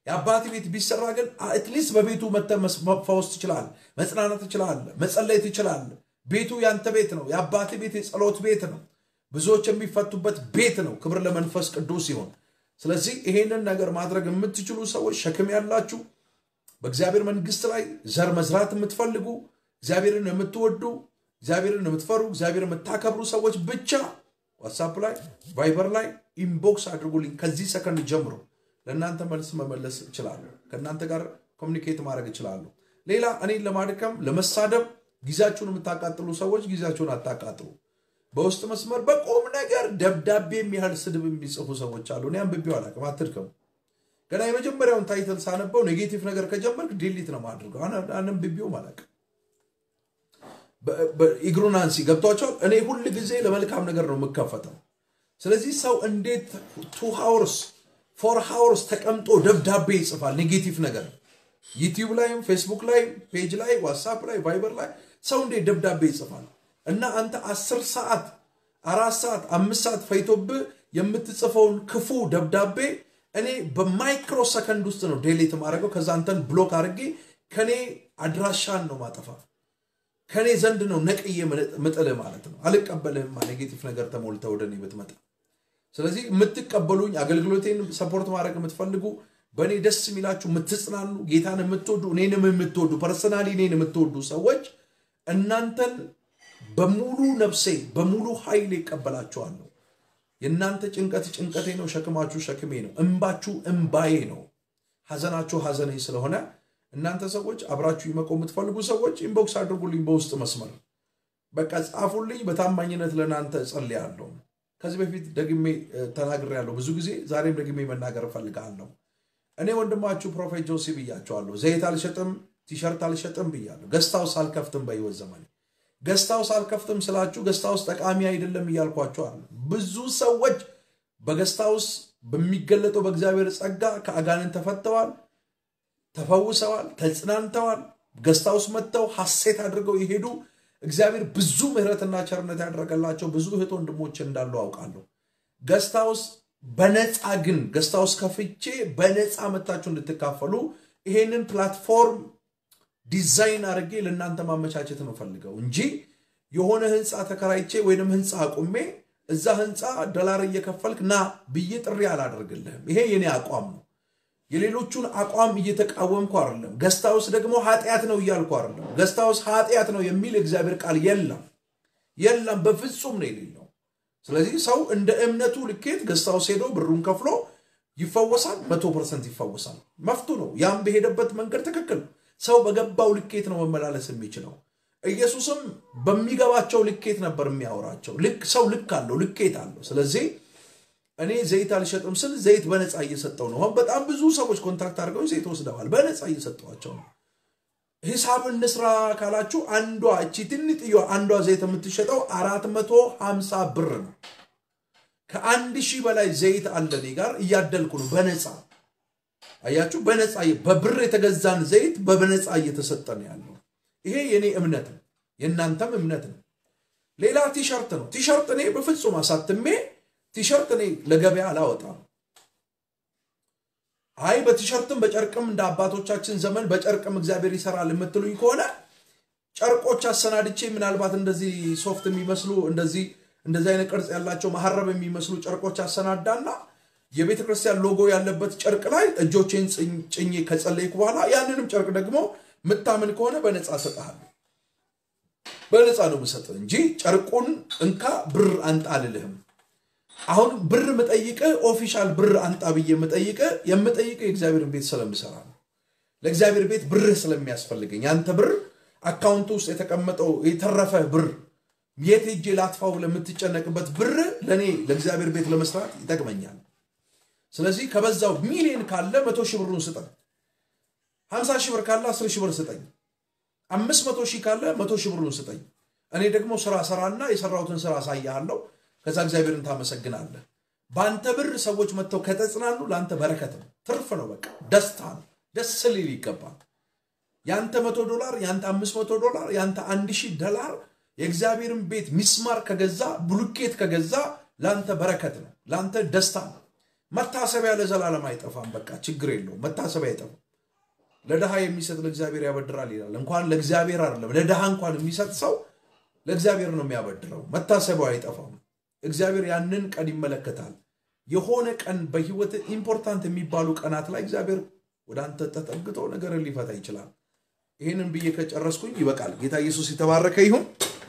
የአባት ቤት ቢሰራ ግን አትሊስት በቤቱ መተህ መፈወስ ትችላለህ፣ መጽናናት ትችላለህ፣ መጸለይ ትችላለህ። ቤቱ ያንተ ቤት ነው። የአባት ቤት የጸሎት ቤት ነው። ብዙዎች የሚፈቱበት ቤት ነው። ክብር ለመንፈስ ቅዱስ ይሆን። ስለዚህ ይሄንን ነገር ማድረግ የምትችሉ ሰዎች ሸክም ያላችሁ በእግዚአብሔር መንግስት ላይ ዘር መዝራት የምትፈልጉ እግዚአብሔርን የምትወዱ እግዚአብሔርን የምትፈሩ እግዚአብሔር የምታከብሩ ሰዎች ብቻ ዋትሳፕ ላይ ቫይበር ላይ ኢንቦክስ አድርጉልኝ። ከዚህ ሰከንድ ጀምሮ ለእናንተ መልስ መመለስ እችላለሁ። ከእናንተ ጋር ኮሚኒኬት ማድረግ እችላለሁ። ሌላ እኔን ለማድከም ለመሳደብ ጊዜያችሁን የምታቃጥሉ ሰዎች ጊዜያችሁን አታቃጥሉ። በውስጥ መስመር በቁም ነገር ደብዳቤ የሚያህል ስድብ የሚጽፉ ሰዎች አሉ። እኔ አንብቤው አላውቅም። አትድከሙ። ገና የመጀመሪያውን ታይትል ሳነበው ኔጌቲቭ ነገር ከጀመርክ ዲሊት ነው ማድርገው። አንብቤውም አላውቅም። ኢግኖራንሲ ገብቷቸዋል። እኔ ሁል ጊዜ ለመልካም ነገር ነው የምከፈተው። ስለዚህ ሰው እንዴት ቱ ሃውርስ ፎር ሃውርስ ተቀምጦ ደብዳቤ ይጽፋል? ኔጌቲቭ ነገር ዩቲዩብ ላይም ፌስቡክ ላይ ፔጅ ላይ ዋትሳፕ ላይ ቫይበር ላይ ሰው እንዴት ደብዳቤ ይጽፋል? እና አንተ አስር ሰዓት አራት ሰዓት አምስት ሰዓት ፈይቶብህ የምትጽፈውን ክፉ ደብዳቤ እኔ በማይክሮ ሰከንድ ውስጥ ነው ዴሌት ማድረገው። ከዛ አንተን ብሎክ አድርጌ ከኔ አድራሻን ነው ማጠፋ ከኔ ዘንድ ነው ነቅዬ ምጥልህ ማለት ነው። አልቀበልህማ ኔጌቲቭ ነገር ተሞልተ ወደ እኔ ብትመጣ። ስለዚህ የምትቀበሉኝ አገልግሎቴን ሰፖርት ማድረግ የምትፈልጉ በእኔ ደስ የሚላችሁ የምትጽናኑ ጌታን የምትወዱ እኔንም የምትወዱ ፐርሰናሊ እኔን የምትወዱ ሰዎች እናንተን በሙሉ ነፍሴ በሙሉ ኃይል ይቀበላችኋለሁ። የእናንተ ጭንቀት ጭንቀቴ ነው፣ ሸክማችሁ ሸክሜ ነው፣ እምባችሁ እምባዬ ነው፣ ሐዘናችሁ ሐዘኔ ስለሆነ እናንተ ሰዎች አብራችሁ መቆም የምትፈልጉ ሰዎች ኢንቦክስ አድርጉልኝ፣ በውስጥ መስመር በቃ ጻፉልኝ። በታማኝነት ለእናንተ እጸልያለሁ። ከዚህ በፊት ደግሜ ተናግሬያለሁ ብዙ ጊዜ፣ ዛሬም ደግሜ መናገር እፈልጋለሁ። እኔ ወንድማችሁ ፕሮፌት ጆሲ ብያቸዋለሁ። ዘይት አልሸጥም፣ ቲሸርት አልሸጥም ብያለሁ። ገስታውስ አልከፍትም በህይወት ዘመኔ ገስታውስ አልከፍትም ስላችሁ ገስታውስ ጠቃሚ አይደለም እያልኳቸው አለ። ብዙ ሰዎች በገስታውስ በሚገለጠው በእግዚአብሔር ጸጋ ከአጋንን ተፈተዋል፣ ተፈውሰዋል፣ ተጽናንተዋል። ገስታውስ መጥተው ሐሴት አድርገው የሄዱ እግዚአብሔር ብዙ ምሕረትና ቸርነት ያደረገላቸው ብዙ እህት ወንድሞች እንዳሉ አውቃለሁ። ገስታውስ በነፃ ግን ገስታውስ ከፍቼ በነፃ መታችሁ እንድትካፈሉ ይሄንን ፕላትፎርም ዲዛይን አድርጌ ለእናንተ ማመቻቸት ነው ፈልገው እንጂ የሆነ ህንፃ ተከራይቼ ወይንም ህንፃ አቁሜ እዛ ህንፃ ዶላር እየከፈልክ ና ብዬ ጥሪ አላደርግልህም። ይሄ የኔ አቋም ነው። የሌሎቹን አቋም እየተቃወምኩ አይደለም። ገስታውስ ደግሞ ኃጢአት ነው እያልኩ አይደለም። ገስታውስ ኃጢአት ነው የሚል እግዚአብሔር ቃል የለም፣ የለም፣ በፍጹም ነው የሌለው። ስለዚህ ሰው እንደ እምነቱ ልኬት ገስታውስ ሄዶ ብሩን ከፍሎ ይፈወሳል፣ መቶ ፐርሰንት ይፈወሳል። መፍቱ ነው። ያም በሄደበት መንገድ ትክክል ሰው በገባው ልኬት ነው መመላለስ የሚችለው። ኢየሱስም በሚገባቸው ልኬት ነበር የሚያወራቸው። ልክ ሰው ልክ አለው፣ ልኬት አለው። ስለዚህ እኔ ዘይት አልሸጥም ስል ዘይት በነፃ እየሰጠው ነው። አሁን በጣም ብዙ ሰዎች ኮንታክት አድርገው ዘይት ወስደዋል። በነፃ እየሰጠዋቸው ነው። ሂሳብ እንስራ ካላችሁ አንዷ እቺ ትንጥዮ አንዷ ዘይት የምትሸጠው አራት መቶ ሀምሳ ብር ነው። ከአንድ ሺህ በላይ ዘይት አለ እኔ ጋር እያደልኩ ነው በነፃ አያችሁ፣ በነፃ በብር የተገዛን ዘይት በነፃ እየተሰጠ ነው ያለው። ይሄ የኔ እምነት ነው፣ የእናንተም እምነት ነው። ሌላ ቲሸርት ነው። ቲሸርት እኔ በፍጹም አሳትሜ ቲሸርት እኔ ለገበያ አላወጣም። አይ በቲሸርትም በጨርቅም እንደ አባቶቻችን ዘመን በጨርቅም እግዚአብሔር ይሰራል የምትሉኝ ከሆነ ጨርቆች አሰናድቼ ምናልባት እንደዚህ ሶፍት የሚመስሉ እንደዚህ እንደዚህ አይነት ቅርጽ ያላቸው መሀረብ የሚመስሉ ጨርቆች አሰናዳና የቤተ ክርስቲያን ሎጎ ያለበት ጨርቅ ላይ እጆቼን ጭኜ ከጸለይኩ በኋላ ያንንም ጨርቅ ደግሞ ምታምን ከሆነ በነፃ እሰጥሃለሁ። በነፃ ነው የምሰጥህ እንጂ ጨርቁን እንካ ብር አንጣ አልልህም። አሁን ብር ምጠይቅህ ኦፊሻል ብር አንጣ ብዬ የምጠይቅህ የምጠይቅህ የእግዚአብሔርን ቤት ስለምሰራ ነው። ለእግዚአብሔር ቤት ብርህ ስለሚያስፈልገኝ ያንተ ብር አካውንት ውስጥ የተቀመጠው የተረፈ ብር የት ሄጄ ላጥፋው ለምትጨነቅበት ብር ለእኔ ለእግዚአብሔር ቤት ለመስራት ይጠቅመኛል። ስለዚህ ከበዛው ሚሊዮን ካለ መቶ ሺህ ብሩን ስጠኝ። ሀምሳ ሺህ ብር ካለ አስር ሺህ ብር ስጠኝ። አምስት መቶ ሺህ ካለ መቶ ሺህ ብሩን ስጠኝ። እኔ ደግሞ ስራ ሰራና የሰራሁትን ስራ አሳያለሁ። ከዛ እግዚአብሔርን ታመሰግናለህ። በአንተ ብር ሰዎች መጥተው ከተጽናኑ ለአንተ በረከት ነው፣ ትርፍ ነው፣ በቃ ደስታ ነው። ደስ ሊል ይገባል። የአንተ መቶ ዶላር፣ የአንተ አምስት መቶ ዶላር፣ የአንተ አንድ ሺህ ዶላር የእግዚአብሔርን ቤት ሚስማር ከገዛ ብሉኬት ከገዛ ለአንተ በረከት ነው፣ ለአንተ ደስታ ነው። መታሰቢያ ለዘላለም አይጠፋም። በቃ ችግር የለውም። መታሰቢያ አይጠፋም። ለድሃ የሚሰጥ ለእግዚአብሔር ያበድራል ይላል። እንኳን ለእግዚአብሔር አይደለም ለድሃ እንኳን የሚሰጥ ሰው ለእግዚአብሔር ነው የሚያበድረው። መታሰቢያው አይጠፋም። እግዚአብሔር ያንን ቀን ይመለከታል። የሆነ ቀን በህይወት ኢምፖርታንት የሚባሉ ቀናት ላይ እግዚአብሔር ወደ አንተ ተጠግቶ ነገርን ሊፈታ ይችላል። ይህንን ብዬ ከጨረስኩኝ ይበቃል። ጌታ ኢየሱስ የተባረከ ይሁን።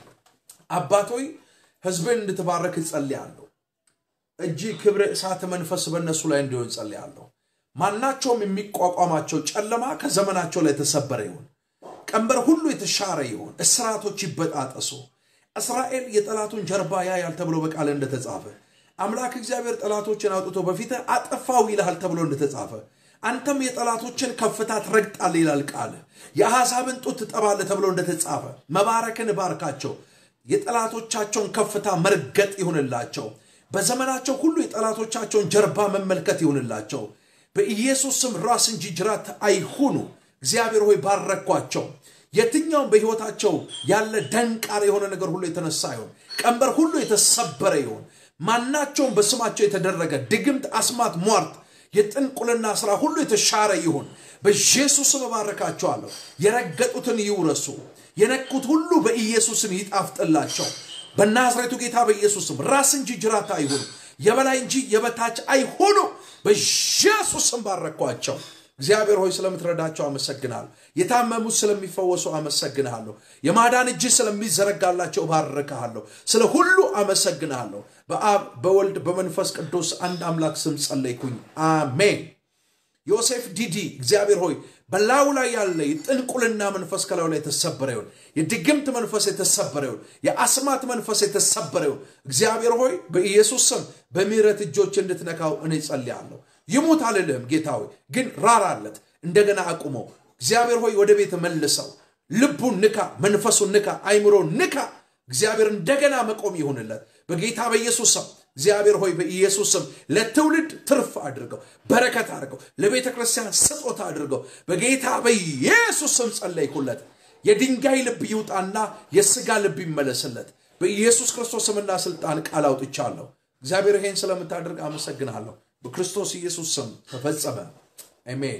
አባቶይ ህዝብን እንድትባረክ እጸልያለሁ። እጅ ክብር፣ እሳት፣ መንፈስ በእነሱ ላይ እንዲሆን ጸልያለሁ። ማናቸውም የሚቋቋማቸው ጨለማ ከዘመናቸው ላይ የተሰበረ ይሁን። ቀንበር ሁሉ የተሻረ ይሁን። እስራቶች ይበጣጠሱ። እስራኤል የጠላቱን ጀርባ ያያል ተብሎ በቃል እንደተጻፈ አምላክ እግዚአብሔር ጠላቶችን አውጥቶ በፊት አጠፋው ይልሃል ተብሎ እንደተጻፈ አንተም የጠላቶችን ከፍታ ትረግጣል ይላል ቃል። የአሕዛብን ጡት ትጠባለህ ተብሎ እንደተጻፈ መባረክን ባርካቸው። የጠላቶቻቸውን ከፍታ መርገጥ ይሁንላቸው። በዘመናቸው ሁሉ የጠላቶቻቸውን ጀርባ መመልከት ይሁንላቸው። በኢየሱስ ስም ራስ እንጂ ጅራት አይሁኑ። እግዚአብሔር ሆይ ባረኳቸው። የትኛውም በሕይወታቸው ያለ ደንቃር የሆነ ነገር ሁሉ የተነሳ ይሁን። ቀንበር ሁሉ የተሰበረ ይሁን። ማናቸውም በስማቸው የተደረገ ድግምት፣ አስማት፣ ሟርት፣ የጥንቁልና ስራ ሁሉ የተሻረ ይሁን። በኢየሱስም እባርካቸዋለሁ። የረገጡትን ይውረሱ። የነቁት ሁሉ በኢየሱስም ይጣፍጥላቸው። በናዝሬቱ ጌታ በኢየሱስም ራስ እንጂ ጅራት አይሁኑ። የበላይ እንጂ የበታች አይሁኑ። በኢየሱስም ባረኳቸው። እግዚአብሔር ሆይ ስለምትረዳቸው አመሰግናለሁ። የታመሙት ስለሚፈወሱ አመሰግንሃለሁ። የማዳን እጅ ስለሚዘረጋላቸው ባርክሃለሁ። ስለ ሁሉ አመሰግንሃለሁ። በአብ በወልድ በመንፈስ ቅዱስ አንድ አምላክ ስም ጸለይኩኝ፣ አሜን። ዮሴፍ ዲዲ እግዚአብሔር ሆይ በላዩ ላይ ያለ የጥንቁልና መንፈስ ከላዩ ላይ የተሰበረ ይሁን። የድግምት መንፈስ የተሰበረ ይሁን። የአስማት መንፈስ የተሰበረ ይሁን። እግዚአብሔር ሆይ በኢየሱስ ስም በምሕረት እጆች እንድትነካው እኔ ጸልያለሁ። ይሙት አልልህም ጌታ ሆይ ግን ራራለት፣ እንደገና አቁመው። እግዚአብሔር ሆይ ወደ ቤት መልሰው። ልቡን ንካ፣ መንፈሱን ንካ፣ አይምሮን ንካ። እግዚአብሔር እንደገና መቆም ይሁንለት በጌታ በኢየሱስ ስም። እግዚአብሔር ሆይ በኢየሱስ ስም ለትውልድ ትርፍ አድርገው፣ በረከት አድርገው፣ ለቤተ ክርስቲያን ስጦታ አድርገው። በጌታ በኢየሱስ ስም ጸለይኩለት። የድንጋይ ልብ ይውጣና የስጋ ልብ ይመለስለት። በኢየሱስ ክርስቶስ ስምና ስልጣን ቃል አውጥቻለሁ። እግዚአብሔር ይሄን ስለምታደርግ አመሰግናለሁ። በክርስቶስ ኢየሱስ ስም ተፈጸመ። አሜን።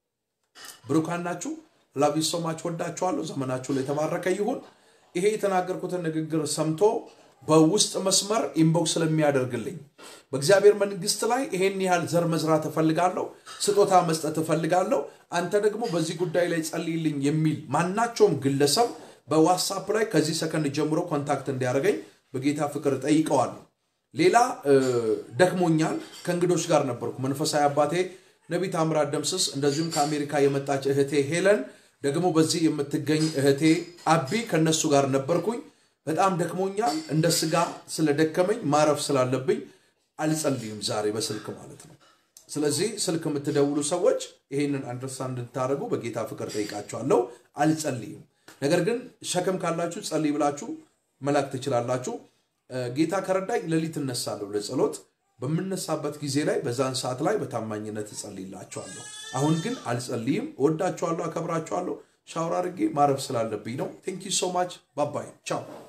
ብሩካን ናችሁ። ላቪ ሶማች ወዳችኋለሁ። ዘመናችሁ ላይ የተባረከ ይሁን። ይሄ የተናገርኩትን ንግግር ሰምቶ በውስጥ መስመር ኢንቦክስ ስለሚያደርግልኝ በእግዚአብሔር መንግስት ላይ ይሄን ያህል ዘር መዝራት እፈልጋለሁ፣ ስጦታ መስጠት እፈልጋለሁ፣ አንተ ደግሞ በዚህ ጉዳይ ላይ ጸልይልኝ የሚል ማናቸውም ግለሰብ በዋትሳፕ ላይ ከዚህ ሰከንድ ጀምሮ ኮንታክት እንዲያደርገኝ በጌታ ፍቅር ጠይቀዋለሁ። ሌላ ደክሞኛል። ከእንግዶች ጋር ነበርኩ። መንፈሳዊ አባቴ ነቢይ ታምራት ደምስስ፣ እንደዚሁም ከአሜሪካ የመጣች እህቴ ሄለን፣ ደግሞ በዚህ የምትገኝ እህቴ አቢ ከነሱ ጋር ነበርኩኝ። በጣም ደክሞኛል። እንደ ስጋ ስለደከመኝ ማረፍ ስላለብኝ አልጸልይም ዛሬ በስልክ ማለት ነው። ስለዚህ ስልክ የምትደውሉ ሰዎች ይሄንን አንደርስታንድ እንድታደርጉ በጌታ ፍቅር ጠይቃችኋለሁ። አልጸልይም። ነገር ግን ሸክም ካላችሁ ጸልይ ብላችሁ መላክ ትችላላችሁ። ጌታ ከረዳኝ ሌሊት እነሳለሁ ለጸሎት። በምነሳበት ጊዜ ላይ በዛን ሰዓት ላይ በታማኝነት እጸልይላችኋለሁ። አሁን ግን አልጸልይም። እወዳችኋለሁ፣ አከብራችኋለሁ። ሻወር አድርጌ ማረፍ ስላለብኝ ነው። ቴንክ ዩ ሶ ማች ባባይ ቻው